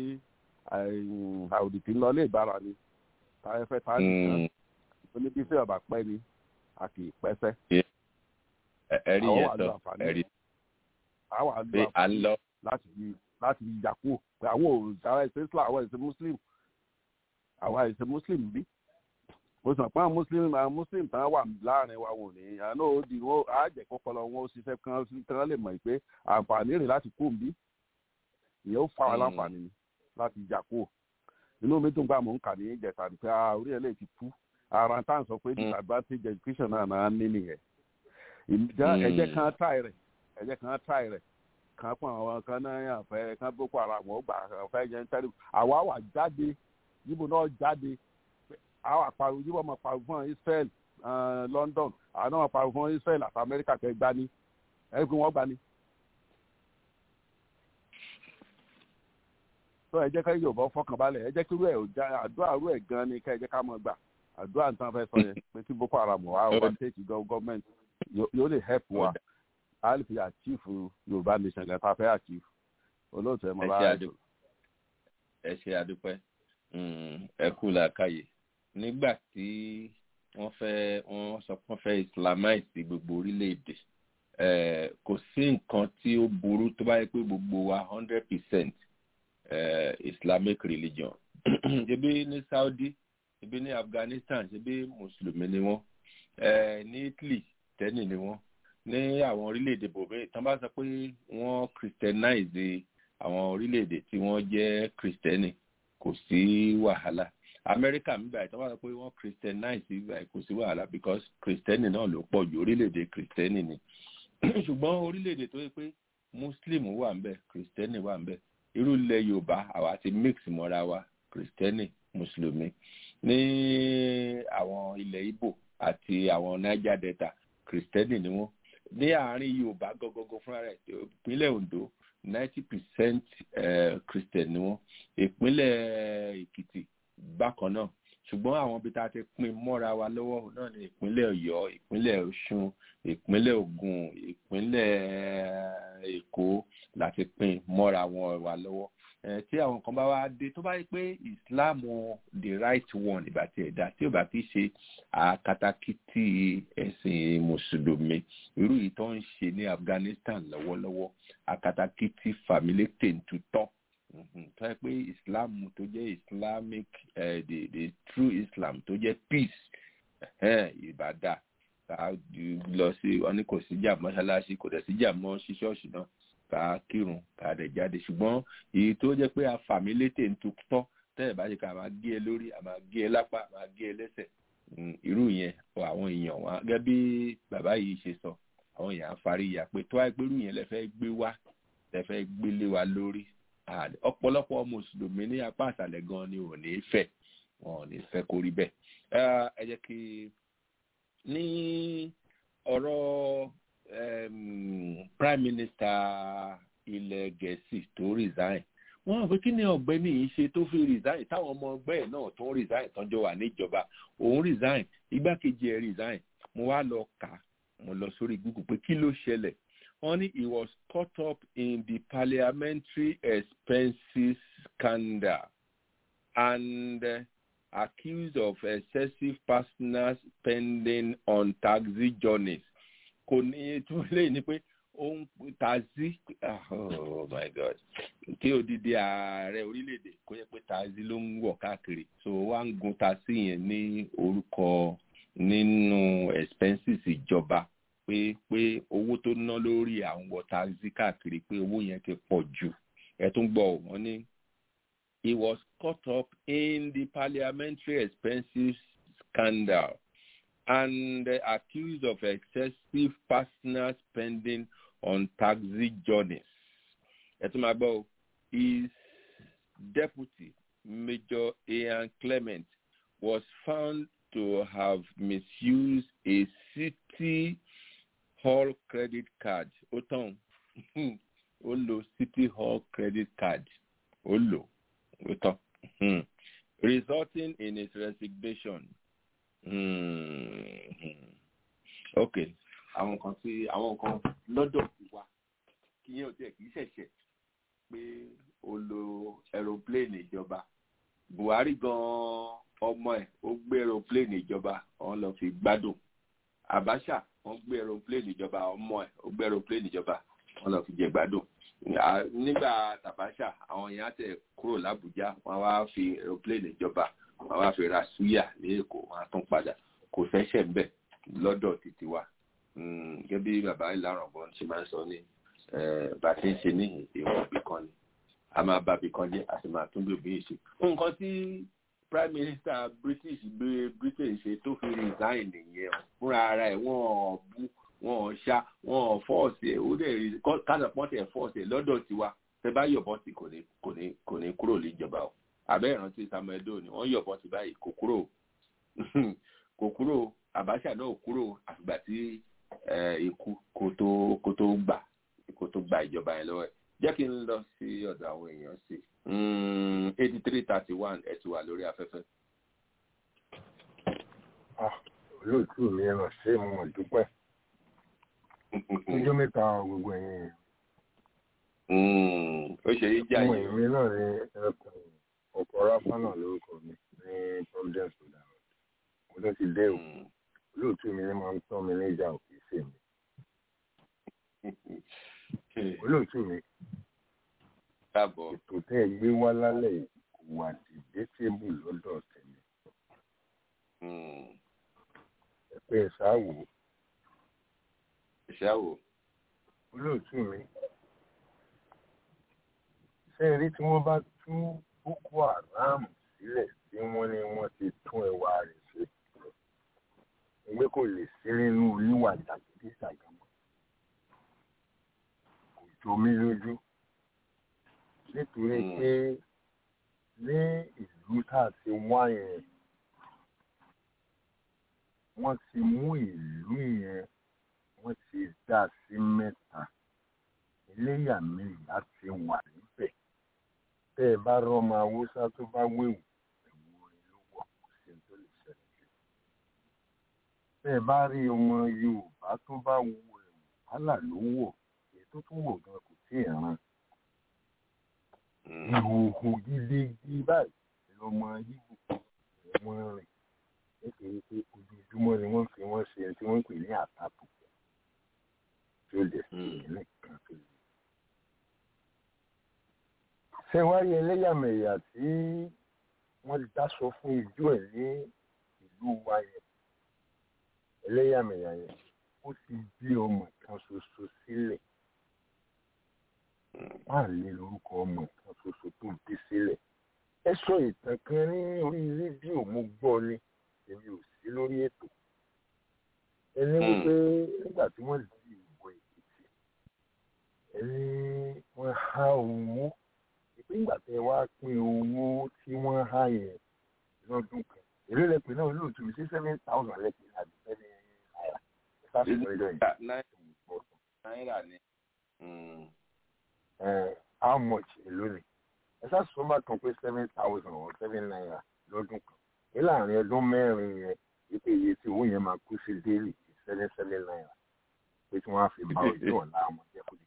àwòdìtì ńlọ lè bára ni táyẹ̀ fẹ́ táyẹ̀ nìkan oníbi sí ọ̀bà pẹ́ ni a kì í pẹ́sẹ́. ẹ̀rí yẹn sọ ẹ̀rí àwọn àlọ́ àǹfààní láti fi láti fi yà kúrò pé àwọn òòṣà ẹ̀sìn islam àwọn ẹ̀sìn muslim àwọn ẹ̀sìn muslim bí mo sọ pé àwọn muslim àwọn muslim tán wà láàrin wa wò ní àná ó di wọn á jẹ kọpọlọ wọn ó ṣiṣẹ́ kan kan lè mọ̀ pé àǹfààní rẹ̀ láti kú bí ìyẹn ó fa wọn láǹfààní láti yà kúrò inú mi dùn gbà mò ń kà ní ìjẹta ni pé orí ẹ̀ lè ti kú ara tá à ń sọ pé disadvantage education náà náà ní nìyẹn ìjà ẹ̀jẹ̀ kan try rẹ̀ ẹ̀jẹ̀ kan try rẹ̀ kan fún àwọn kan náà yàn fẹ́ kan boko haram ó gbà fẹ́ yẹn tẹ́lẹ̀ àwa wà jáde yíbo náà jáde àwọn àpàrọ̀ yíbo máa pàrọ̀ fún Israel London àwọn náà pàrọ̀ fún Israel àti Amẹ́ríkà kẹ́ gbani ẹ̀ pé wọ́n gbani. tó ẹ jẹ́ ká yorùbá fọkàn balẹ̀ ẹ jẹ́ kí irú ẹ̀ ò já àdúrà irú ẹ̀ gan ni ká ẹ jẹ́ ká mọ̀ gbà àdúrà nǹkan fẹ́ sọ yẹn pé kí boko haram wà wá tẹ́kì gọ́ọ̀mẹ̀ntì yóò lè help wa a lè fi achieve yorùbá nation gan ta fẹ́ achieve olóòtú ẹ mọ bá ẹ ẹ ṣe àdúpẹ́ ẹ kú làákàyè nígbà tí wọ́n fẹ́ wọ́n sọ pé wọ́n fẹ́ islamize gbogbo orílẹ̀-èdè kò sí nǹkan tí ó burú tó bá yẹ pé gbogbo wa hundred percent uh, islamic religion ṣebí ní saudi ṣebí ní afghanistan ṣebí mùsùlùmí ni wọ́n uh, ní italy tẹ́nì ni wọ́n ní àwọn orílẹ̀-èdè bòmí tán bá sọ pé wọ́n christianize àwọn orílẹ̀-èdè tí wọ́n jẹ́ kristẹni kò sí wàhálà amẹ́ríkà ń báyìí tán bá sọ pé wọ́n christianize báyìí kò sí wàhálà because kristẹni náà ló pọ̀ jù orílẹ̀-èdè kristẹni ni ṣùgbọ́n orílẹ̀-èdè tó yẹ pé muslim wà ń bẹ̀ kristẹni wà ń bẹ̀ irú ilẹ̀ yorùbá àwa ti mix mọ́ra wa kristẹni mùsùlùmí ní àwọn ilẹ̀ ibo àti àwọn niger delta kristẹni ni wọ́n ní àárín yorùbá gọgọgọ fúnra rẹ̀ ìpínlẹ̀ ondo ninety percent christian ni wọ́n ìpínlẹ̀ èkìtì bákan náà ṣùgbọ́n àwọn ibi tá a ti pín mọ́ra wa lọ́wọ́ náà ní ìpínlẹ̀ ọ̀yọ́ ìpínlẹ̀ ọ̀ṣun ìpínlẹ̀ ògùn ìpínlẹ̀ èkó láti pín mọ́ra wọn wa lọ́wọ́ tí àwọn kan bá wá dé tó bá yẹ pé islam the right one ìgbà tí ẹ̀dá tí ò bá ti ṣe àkatakítí ẹ̀sìn mùsùlùmí irú yìí tó ń ṣe ní afghanistan lọ́wọ́lọ́wọ́ àkatakítí fàmílétè ń tutọ́ tó yẹ pé islam tó jẹ́ islamic uh, the the true islam tó jẹ́ peace ìbàdà ká lọ sí wọn ní kò sí jà mọ́ṣáláṣí kò dẹ̀ sí jà mọ́ sí ṣọ́ọ̀ṣì náà ká kírun ká dẹ̀ jáde ṣùgbọ́n èyí tó jẹ́ pé afàmì létè ń tutọ́ tẹ́lẹ̀ bá ṣe ká máa gé e lórí a máa gé e lápá a máa gé e lẹ́sẹ̀ irú yẹn àwọn èèyàn wọn gẹ́gẹ́ bí bàbá yìí ṣe sọ àwọn èèyàn afárí ìyá pé tó wáyé pé irú yẹn lẹ fẹ́ gbé wá lẹ fẹ́ gbélé wa lórí ọ̀pọ̀lọpọ̀ mùsùlùmí ní apá àṣàlẹ̀ gan ni ò ní fẹ́ wọn ò ní fẹ́ kó rí bẹ́ẹ̀ ẹ jẹ́ kí ní ọ̀rọ̀ prime minister ilẹ̀ gẹ̀ẹ́sì tó resign wọ́n rò pé kí ni ọ̀gbẹ́ni yìí ṣe tó fi resign táwọn ọmọ ọgbẹ́ ẹ̀ náà tó ń resign tọ́jọ́ wà níjọba òun resign igbákejì ẹ̀ resign mo wá lọ kà mo lọ sórí google pé kí ló ṣẹlẹ̀ wọ́n ní he was caught up in the parliamentary expenses scandal and uh, accused of excessive personal spending on taxi journeys kò ní tún lè ní pé ó ń taxi oh my god kí odidi ààrẹ orílẹ̀-èdè kó yẹ pé taxi ló ń wọ̀ káàkiri so wá ń gun taxi yẹn ní orúkọ nínú expenses ìjọba pé pé owó tó ná lórí àwọn wọ taxi káàkiri pé owó yẹn ti pọ̀ jù ẹ tún gbọ́ wọ́n ní he was caught up in the parliamentary expenses scandal and uh, accused of excessive personal spending on taxi journeys. Etumagbo, his deputy, Major Ian Clement, was found to have misused a city hall credit card. Oton, Olo city hall credit card. Olo, Oton. Resulting in his resignation ok àwọn kan tí àwọn kan lọ́dọ̀ ti wá kí yẹn ò tiẹ̀ kì í ṣẹ̀ṣẹ̀ pé o lo aeroplane ìjọba buhari gan-an ọmọ ẹ̀ ó gbé aeroplane ìjọba wọ́n lọ fi gbádùn abacha wọ́n gbé aeroplane ìjọba ọmọ ẹ̀ ó gbé aeroplane ìjọba wọ́n lọ fi jẹ gbádùn nígbà tàbáṣà àwọn èèyàn tẹ kúrò lábújá wọ́n wá fi aeroplane ìjọba wọ́n wá fi ra súyà ní èkó wọ́n á tún padà kò fẹsẹ̀ ńbẹ̀ lọ́dọ̀ títí wa gẹ́gẹ́ bí bàbá ìlànà ọgbọ́n ṣe máa ń sọ ní bá a ti ń ṣe ní ìwọ̀n ibì kan ni a máa bá ibì kan jẹ́ a sì máa tún bí òbí yìí ṣe. nǹkan tí prime minister british gbé britain ṣe tó fi resign nìyẹn fúnra ara ẹ̀ wọ́n ò bú wọ́n ò ṣá wọ́n ò fọ́ọ̀sì ẹ̀ ó dẹ̀ kásàpọ́ǹtì ẹ̀ fọ́ọ̀sì ẹ̀ lọ́dọ̀ tiwa tẹ bá yọ̀bọ̀n sí kò ní kò ní kò ní kúrò níjọba o àbẹ́ ìrántí samuel doe ni wọ́n yọ̀bọ̀n sí báyìí kò kúrò kò kúrò abacha náà kúrò àfìgbà tí ikú kò tó kò tó gbà kò tó gba ìjọba yẹn lọ́wọ́ ẹ̀ jẹ́ kí n lọ sí ọ̀dọ̀ àwọn èèyàn sí eighty three thirty one ẹ̀ ti wà lórí afẹ́fẹ́. olóòtú mi ẹ̀ ràn ṣé mo dúpẹ́ ọjọ́ mẹ́ta gbogbo ẹ̀yìn ó ṣe yí jáde. ọmọ ìwé náà ní ẹkùn ọkọ̀ ráfá náà lórúkọ mi ní providence sudan mo tó ti dé o olóòtú mi ní máa ń tọ́ mi níjà òkè sí mi olóòtú mi káàbọ̀ ètò tẹ́ ẹ gbé wá lálẹ́ yìí kò wà dìbẹ́tẹ́bù lọ́dọ̀ tẹ̀lé ẹ pé ẹ ṣáàwò ṣáàwò olóòtú mi ṣé ẹ rí tí wọ́n bá tú boko haram sílẹ̀ tí wọ́n ní wọ́n ti tún ẹwà rẹ̀ ṣe ẹgbẹ́ kò lè sí nínú oníwà jàgídíjàgàmọ́ kò jọ mí lójú nítorí pé ní ìlú tá a ti wá yẹn wọ́n ti mú ìlú yẹn wọ́n ti dá sí mẹ́ta eléyàmẹ̀yà ti wà níbẹ̀ tẹ́ ẹ bá rọ́mọ haúsá tó bá wéwù ẹ̀wù orin ló wọ̀ kó sí tó lè ṣẹlẹ̀ sí. tẹ́ ẹ bá rí ọmọ yorùbá tó bá wù ẹ̀wù hálà ló wọ̀ èyí tó tún wọ̀ gan kò tí ì ràn. ìhòòhò gidigidi báyìí lọmọ yíbù wọn rìn nítorí pé ojoojúmọ́ ni wọ́n fi wọ́n ṣe tí wọ́n ń pè ní àtàkùn tí ó lè sí ìpínlẹ̀ kan tó lè. ṣé wá rí ẹlẹ́yàmẹ̀yà tí wọ́n dáṣọ fún ijó ẹ̀ ní ìlú wa yẹn ẹlẹ́yàmẹ̀yà yẹn ó ti bí ọmọ kan ṣoṣo sílẹ̀ máa lé lórúkọ ọmọ kan ṣoṣo tó bí sílẹ̀ ẹ sọ ìtàn kan ní orí rédíò mo gbọ́ ni èmi ò sí lórí ètò ẹni wípé nígbà tí wọ́n di ìbò èkìtì ẹni wọ́n há owó ìpín ìgbà tẹ wá pín owó tí wọ́n há yẹn lọ́dún kan èrè lẹ́pẹ̀ náà olóòtú mi sí seven thousand lẹ́pẹ̀ àbí seven naira ìfàsùn ẹjọ́ yìí. náírà ni. how much èló ni ẹ ṣàṣùwọ́n bá kan pé seven thousand or seven naira lọ́dún kan ní láàrin ọdún mẹ́rin yẹn wípé iye tí owó yẹn máa kú sí déèlì seven seven naira pé tí wọ́n á fi bá ojú ọ̀la àwọn jẹ́ kó lè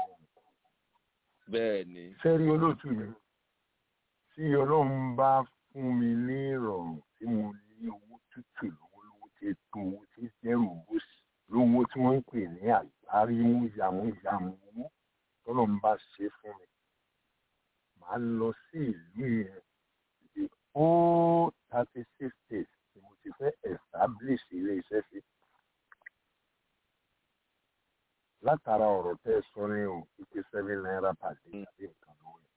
bẹ́ẹ̀ ni. sẹ́rí olóòtú mi tí ọlọ́run bá fún mi ní ìrọ̀rùn tí mo ní owó tútù lówólówó tí ètò owó tí dẹ́rù owó sí lówó tí wọ́n ń pè ní àgbárímú yàmúyàmú owó tọ́lọ́run bá ṣe fún mi màá lọ sí ìlú yẹn the whole thirty six states tí mo ti fẹ́ establish ilé iṣẹ́ sí. látara ọ̀rọ̀ tẹ́ ẹ sọ ní o ìpè seven naira per day àbí nǹkan lówó yẹn.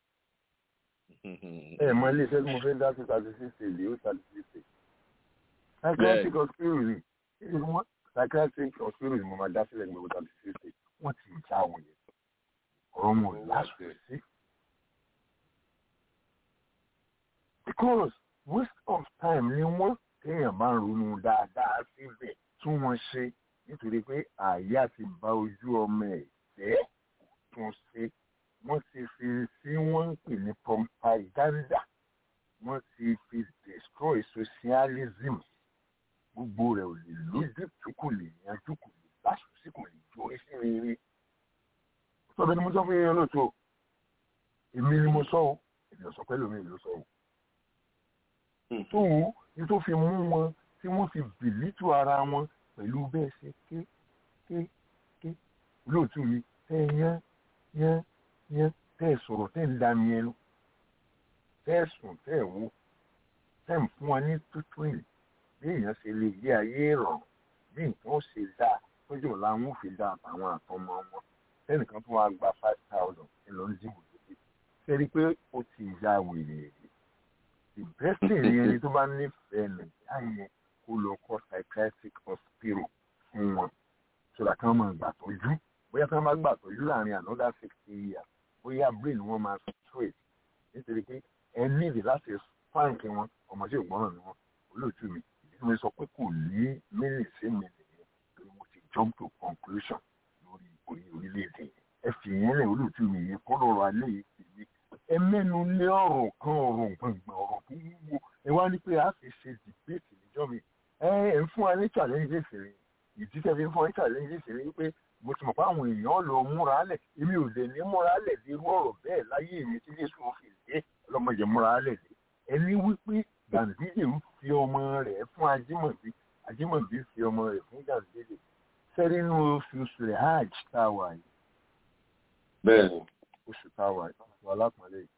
ẹ mọ ilé iṣẹ́ tí mo fẹ́ dá sí thirty six states yóò thirty six states. psychiatric hospital rí psychiatric hospital ni mo máa dá sílẹ̀ ní gbogbo thirty six states wọ́n ti já àwọn yẹn ọ̀rọ̀ mo láṣọ sí. because waste of time ni wọ́n téèyàn bá ń ronú dáadáa síbẹ̀ tún wọn ṣe nítorí pé àyà ti bá ojú ọmọ ẹ̀ jẹ́ tún ṣe wọ́n ti fi sí wọ́n ń pè ní propaganda wọ́n ti fi destroy socialism gbogbo rẹ̀ ò lè lójú tí kò lè yanjú kò lè láṣù sí kò lè jó sí rere. sọ́dọ̀ ni mo sọ fún yín lóòótọ́ èmi ni mo sọ ọ́ èmi ò sọ pé lómi ló sọ ọ́ tóun ní tó fi mú wọn tí wọ́n fi bìlítù ara wọn pẹ̀lú bẹ́ẹ̀ ṣe ké ké ké lóòtú mi tẹ́ yán yán yán tẹ́ sọ̀rọ̀ tẹ́ ń da mi ẹnu tẹ́ sùn tẹ́ wò tẹ́ ń fún wa ní tútù ìlú bí èèyàn ṣe lè gbé ayé rọrùn bí nǹkan ó ṣe dáa lọ́jọ́ ọ̀la wọn ò fi dá àtàwọn àtọmọ wọn tẹ́nìkan tó wá gba five thousand ẹ lọ ń dìbò lókè ṣe rí i pé ó ti ya wèrè rí the best thing ni ẹni tó bá nífẹ̀ẹ́ nàìjíríà yẹn kó lọ kọ́ psychiatric hospital fún wọn sọ̀rọ̀ kí wọ́n máa gbà tọ́jú bóyá kí wọ́n máa gbà tọ́jú láàrin another sixty years bóyá brain wọn máa straight nítorí pé ẹ níbi láti fáǹkì wọn ọmọ tí ò gbọ́ràn ni wọn olóòtú mi ìdí tí mo sọ pé kò ní mílì sí mi nìyẹn torí mo ti jump to conclusion lórí orí orílẹ̀-èdè ẹ fi yẹn lẹ̀ olóòtú mi yẹn kọ́ lọ́rọ̀ alẹ́ yìí ti ní ẹ mẹ́nu lé ọ̀rọ̀ kan ọ̀rọ̀ gbọ̀ngbọ̀n ọ̀rọ̀ tó wúwo ẹ wá ní pé a fi ṣe debate níjọ́ mi ẹ ẹ ń fún wa ní challenges rẹ ìdí tẹ́ fi ń fún wa ní challenges rẹ wípé mo ti mọ̀ pé àwọn èèyàn lọ múra lẹ̀ èmi ò lè ní múra lẹ̀ dé irú ọ̀rọ̀ bẹ́ẹ̀ láyé mi tí Jésù fi dé ọlọ́mọdé múra lẹ̀ dé ẹni wípé Gàǹdídè ń fi ọmọ rẹ̀ fún Ajímọ̀bí Ajímọ̀bí fi ọmọ rẹ̀ fún Gàǹdídè sẹ́rí inú oṣù rẹ̀ hajj tá a wà yìí bẹ́ẹ̀ni oṣù tá a wà yìí oṣù alápọ̀nlé yìí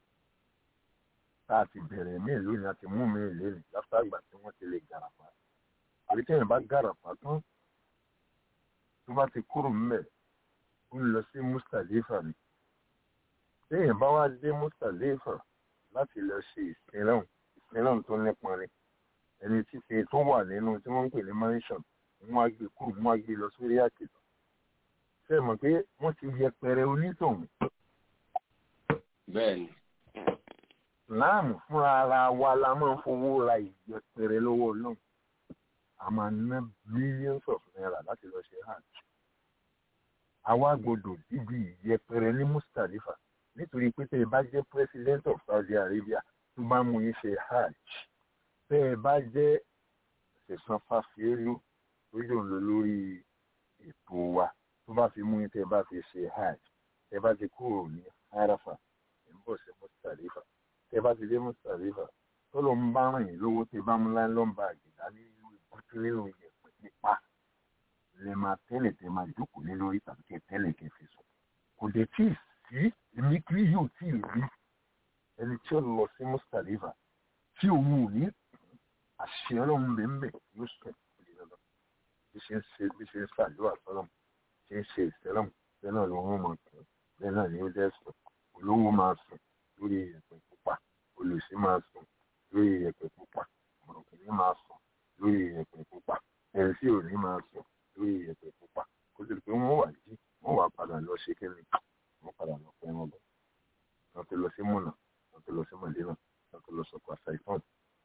tá a ti bẹ̀rẹ̀ mí lónìí a ti mú mi lónìí láfíà àgbà tí wọ́n ti lè gàràpá àbí tẹ́yìn bá gàràpá tán tó bá ti kúrò ńbẹ̀ ó ń lọ sí Mustalifa ni tẹ́yìn bá wá dé Mustalifa láti lọ ṣe ìsinlẹ̀hùn ìsinlẹ̀hùn tó nípọn ni ẹni títí tó wà nínú tí wọ́n ń pè ní mansion wọ́n á gbé kúrò wọ́n á gbé lọ sórí àkìtàn ṣe mọ̀ pé wọ́n ti yẹpẹrẹ onítọ̀hún. bẹ́ẹ̀ni. láàmù fúnra ara wa la máa ń fowó ra ìyẹpẹrẹ lọ́wọ́ náà a máa ná millions of naira láti lọ ṣe hajj. àwa gbọ́dọ̀ dídì ìyẹpẹrẹ ní Mustalifa nítorí pé tẹ́ ẹ bá jẹ́ president of Saudi Arabia tó bá mú yín ṣe hajj tẹ́ ẹ bá jẹ́ ṣẹ̀sán fàfíẹ́lú lójú òun lọ lórí ètò wa tó bá fi mú yín tẹ́ bá fi ṣe hajj tẹ́ bá ti kúrò ní harafa ẹ̀ ń bọ̀ sí mustalifa tẹ́ bá ti dé mustalifa tó ló ń bá rìn lówó tẹ́ bá mú láńlọ́n bá àgìdá nínú ìbútú nínú ìyẹ̀pẹ̀ nípa lè máa tẹ́lẹ̀ tẹ́ máa jókòó lé lórí tàbí kẹ́ tẹ́lẹ̀ kẹ́ fi sùn kò dé tí ì sí èmi kiri yóò tí ì rí ẹni tí ó lọ sí mustalifa tí òun ò ní àṣẹ ọlọ́run bẹ́ẹ̀ bẹ́ẹ̀ yóò sùn bí ṣe ń ṣe bí ṣe ń ṣàdúrà sọ́lọ́mù ṣe ń ṣe ìsẹ́lọ̀m bẹ́ẹ̀ náà ló ń mọ̀ tún bẹ́ẹ̀ náà ni ó dẹ́ sùn olówó máa sùn lórí ìyẹ̀pẹ̀ pupa olùsí máa sùn lórí ìyẹ̀pẹ̀ pupa mọ̀rọ̀kìnní máa sùn lórí ìyẹ̀pẹ̀ pupa ẹ̀rísí òní máa sùn lórí ìyẹ̀pẹ̀ pupa kó tó di pé wọ́n wà jí wọ́n wà padà lọ ṣe kẹ́lẹ́ wọ́n padà lọ pẹ́ wọn bọ̀ wọ́n ti lọ sí múnà wọ́n ti lọ sí mọ̀lẹ́nà wọ́n ti lọ sọ̀kọ̀ àṣà ìfọ̀n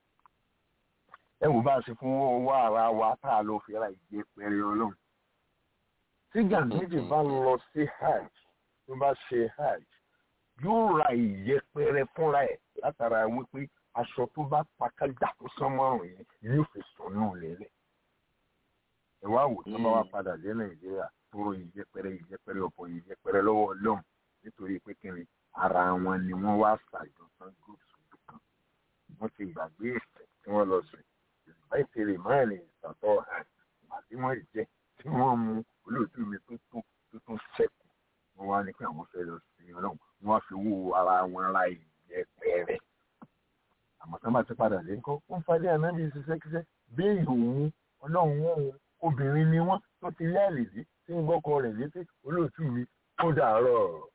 ẹ wò bá a ṣe fún owó ara wa tá a lọ fi ra ìyẹ̀pẹ̀rẹ̀ ọlọ́run tí gàmíjì bá lọ sí hajj tó bá ṣe hajj yóò ra ìyẹpẹrẹ fúnra ẹ̀ látara wípé aṣọ tó bá pakájà tó sán márùn yẹn yóò fi sùn náà lélẹ̀ ẹ wá wò tó bá wá padà dé nàìjíríà tó rọ ìyẹpẹrẹ ìyẹpẹrẹ ọ̀pọ̀ ìyẹpẹrẹ lọ́wọ́ ọlọ́run nítorí pé kí ni ara wọn ni wọ́n wá ṣàjọsán groups ojú kan wọ́n ti gbàgbé ìfẹ́ tí wọ́n lọ sùn ìgbà ìtẹ̀lé márùn ìtàtọ̀ àti wọ́n jẹ tí wọ́n mú olóòtú mi tó tó tó tó sẹ́kù wọ́n wá ní pé àwọn fẹ́ lọ sí ọlọ́run wọ́n wá fi wó ara wọn ra ìyẹpẹrẹ àmọ́ sábà ti padà dé ńkọ́ wọ́n fadé ànábì ṣiṣẹ́kíṣẹ́ béèyàn òun ọlọ́run òun obìnrin ni wọ́n tó ti lẹ́ẹ̀lì dí tí ń gbọ́kọ rẹ̀ létí olóòtú mi ó dàárọ̀.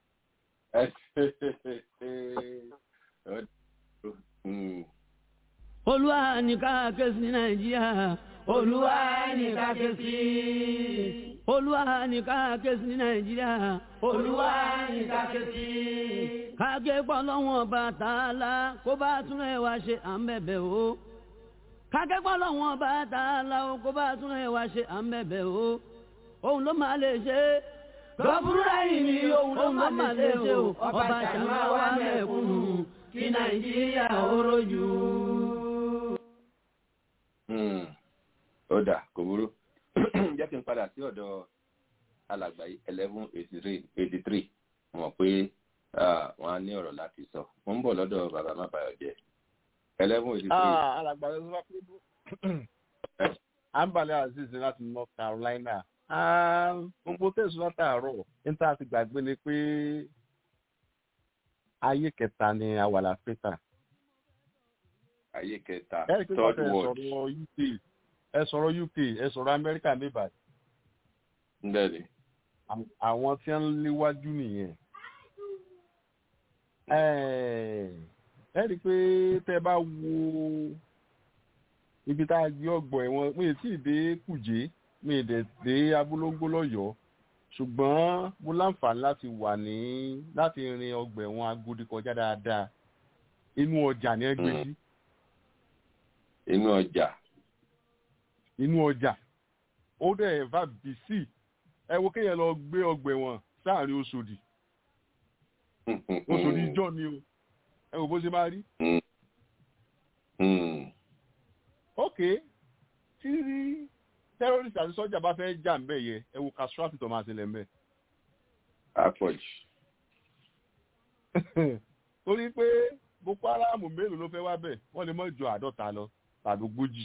olúwa ní ká ké sí nàìjíríà olúwa ní ká ké sí olúwa ní ká ké sí nàìjíríà olúwa ní ká ké sí. kágé pọ̀ lọ́wọ́n bá tààlà kó bá tún ẹ̀ wá ṣe à ń bẹ̀bẹ̀ o. kágé pọ̀ lọ́wọ́n bá tààlà kó bá tún ẹ̀ wá ṣe à ń bẹ̀bẹ̀ o. òun ló máa lè ṣe é. lọ́bùrúdà yìí ni òun ló máa lè ṣe o. ọba ṣàmà wà mẹ́kúnnù kí nàìjíríà ó rojú. ó dà kò burú jẹ́ kí n padà sí ọ̀dọ̀ alàgbà eleven eighty three eighty three mọ̀ pé wọ́n á ní ọ̀rọ̀ láti sọ mo ń bọ̀ lọ́dọ̀ bàbá má bàyọ̀ jẹ́ eleven eighty three. alàgbà ló sọ pé àǹbálẹ̀ aziz láti north carolina gbogbo tẹ̀sán látàárọ̀ níta ti gbàgbé ni pé ayé kẹta ni àwàlà pété ayé kẹta ẹ kí third wọ́n world sọ̀rọ̀ uk ẹ sọ̀rọ̀ uk ẹ sọ̀rọ̀ amẹ́ríkà níbàdí bẹ́ẹ̀ni àwọn tí wọ́n léwájú nìyẹn ẹ rí i pé tẹ́ bá wo ibi tá a gbé ọgbọ̀n ẹ̀wọ̀n mi ì tí ì dé kùjé mi ì dẹ̀ dé abúlóńgbó lọ́yọ̀ọ́ ṣùgbọ́n mo láǹfààní láti wà ní láti rin ọgbà ẹ̀wọ̀n agodi kọjá dáadáa inú ọjà ni ẹ gbé sí. inú ọjà. inú ọjà ó dẹ̀ ẹ̀fà bì sí ẹ wo kéèyàn lọ gbé ọgbà ẹ̀wọ̀n sáàrin oṣòdì oṣòdì ìjọ ni o ẹ wò bó ṣe máa rí. ok tí terrorist àti sọ́jà bá fẹ́ jà ń bẹ̀ yẹ ẹ wo castrati tó máa ṣẹlẹ̀ ń bẹ̀. àpọ̀jù. torí pé boko haram mélòó ló fẹ́ wá bẹ̀ wọ́n lè mọ̀ ju àádọ́ta lọ tàbí ogójì.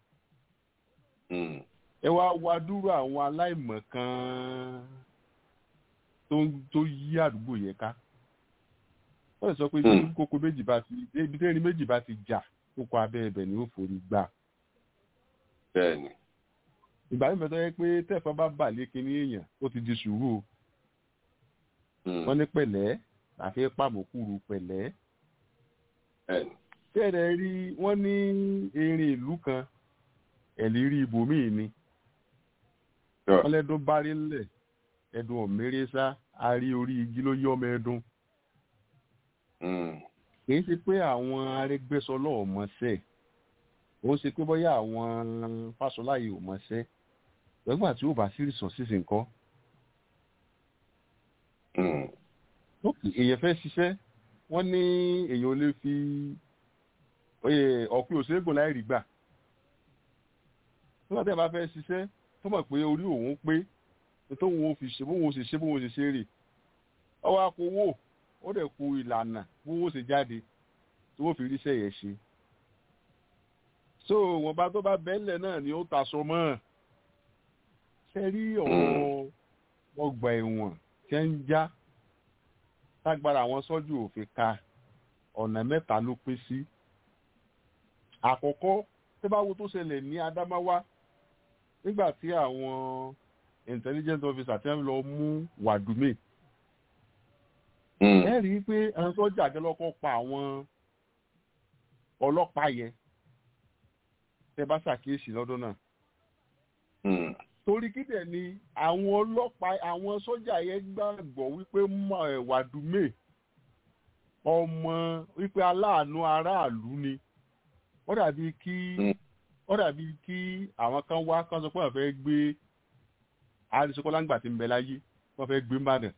ẹ wá wá dúró àwọn aláìmọ̀ kan tó yí àdúgbò yẹn ká. wọ́n lè sọ pé ibi kókó méjì bá ti ibi tẹ́rin méjì bá ti jà kókó abẹ́ ẹbẹ̀ ni ó forí gbà. bẹ́ẹ̀ni ìgbà mi bẹ̀tọ̀ yẹ pé tẹ̀fọ́n bá bà lé kinní èèyàn ó ti di sùúrù o wọ́n ní pẹ̀lẹ́ àfi pàmòkúrú pẹ̀lẹ́ tẹ́lẹ̀ rí wọ́n ní erin ìlú kan ẹ̀lírí ibòmíì ni wọ́n lẹ́dún bárí ńlẹ̀ ẹ̀dùn ọ̀mẹ́rẹ́sá arí orí igi ló yí ọmọ ẹ̀dùn kì í ṣe pé àwọn arẹgbẹ́sọlọ́ ọ̀mọ́sẹ̀ ó ṣe pé bóyá àwọn fásọláyé ò mọṣẹ́ lọ́gbà tí ó bá sí resources nǹkan. èèyàn fẹ́ ṣiṣẹ́ wọ́n ní èèyàn ò lè fi ọ̀pẹ òṣègùn láì rí gbà. nígbà tí a bá fẹ́ ṣiṣẹ́ tó mọ̀ pé orí òun pé tóun ò fi ṣe bóun ò ṣe ṣe bóun ò ṣe ṣe rè ọwọ́ akowó ó dẹ̀ ku ìlànà bóun ò ṣe jáde tí wọ́n fi ríṣẹ́ yẹn ṣe so wọn bá tó bá bẹ́ẹ̀lẹ̀ náà ni ó taṣọ mọ́ ṣe rí ọ̀rọ̀ ọgbà ẹ̀wọ̀n tẹ́ ń já tágbára àwọn sọ́jú òfin ka ọ̀nà mẹ́ta ló pín sí àkọ́kọ́ tó bá wo tó ṣẹlẹ̀ ní Adamawa nígbà tí àwọn intelligence officer ti ń lọ mú Wàdúmè ẹ rí i pé àwọn sọ́jà àjọlọ́kọ́ pa àwọn ọlọ́pàá yẹn tẹ bá ṣàkíyèsí lọ́dún náà. torí kídẹ̀ ni àwọn ọlọ́pàá àwọn sọ́jà yẹn gbàgbọ́ wípé Wàdúmè ọmọ wípé aláàánú aráàlú ni wọ́n dàbí kí wọ́n dàbí kí àwọn kan wá kán sọ pé wọ́n fẹ́ gbé àrísọ́kọ́lá ńgbà tí ń bẹ láyé wọ́n fẹ́ gbé mbàdàn.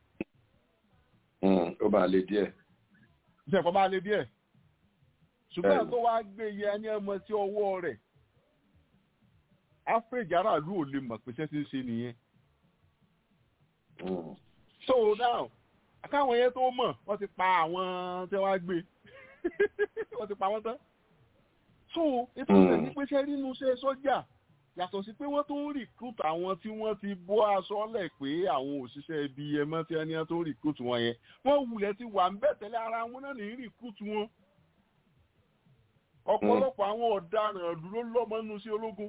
ó máa le díẹ̀. iṣẹ́ ìpamọ́ máa le díẹ̀ ṣùgbọ́n tó wá gbé yẹ ẹni ọmọ sí ọwọ́ rẹ̀ áfíríkì aráàlú ò lè mọ̀ pé ṣẹ́ ti ń ṣe nìyẹn. so now káwọn yẹn tó mọ̀ wọ́n ti pa àwọn tí wọ́n á gbé wọ́n ti pa wọ́n tán. so ètò ìṣẹ̀ ní pé ṣẹ́ nínú iṣẹ́ sọ́jà yàtọ̀ sí pé wọ́n tó ń recruit àwọn tí wọ́n ti bọ́ aṣọ lẹ̀ pé àwọn òṣìṣẹ́ ibi ẹmọ tí wọ́n tó ń recruit wọn yẹn wọ́n wulẹ̀ ti wà ń bẹ̀ tẹ́lẹ̀ ara wọn náà ní recruit wọn. ọ̀pọ̀lọpọ̀ àwọn ọ̀daràn dúró lọ́mọ́nú sí ológun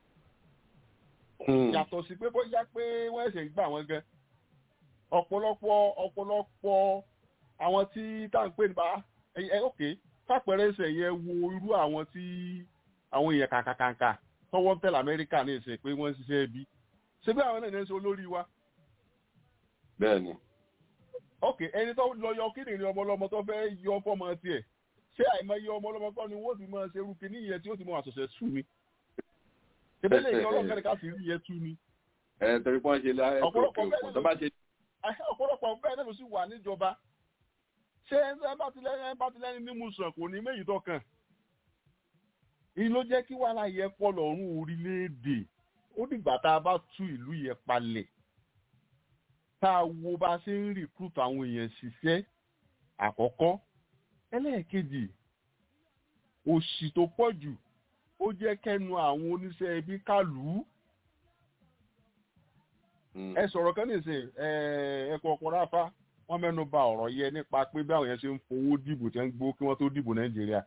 yàtọ̀ sí pé bóyá pé wọ́n ẹ̀sẹ̀ gbà wọ́n gan ọ̀pọ̀lọpọ̀ ọ̀pọ̀lọpọ̀ àwọn tí tá à ń pè nípa ẹ ok fàpẹ̀rẹ̀ ẹsẹ̀ yẹn wo irú àwọn tí àwọn èèyàn kàkàkàkà tọwọ́ ń tẹ̀lé amẹ́ríkà ní ìsìn pé wọ́n ń ṣiṣẹ́ ẹbí ṣé bí àwọn náà ní ṣe olórí wa. bẹ́ẹ̀ni. ok ẹni tó lọ yọ kíndìnrín ọmọlọmọ tó fẹ́ yọ fọmọ tiẹ̀ ṣé àìmọye ọmọlọmọ kọ́ ni wọ́n ti máa ṣe irú kìíní yẹn tí ó ti mọ àṣọṣẹ sùn mi ìbílẹ̀ ìyá ọlọ́kẹ́rẹ́ ká sì rí yẹn tú ni. ẹ torí pọ́n ṣe láyé ọ̀pọ̀lọpọ̀ tó bá ṣe. ọ̀pọ̀lọpọ̀ bẹ́ẹ̀ náà ló sì wà níjọba ṣé ẹ bá ti lẹ́yìn bá ti lẹ́yìn mímú sàn kò ní méjì tọkàn. èyí ló jẹ́ kí wàhálà yẹ pọ̀ lọ́rùn orílẹ̀-èdè ó dìgbà tá a bá tú ìlú yẹn palẹ̀ tá a wo bá a ṣe ń recruit àwọn èèyàn ṣiṣẹ́ àkọ́kọ́ ẹlẹ́ẹ̀kejì òṣì tó pọ̀ jù ó jẹ́ kẹ́nu àwọn oníṣẹ́ ibi kálù ú. ẹ sọ̀rọ̀ kan nìsín ẹ̀kọ́ ọkùnrin ráfá wọ́n mẹ́nu ba ọ̀rọ̀ yẹ nípa pé bí àwọn yẹn ṣe ń fowó dìbò tí wọ́n ń gbó kí wọ́n tó dìbò nàìjíríà.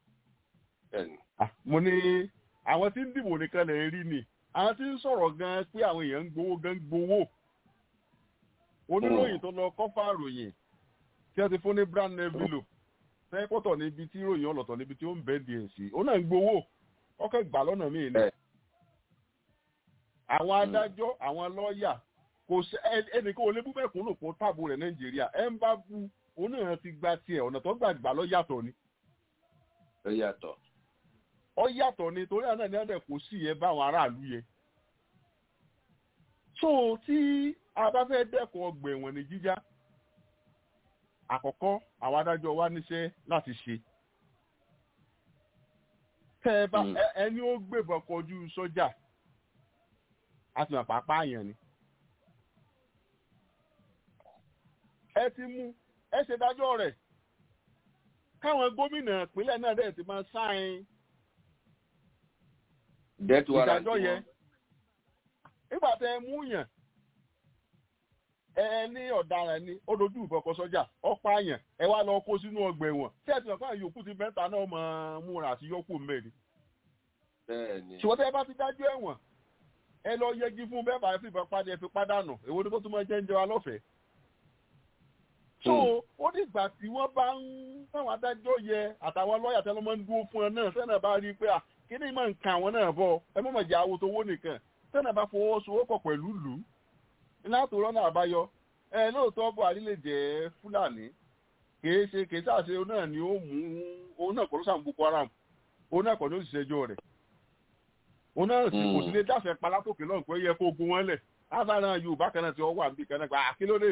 mo ní àwọn tí ń dìbò nìkan lè rí ni àwọn tí ń sọ̀rọ̀ gan pé àwọn èèyàn ń gbowó gan gbowó. oníròyìn tó lọ kọ́fà ròyìn tí wọ́n ti fún ní brand envelope sẹ́kọ̀tọ̀ níbi tí ròyìn ọlọ́tọ̀ níbi tí ó ń bẹ́ di èsì ó náà ń gbowó ọkọ̀ gbà lọ́nà míì ni. àwọn adájọ́ àwọn lọ́ọ̀yà kò sí ẹnìkan ò lè bú mẹ́kùn lò fún táàbù rẹ̀ nàìjíríà ẹ̀ ń bá bu òun náà ti gba tiẹ̀ ọ̀nà tó gbà gbà lọ́ yàtọ̀ ni. ó yàtọ̀. ó yàtọ̀ ni torí àná ni ọ̀dẹ̀ kò sí yẹn báwọn aráàlú yẹn. so tí a bá fẹ́ dẹ́kun ọgbà ẹ̀wọ̀n ní jíjá àkọ́kọ́ àwọn adájọ́ wa níṣẹ́ láti ṣe. tẹ́ ẹ bá ẹni ó gbébọn kọjú sọ́jà a ti mọ̀ pàápàá àyàn ni. ẹ ti mú ẹ ṣe dájọ́ rẹ̀ káwọn gómìnà ìpínlẹ̀ náà dẹ̀ ti máa sáìn ìdájọ́ yẹn nígbà tẹ ẹ mú yàn ẹ ní ọ̀daràn ni ó dojú ìbọ̀kọ sọ́jà ọ̀pá àyàn ẹ wá lọ kó sínú ọgbà ẹ̀wọ̀n tí ẹ ti mọ̀ fún àyòkù ti mẹ́ta náà máa múra àti yọkù mẹ́rin. ṣùgbọ́n tẹ́ ẹ bá ti dájú ẹ̀wọ̀n ẹ lọ yẹgi fún bẹ́ẹ̀ bá fi ìbọn padà ẹ fi pádànù èwo ni kó tún máa jẹ́ ń jẹ wa lọ́fẹ̀ẹ́. so ó dìgbà tí wọ́n bá ń táwọn adájọ́ yẹ àtàwọn lọ́ọ̀yà tẹ́lẹ̀ máa ń dúró fún ẹ náà sẹ́nà bá rí i pé kíní máa ń kan àwọn náà bọ̀ ẹ mọ̀ mọ̀ jẹ́ àwo tó wó nìkan sẹ́nà bá fọwọ́sowọ́pọ̀ pẹ̀lú lù ú láti rọ́nà àbáyọ ẹ lóòótọ́ buhari lè jẹ́ fúlàní kìí ṣe kìí ṣàṣe òun náà ni ó mú òun náà kọ́ ló sàn boko haram òun náà kọ́ ló ṣiṣẹ́ ẹjọ́ rẹ̀ òun náà sì kò sí lè dáṣẹ palákòkè náà pé yẹ kó gun wọn lẹ̀ ásàrà yorùbá kan náà ti ọwọ́ àbí kan náà gba àkílódé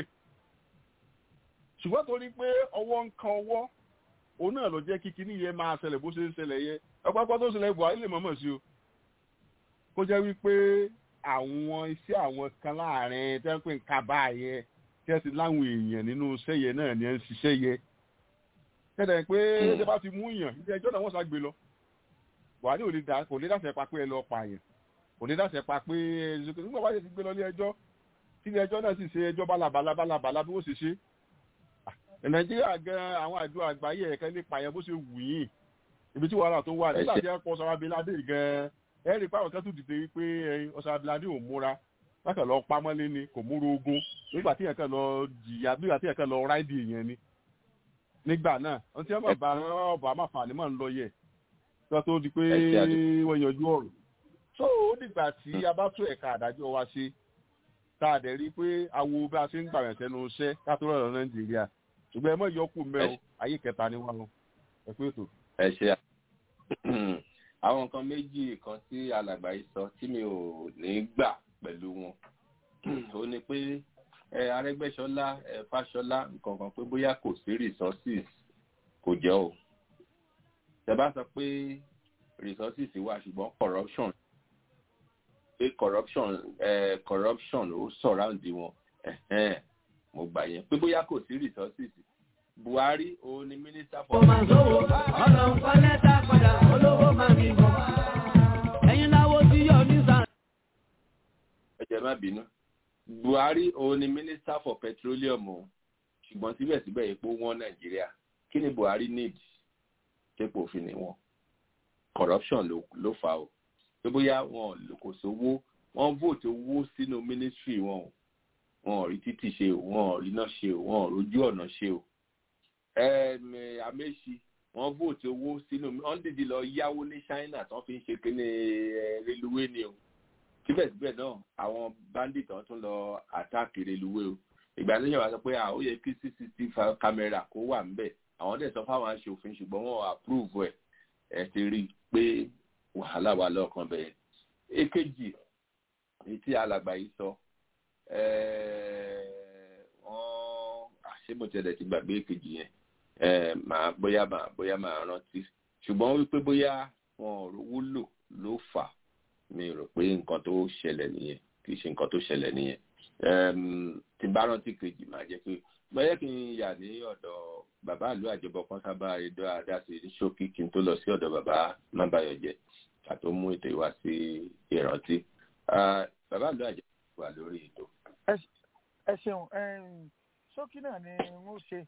ṣùgbọ́n torí pé ọwọ́ ń kan ọwọ́ òun náà ló jẹ́ kí kinní yẹn máa ṣẹlẹ̀ bó ṣe ń ṣẹlẹ̀ yẹ ọ̀pọ̀pọ̀ tó ṣẹlẹ̀ buhari lè mọ̀mọ̀ sí o kó jẹ́ wípé àwọn iṣẹ́ àwọn kan láàrin tẹ́ ń pè ń kaba yẹ tẹ́ ti láwọn èèyàn nínú iṣẹ́ yẹn náà ni ẹ ń ṣiṣẹ́ yẹ tẹ́tẹ̀ pé ṣé bá ti mú yàn ilé ẹjọ́ náà wọ́n ṣàgbé lọ buhari ò lè dá kò lè dáṣẹ pa pé ẹ lọ pààyàn kò lè dáṣẹ pa pé nígbà wáyé ti gbé lọ ilé ẹjọ́ tí ilé ẹjọ́ náà sì ṣe ẹjọ́ bálabàlà bálabàlà bí wọ́n ṣe ṣe nàìjíríà gan àwọn àjọ àgbáyé ẹ̀kẹ́ lè pààyàn bó ṣe wù yín ibi tí wàhálà tó wà nígbà tí ẹ pọ̀ sọ́ra abiládé gan ẹ rí i pé àwọn kan tún dìde wípé ọ̀sán abiládé ò múra lákàn lọ pamọ́lé ni kò múra ogun nígbà tí ẹ̀kan lọ jìyà nígbà tí ẹ̀kan lọ ráìdì èèyàn ni nígbà náà ohun tí wọ́n bá bá ọ̀bà má fà ní mọ̀ ń lọ yẹ kí wọ́n tó di pé wọ́n yanjú ọ̀rọ̀ tó ó dìgbà tí a bá tó ẹ̀ka àdájọ́ wa ṣe tá a dẹ̀ rí i pé awo bí a ṣe ń gbà yàn sẹ́nu iṣẹ́ ká tó rọrùn nàìjíríà ṣùgbọ́n ẹ mọ̀ yọkù mẹ́ o ayé kẹta ni wọ́n lọ ẹ pé ètò. ẹ ṣe àwọn nǹkan méjì kan tí alàgbà yìí sọ tí mi ò ní gbà pẹ̀lú wọn ó ní pé ẹ arẹgbẹsọlá ẹ fàṣọlá nǹkan kan pé bóyá kò sí resources kò jẹ́ o tẹ́bá sọ pé resources wà ṣùgbọ́n corruption pé corruption ẹ corruption ó surround wọn mo gbà yẹn pé bóyá kò sí resources buhari òun ni minister for. ọmọ àgbọ̀wò ọlọ́run kọ́ lẹ́tà padà olówó máa bí bọ̀ ẹ̀yin láwo tí yọ ní sàn. ẹ jẹ́ má bínú buhari òun ni minister for petroleum o ṣùgbọ́n síbẹ̀síbẹ̀ epo wọn nàìjíríà kí ni buhari need tẹ́pọ̀ òfin ni wọn corruption ló ló fà o pé bóyá wọn kò sówó wọn vote owó sínú ministry wọn o wọn ò rí títì ṣe o wọn ò rí iná ṣe o wọn ò rójú ọ̀nà ṣe o àmẹ́sì wọn vote owó sínú wọn dìde lọ yáwó ní china tí wọn fi ń ṣe kíní reluwé ni o síbẹ̀síbẹ̀ náà àwọn bandit wọn tún lọ attack reluwé o ìgbà tó yàn wá sọ pé ó yẹ kí cctv camera kó wà ńbẹ̀ àwọn dẹ̀ sọ fáwọn aṣòfin ṣùgbọ́n wọn approve ẹ̀ ẹ̀ ti rí i pé wàhálà wà lọ́ọ̀kan bẹ́ẹ̀ èkejì èyí tí alàgbà yìí sọ wọ́n àṣemọ̀tẹ́lẹ̀ ti gbàgbé èkejì yẹn màá bóyá màá bóyá màá rántí ṣùgbọ́n wípé bóyá wọn ò rówó lò ló fà mi rò pé nǹkan tó ṣẹlẹ̀ nìyẹn kì í ṣe nǹkan tó ṣẹlẹ̀ nìyẹn tí bá rántí kejì máa jẹ́ pé bóyá kí n yà ní ọ̀dọ̀ bàbá àlú àjọbọ kan sábà èdè àdáṣe ní ṣókí kí n tó lọ sí ọ̀dọ̀ bàbá mábàyọ̀jẹ́ ká tó mú ètò ìwá sí ìrántí bàbá àlú àjọbọ wà lórí ètò ẹ ṣeun ṣókí náà ni mo ṣe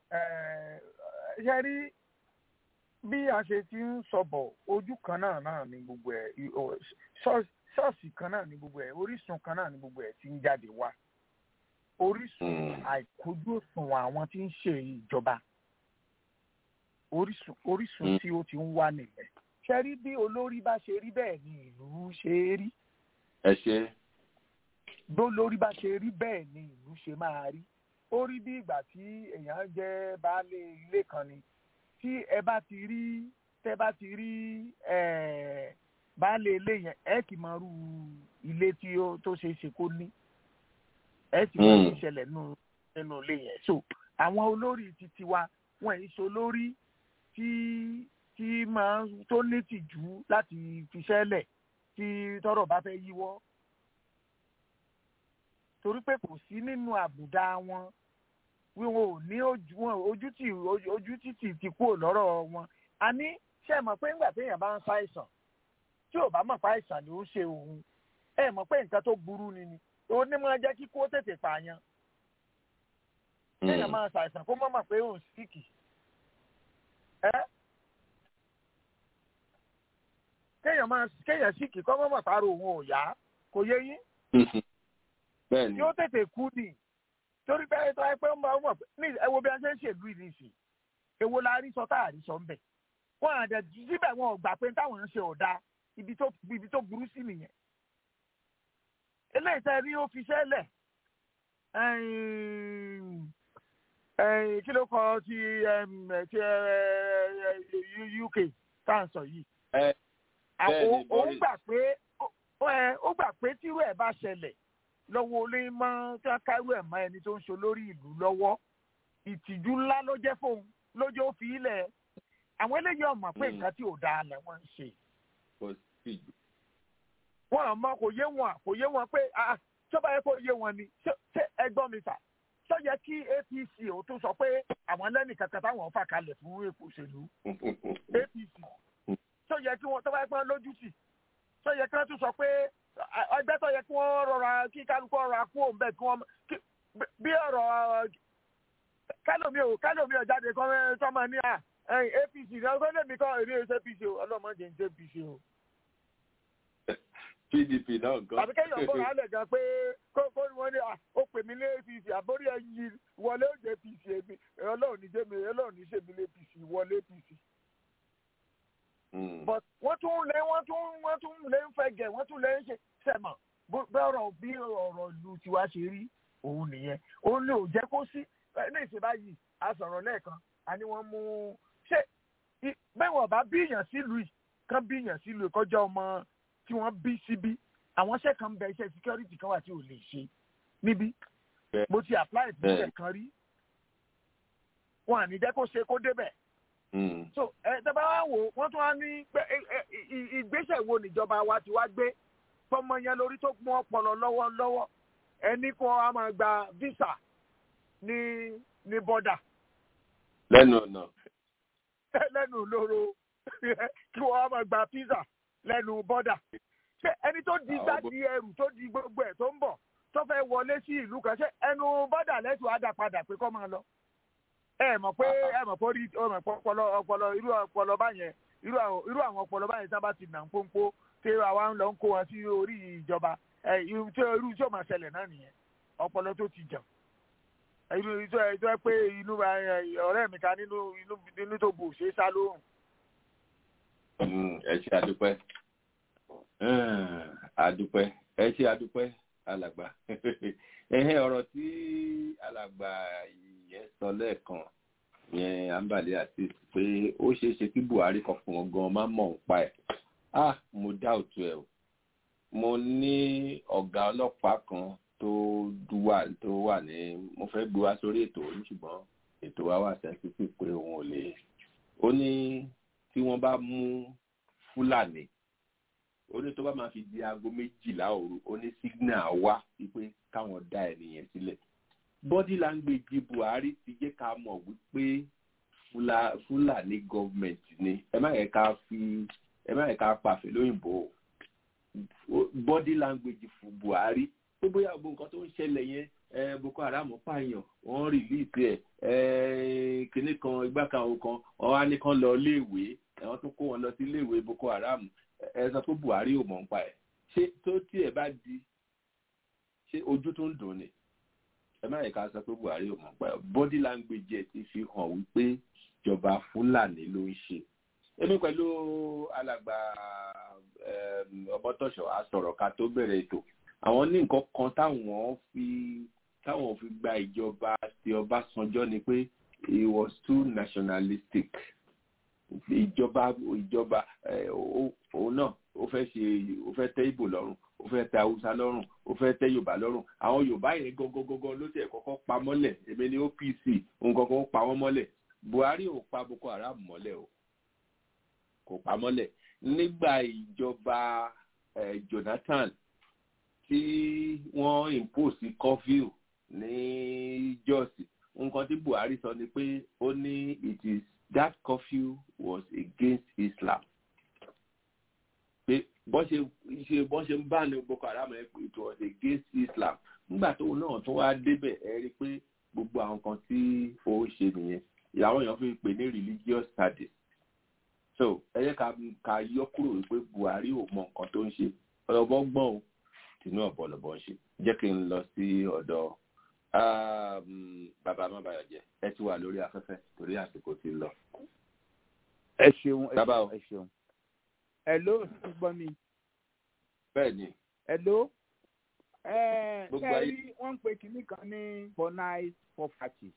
ṣe rí bí a ṣe ti ń sọbọ ojú kan náà náà ni gbogbo ẹ ṣọ́ọ̀ṣì kan náà ni gbogbo ẹ orísun kan náà ni gbogbo ẹ ti ń jáde wá orísun àìkójú òṣùwọ̀n àwọn tí ń ṣe ìjọba orísun orísun tí ó ti ń wá nìyẹn ṣe rí bí olórí bá ṣe rí bẹ́ẹ̀ ni ìlú ṣe é rí ẹ ṣe bí olórí bá ṣe rí bẹ́ẹ̀ ni ìlú ṣe máa rí ó rí bí ìgbà tí èèyàn jẹ́ baálé ilé kan ni tí ẹ bá ti rí tẹ bá ti rí eh, baálé ilé yẹn ẹ kì í mọ irú ilé tí ó tó ṣe é ṣe kó ní ẹ sì mọ Mm. ìṣẹ̀lẹ̀ nínú nínú ilé yẹn so àwọn olórí titi wa wọn èyí ṣe olórí tí tí máa ń- tó ní tìjú láti fiṣẹ́lẹ̀ tí tọ́rọ̀ bá fẹ́ yíwọ́ torí pé kò sí nínú àbùdá wọn wíwọn ò ní ojú wọn ojú tì ojú ojú títì ti kúrò lọ́rọ̀ wọn a ní ṣe é mọ̀ pé ńgbà téèyàn bá ń ṣàìsàn tí ò bá mọ̀ pé àìsàn ló ń ṣe òun ẹ mọ̀ pé nǹkan tó burú ni ni òun ní máa jẹ́ kí kó tètè pààyàn kéèyàn máa ṣàìsàn kó má mọ̀ pé òun síkì ẹ́ kéèyàn máa kéèyàn síkì kó má mọ̀ pàrọ̀ òun ò yá kò yé yín bẹ́ẹ̀ ni yóò tètè kú ni torí pé tó ẹ pé ń bá wọn ní ẹ wo bí a ṣe ń ṣèlú yìí nìsín èwo la rí sọ tá a rí sọ ń bẹ wọn àdẹ síbẹ̀ wọn ò gbà pé táwọn ń ṣe ọ̀dà ibi tó ibi tó burú sí nìyẹn eléyìí tẹ́ rí ó fi ṣẹlẹ̀ ẹ̀yìn, ẹ̀yìn, kí ló kọ ti ẹm, ti ẹ, ẹ, ẹ, UK tá à ń sọ yìí ẹ bẹ́ẹ̀ ni òun Boris. gbà pé ó- ó ẹ, ó gbà pé tírú ẹ̀ bá ṣẹlẹ̀ lọ́wọ́ olé mọ́ tí wọ́n kárú ẹ̀ mọ́ ẹni tó ń ṣe olórí ìlú lọ́wọ́ ìtìjú ńlá ló jẹ́ fóun lójó ó fi ilẹ̀ àwọn eléyìí ọmọ pé nǹkan tí ò dáa lẹ̀ wọ́n ń ṣe kò sí ìjù. wọn àmọ́ kò yé wọn kò yé wọn pé ah tó bá yẹ kó yé wọn ni ṣé ṣé ẹgbọ́n mi sà tó yẹ kí APC ò tún sọ pé àwọn lẹ́nì kankan táwọn fà kalẹ̀ fún èpò òṣèlú APC tó yẹ kí wọn tó bá yẹ kí wọn lójú tì tó yẹ kí wọn tún sọ pé ah, ẹgbẹ́ tó yẹ kí wọ́n rọra kí kálukú rọra kú òun bẹ́ẹ̀ kí wọ́n kí- bí ọ̀rọ̀ kálómi ò kálómi ò jáde kọ́ sọ́mọ ní à ẹ̀yìn APC ní ọgbẹ́ lèmi kọ́ èrè ẹ̀ṣẹ̀ APC o ọlọ́mọdé ń jẹ́ APC o pdp náà gan. tàbí kéèyàn bọ̀ rálẹ̀ gan pé kó kó wọn ní à ó pè mí ní apc àbórí ẹyin wọlé ó jẹ apc èmi ọlọ́run ní jẹ́mi ọlọ́run ní ṣèmi ní apc wọlé apc. but wọ́n tún lé wọ́n tún wọ́n tún lé ń fẹ́ gẹ̀ wọ́n tún lé ń ṣe sẹ̀mọ̀ bó bẹ́ ọ̀rọ̀ bí ọ̀rọ̀ ìlú tiwa ṣe rí òun nìyẹn òun lè ò jẹ́ kó sí ní ìṣe báyìí a sọ̀rọ̀ lẹ́ẹ̀kan a ní wọ́n mú ṣé i- bẹ́ẹ̀ wọ́n bá bíyàn sílùú yìí kán bíyàn sílùú yìí kọjá ọmọ tí wọ́n bí síbí àwọn iṣẹ́ kan bẹ iṣẹ́ security kan wà tí ò lè ṣe níbí mo ti apply fún iṣẹ́ kan rí wọn à ní jẹ́ kó ṣe kó débẹ̀ so ẹ tẹ́bá wá wò wọ́n tún wá ní pé ẹ, ẹ, ì- ìgbésẹ̀ wo níjọba wa ti wá gbé tọmọ yẹn lórí tó mú ọpọlọ lọ́wọ́ lọ́wọ́ ẹni kan á máa gba visa ní ní bọ́dà lẹ́nu ọ̀nà. lẹ́nu lóró kí wọ́n á máa gba visa lẹ́nu bọ́dà ṣé ẹni tó di gbá di ẹrù tó di gbogbo ẹ̀ tó ń bọ̀ tó fẹ́ wọlé sí ìlú kan ṣé ẹnu bọ́dà lẹ́tù á dà padà pé kọ́ máa lọ ẹ mọ̀ pé ẹ mọ̀ pé orí ẹ mọ̀ pé ọpọlọ ọpọlọ irú ọpọlọ báyẹn irú àwọn irú àwọn ọpọlọ báyẹn sábà ti nà ń pọ́npọ́ tí àwa ń lọ ń kó wọn sí orí ìjọba ẹ irú tí irú tí ó máa ṣẹlẹ̀ náà nìyẹn ọpọlọ tó ti jàn irú tó ẹ tó ẹ pé inú ẹ, ọ̀rẹ́ mi kan nínú inú inú tó bù ṣe é sá lóhùn Mm, ẹ ṣe àdúpẹ́ àdúpẹ́ ẹ ṣe àdúpẹ́ alàgbà ẹhẹ́ ọ̀rọ̀ tí alàgbà yẹn sọ lẹ́ẹ̀kan yẹn àǹbàlẹ àti pé ó ṣeé ṣe kí buhari kan fún wọn gan má mọ̀ ń pa ẹ̀ ah mo dá òtún ẹ̀ o mo ní ọ̀gá ọlọ́pàá kan tó wà tó wà ní mo fẹ́ gbé wá sórí ètò yìí ṣùgbọ́n ètò wa wà sensitive pé òun ò lè ó ní tí wọ́n bá mú fúlàní ó ní tó bá máa fi di aago méjìlá òru ó ní signal wá wípé káwọn dá ẹnìyẹn sílẹ̀ body language buhari ti jẹ́ ká mọ̀ wípé Fula- fúlàní government ni ẹ má yẹ ká fi ẹ má yẹ ká pàfẹ́ lóyìnbó o body language fún buhari pé bóyá gbogbo nǹkan tó ń ṣẹlẹ̀ yẹn ẹ boko haram pààyàn wọ́n rìlíìsì ẹ̀ ẹ kinní kan igbá kan òun kan wọ́n á ní kán lọ iléèwé àwọn tó kó wọn lọ sí iléèwé boko haram ẹ sọ pé buhari ò mọ̀ ń pa ẹ̀ ṣé tó tí ẹ bá di ṣé ojú tó ń dùn ni ẹ má yẹ ká sọ pé buhari ò mọ̀ ń pa ẹ̀ body language ẹ̀ ti fi hàn wípé ìjọba fúlàní ló ń ṣe èmi pẹ̀lú alàgbà ọmọtọ́ṣọ̀ àsọ̀rọ̀ ká tó bẹ̀rẹ̀ ètò àwọn ní nǹkan kan táwọn fi táwọn fi gba ìjọba ti ọbásanjọ́ ni pé he was too nationalistic ìjọba ìjọba òun náà ó fẹ́ ṣe ó fẹ́ tẹ́ ìbò lọ́rùn ó fẹ́ tẹ́ haúsá lọ́rùn ó fẹ́ tẹ́ yorùbá lọ́rùn àwọn yorùbá yẹn gangan ló tẹ̀ kọ́kọ́ pa mọ́lẹ̀ èmi ní opc òun gangan pa wọ́n mọ́lẹ̀ buhari ò pa boko haram mọ́lẹ̀ o kò pa mọ́lẹ̀ nígbà ìjọba jonathan tí wọ́n impose curfew ní jos nǹkan tí buhari sọ ni pé ó ní it is that curfew was against islam pé bọ́n ṣe ṣe bọ́n ṣe ń bá ní boko haram ẹ̀ pé it was against islam nígbà tó náà tó wá débẹ̀ ẹ rí i pé gbogbo àwọn kan tí ó ṣe nìyẹn ìyàwó èèyàn fi pè ní religious studies so ẹ yẹ ká ká yọ kúrò wípé buhari ò mọ nǹkan tó ń ṣe ọlọ́bọ gbọ́n o tìǹú ọ̀bọ lọ́bọ ń ṣe jẹ́ kí n lọ sí ọ̀dọ̀ bàbá mabayọjẹ ẹ ti wà lórí afẹ́fẹ́ torí àsìkò ti lọ. ẹ ṣeun ẹ ṣeun ẹ ṣeun hello ṣe gbọ́ mi. bẹ́ẹ̀ ni. hello. ẹ ẹ rí wọ́n ń pe kinní kan ní for night for party.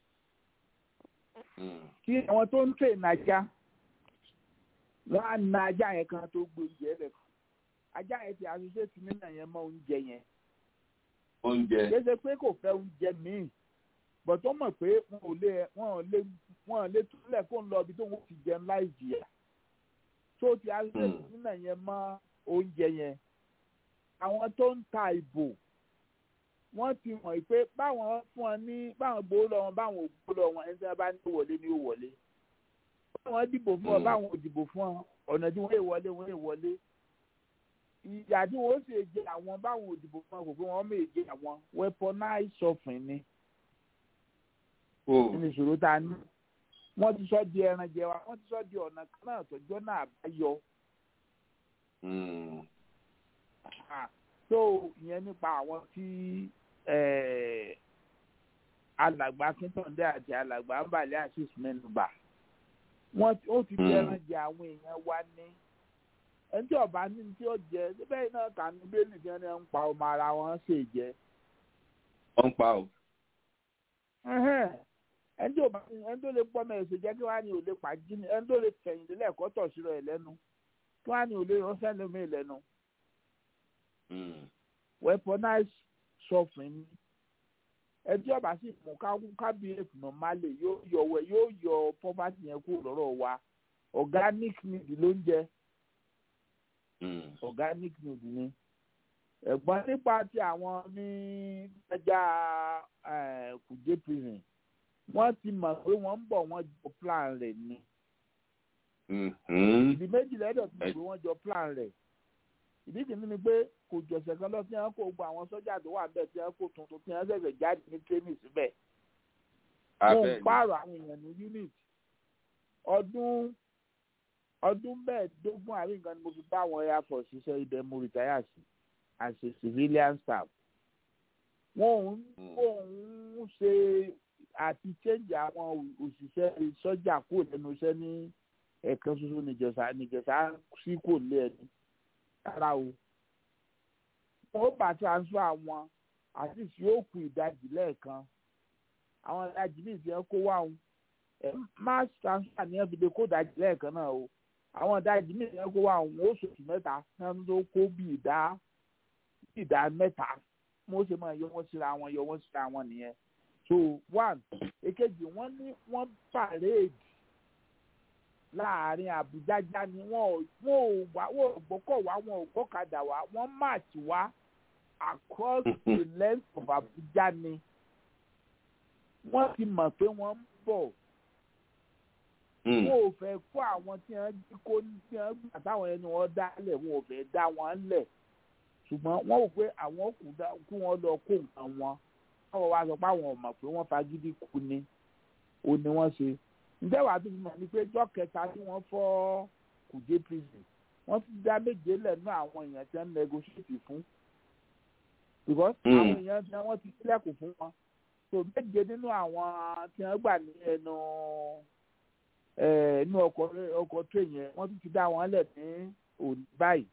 kí àwọn tó ń tè nàjà wọ́n á na ajá yẹn kan tó gbé oúnjẹ rẹ̀ fún ajá yẹn ti àṣìṣe sí nínú yẹn mọ́ oúnjẹ yẹn. oúnjẹ. kéde pé kò fẹ́ oúnjẹ míì bọ̀ tó mọ̀ pé wọn ò lè wọn ò lè wọn ò lè túlẹ̀ kó ń lọ ibi tó ń ti jẹun láì jìyà tó ti àṣìṣe sí nínú yẹn mọ́ oúnjẹ yẹn. àwọn tó ń ta ìbò wọ́n ti mọ̀ pé báwọn fún ọ ní báwọn gbowó lọ wọn báwọn ò gbowó lọ wọn ẹni tí wọ́n bá ní wọlé ní ó wọlé wọ́n dìbò fún ọ báwọn ò dìbò fún ọ ọ̀nà tí wọ́n lè wọlé wọ́n lè wọlé ìyá tí wọ́n sì jẹ àwọn báwọn ò dìbò fún ọ kò pé wọ́n mè jẹ àwọn weaponize suffering ni nínú ìṣòro tá a ní wọ́n ti sọ di ẹran jẹ wa wọ́n ti sọ di ọ̀nà kan náà tọ́jọ́ náà bá yọ. so ìyẹn nípa àwọn tí alàgbà akíntọ́ndé àti alàgbà àbàlẹ́ àṣìṣ mẹ́nuba wọ́n ó ti fẹ́ràn jẹ àwọn èèyàn wa ní ẹni tí ọba ní tí ó jẹ bẹ́ẹ̀ náà kà ní bẹ́ẹ̀lì tí wọ́n ń pa ọmọ ara wọn ṣe jẹ. wọ́n ń pa o. ẹni tí ọba ẹni tó lè pọ́ mẹ́rin ṣe jẹ́ kí wọ́n á ní òde pàjí ni ẹni tó lè fẹ̀yìn délẹ̀ ẹ̀kọ́ tọ̀ sí rẹ̀ lẹ́nu kí wọ́n á ní òde ránṣẹ́ lómi lẹ́nu. weaponize suffering ni ẹtí ọba sì mú kábíyèsí normally yóò yọ wẹ yóò yọ poverty yẹn kúrò lọ́rọ̀ wa organic need ló ń jẹ organic need ni ẹ̀gbọ́n nípa ti àwọn ní ẹja kùjé prison wọ́n ti mọ̀ pé wọ́n ń bọ̀ wọ́n jọ plan rẹ̀ ni ìdí méjì lẹ́dọ̀ tí wọ́n pé wọ́n jọ plan rẹ̀ ìdí kìíní ni pé kò jọ̀sẹ̀ kan lọ tí wọ́n kó gbogbo àwọn sọ́jà tó wà bẹ́ẹ̀ tí wọ́n kó tuntun tí wọ́n ṣẹ̀ṣẹ̀ jáde ní training síbẹ̀. wọ́n ń pààrọ̀ àwọn èèyàn ní unit ọdún ọdún mẹ́ẹ̀ẹ́dógún àrí nǹkan ni mo fi bá àwọn air force ṣiṣẹ́ ibẹ̀ mo retire sí as a civilian staff. wọ́n ń ṣe àti change àwọn òṣìṣẹ́ sọ́jà kúrò lẹ́nu iṣẹ́ ní ẹ̀ẹ̀kan ṣoṣo nìjẹ̀sà nìjẹ̀sà sí kò lé ẹni rárá o wọn bá transfer àwọn àti tí yóò kú ìdajì lẹ́ẹ̀kan àwọn ìdajì ní ìfihàn kó wá òun mass transfer ní ẹbí de kó ìdajì lẹ́ẹ̀kan náà o àwọn ìdajì ní ìfihàn kó wá òun ó sòtù mẹ́ta náà ló kó bí ìdá ìdá mẹ́ta mo ṣe máa yọ wọ́n síra wọn yọ wọ́n síra wọn nìyẹn so one èkejì wọ́n ní wọ́n parade láàrin àbújá já ni wọn ò wá wọn ò gbọ́kọ̀ wá wọn ò gbọ́kadà wá wọ́n march wá across the length of abuja ni wọ́n ti mọ̀ pé wọ́n ń bọ̀ wọn ò fẹ́ kó àwọn tí wọ́n jí kó tí wọ́n gbà táwọn ẹni wọ́n dá lẹ̀ wọn ò fẹ́ dá wọn lẹ̀ ṣùgbọ́n wọ́n rò pé àwọn kú wọn lọ kó nǹkan wọn wọ́n wá sọ pé àwọn ò mọ̀ pé wọ́n fagídí kú ni ó ní wọ́n ṣe ǹjẹ́ wàá tún mọ̀ ní pé jọ́ kẹta tí wọ́n fọ́ kùjé prison wọ́n ti dá méje lẹ́nu àwọn èèyàn tí wọ́n negotiate fún because àwọn èèyàn tí wọ́n ti sílẹ̀kùn fún wọn so méje nínú àwọn tí wọ́n gbà ní ẹnu inú ọkọ̀ ọkọ̀ train yẹn wọ́n tún ti dá wọn lẹ̀ ní òní báyìí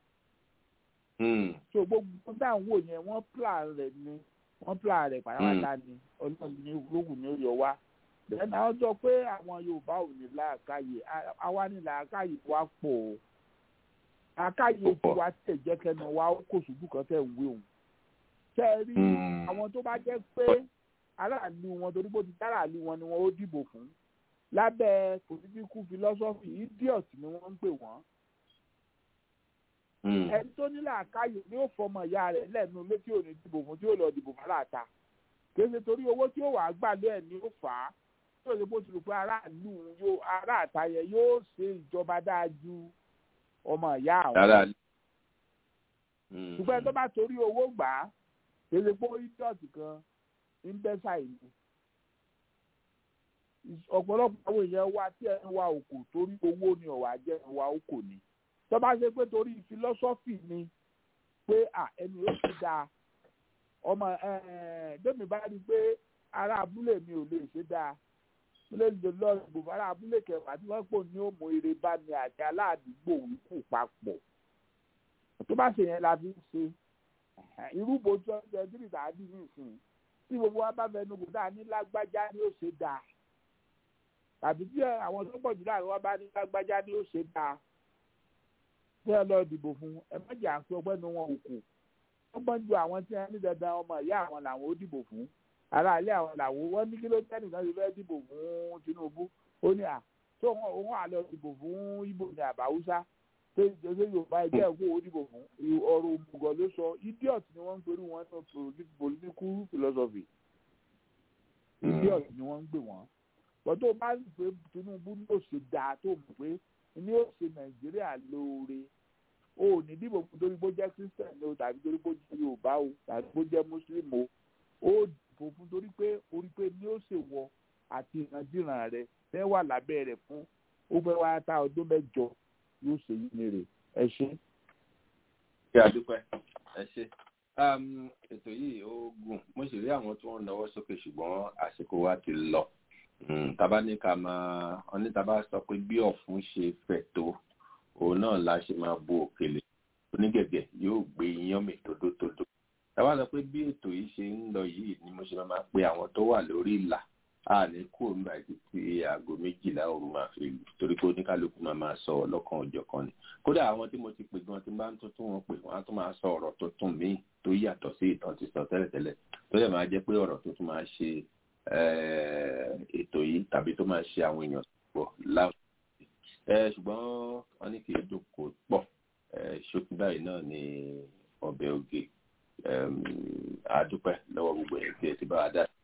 so gbogbo dáhùn wò yẹn wọ́n plan rẹ̀ ni wọ́n plan rẹ̀ pàápàá ni ọlọ́run ní lóhùn ní oyè wa then àwọn sọ pé àwọn yorùbá ò ní làákàyè àwa ní làákàyè wa pọ̀ o làákàyè tiwa tẹ̀ jẹ́ kẹ́nu wa ó kò ṣubú kan tẹ̀ ń wé òun tẹ́ ẹ rí àwọn tó bá jẹ́ pé aráàlú wọn torí bó ti dáràlú wọn ni wọn ó dìbò fún lábẹ́ political philosophy idiot ni wọ́n ń pè wọ́n ẹni tó ní làákàyè ni ó fọmọ ìyá rẹ̀ lẹ́nu létí òní dìbò fún tí ó lọ dìbò fún aláàta kéde torí owó tí ó wàá gbà lé ẹ̀ ní ó fà á tí ó lè bó ti rò pé aráàlú yóò aráàta yẹn yóò ṣe ìjọba dáa ju ọmọ ìyá àwọn. ṣùgbọ́n tó bá torí owó gbà á kéde pé idiot kan ń bẹ́ ṣàìní. ọ̀pọ̀lọpọ̀ àwọn èèyàn wa tí ẹ̀ ń wa òkò torí owó ni ọ̀wà jẹ́ wa òkò ni tó bá ṣe pé torí philosophy ni pé ẹni ó ti dáa ọmọ bẹ́ẹ̀ni bá rí i pé ará abúlé mi ò lè ṣe dáa lè lè lọ ìbò ará abúlé kẹwàá tí wọ́n pò ní òmò eré bá mi àti aládùúgbò wípò papọ̀ tó bá ṣe yẹn la fi ń ṣe irúgbó tó ń jẹ tírì tàbí nìsín tí gbogbo wa bá fẹnu kò dáa ní lágbájá ni ó ṣe dáa tàbí tí àwọn tó pọ̀ jù láàrin wa bá ní lágbájá ni ó ṣe dáa tí ẹ lọ dìbò fún ẹ má jà pé ọgbẹ́ni wọn ò kù wọ́n gbọ́n ju àwọn tí wọ́n ní dandan ọmọ ìyá àwọn làwọn ó dìbò fún ará ilé àwọn làwọn wọ́n ní kí ló tẹ́ nìkan ti fẹ́ dìbò fún Tinubu ó ní à tó wọn òun àlọ́ dìbò fún Ìgbò ní àbáwúsá tó ṣe Yorùbá ẹgbẹ́ ẹ̀kọ́ ó dìbò fún ọ̀rọ̀ òmùgọ̀ ló sọ idiot ni wọ́n ń pẹ̀lú wọn ní political philosophy idiot ni wọ́n ń gbé wọn bọ́n tó bá ń pè Tinubu ní ó ṣe dáa tó mọ̀ pé ní ó ṣe Nàìjíríà lóore o ò ní dìbò fún torí bó jẹ́ Christian o tàbí torí bó jẹ́ Yorùbá o tàbí bó jẹ́ Muslim o ó dìbò fún torí pé orí pé ní ó ṣe wọ àti ìrandíran rẹ fẹ́ wà lábẹ́ rẹ̀ fún ó fẹ́ wá ta ọdún mẹ́jọ yóò ṣe yí ni rè ẹ ṣe. ṣé àdúpẹ́ ẹ ṣe ètò yìí ó gùn mo sì rí àwọn tí wọ́n náwó sókè ṣùgbọ́n àsìkò wa ti lọ tàbá ní ká máa ọní tàbá sọ pé bí ọ̀fun ṣe fẹ̀ tó òun náà la ṣe máa bo òkèlè onígẹ̀gẹ̀ yóò gbé iyán mi tódótódó tàbá sọ pé bí ètò yìí ṣe ń lọ yìí ni mo ṣe máa pe àwọn tó wà lórí ìlà a ní kó nígbà tí aago méjìlá òru máa fi lù torí pé oníkálukú máa máa sọ ọlọ́kan ọjọ́ kan ni kódà àwọn tí mo ti pè gan tí bá ń tuntun wọn pè wọn á tún máa sọ ọ̀rọ̀ tuntun míì tó yàtọ̀ sí ìtàn ti sọ tẹ́lẹ̀tẹ́lẹ̀ tó dẹ̀ máa jẹ́ pé ọ̀rọ̀ tó tún máa ṣe ètò yìí tàbí tó máa ṣe àwọn èèyàn pọ̀ láwùjọ ṣùgbọ́n wọ́n ní kì í dùn kó pọ̀ ṣókí báyìí náà ni ọbẹ̀ oge àdúpẹ́ lọ́wọ́ gbogbo ẹ̀ tí ẹ ti bá wa dá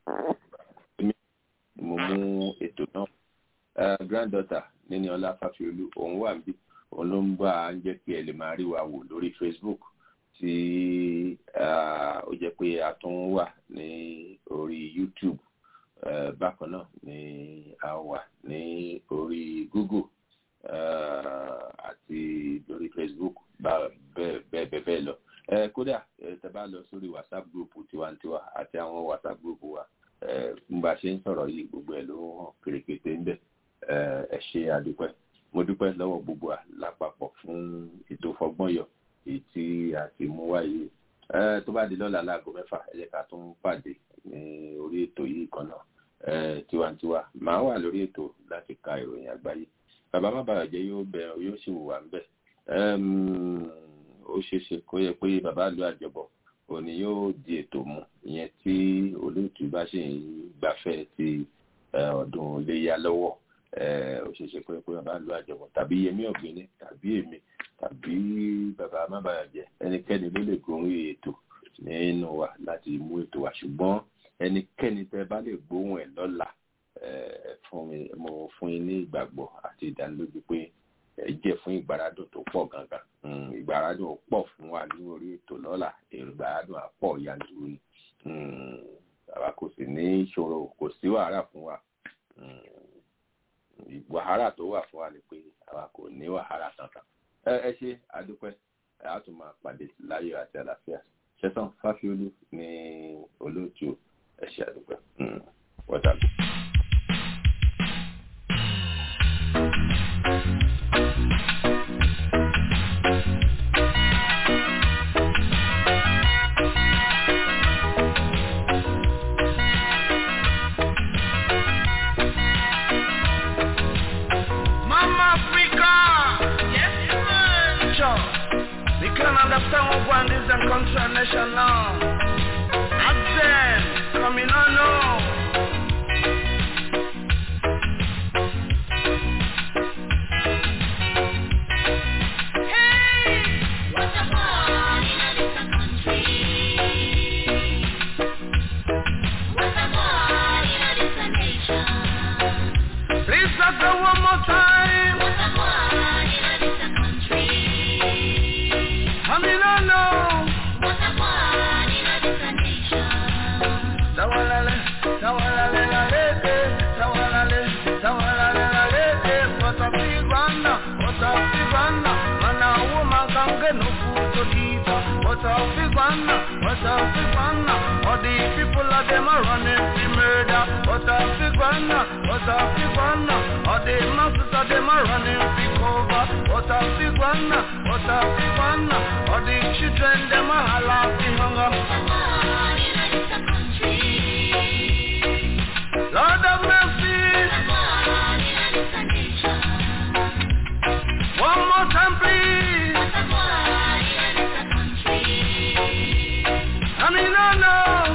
mo mú ètò náà granddaughter níní ọlá fàfiolú òun wà níbí òun ló ń bá a ń jẹ́ kí ẹ lè máa rí wa wò lórí Facebook tí ó jẹ́ pé a tún wà ní orí YouTube Uh, bákan náà ni a wà ní orí Google uh, àti lórí Facebook bẹ́ẹ̀ bẹ́ẹ̀ bẹ́ẹ̀ lọ kódà tẹ́ bá lọ sórí WhatsApp group tiwantiwa àti àwọn WhatsApp group wa n bá ṣe ń sọ̀rọ̀ yìí gbogbo ẹ̀ ló hàn kèrèkètè ń bẹ̀ ẹ ṣe àdúpẹ́ mo dúpẹ́ lọ́wọ́ gbogbo wa lápapọ̀ fún ètò fọgbọ́nyọ èyí tí a ti mú wáyé tó bá di lọ́la láago mẹ́fà ẹ jẹ́ ká tún pàdé ní orí ètò yìí kan náà tiwantiwa màá wà lórí ètò láti ka ìròyìn àgbáyé bàbá má bàa jẹ́ yóò bẹ yóò sì wù wá ń bẹ̀ ó ṣeéṣe kó yẹ pé bàbá lu àjọbọ̀ òní yóò di ètò mu ìyẹn tí olóòtú bá ṣe ń gbafẹ́ ti ọdún iléyà lọ́wọ́ ó ṣeéṣe kó yẹ pé bàbá lu àjọbọ̀ tàbí yẹmí ọ̀gbìnì tàbí èmi tàbí bàbá má bàa jẹ́ ẹnikẹ́ni ló lè gorí ètò nínú wa láti mú ètò wa ṣùgbọ́n ẹnikẹ́ni tẹ́ bá lè gbóhùn ẹ̀ lọ́la fún mi mo fún yín ní ìgbàgbọ́ àti ìdánilójú pé ẹ jẹ́ fún ìgbàrádùn tó pọ̀ gangan ìgbàrádùn pọ̀ fún wa ní orí ètò lọ́la ìgbàrádùn àpọ̀ yanturu ni àwa kò sì ní ìṣòro kò sí wàhálà fún wa wàhálà tó wà fún wa ni pé àwa kò ní wàhálà kankan ẹ ṣe àdúpẹ́ a tún máa pàdé láyọ̀ àti àlàáfíà ṣẹ́tàn fáfiolú ní olóòtú ẹ ṣe àdúpẹ́ wọ́tà. understand what one is and country and nation now. Ask them, coming on now. Please let's go one more time. I mean, I know. Tawalale, tawalale, lalete, tawalale, tawalale, lalete. What a big one, what a big one. Man, a woman can get no food to eat. What a big one, what a big one. All the people of them are running to murder. What a big one, what a big one. All the masses of them are running to cover. What a big one, what a big one. All the children them are halting hunger. Lord of mercy. One more time, please. I mean, no, no.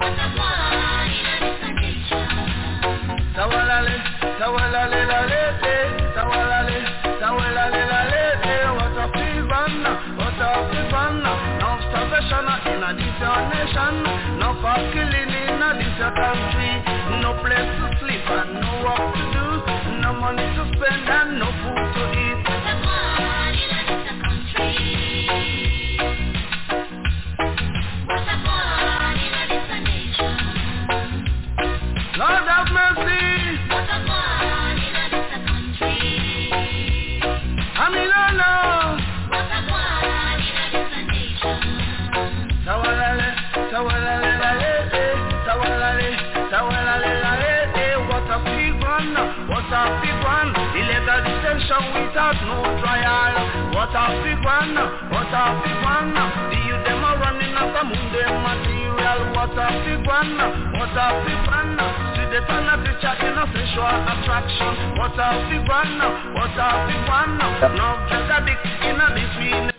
Tawalale, tawalale, lalete, tawalale, tawalale, lalete. What a big one, what a big one. No starvation in a this your nation. No for killing in a this your country. No place to sleep and no work to do. No money to spend and no food to eat. Lord have mercy. I mean, no, no. Tawalale, tawalale, lalete, tawalale, tawalale, lalete. What a big one, what a big one. Illegal detention without no trial. What a big one, what a big one. The youth them are running after Monday material. What a big one, what a big one. See the turn of the chat in a sexual attraction. What a big one, what a big one. No drug addict in a between.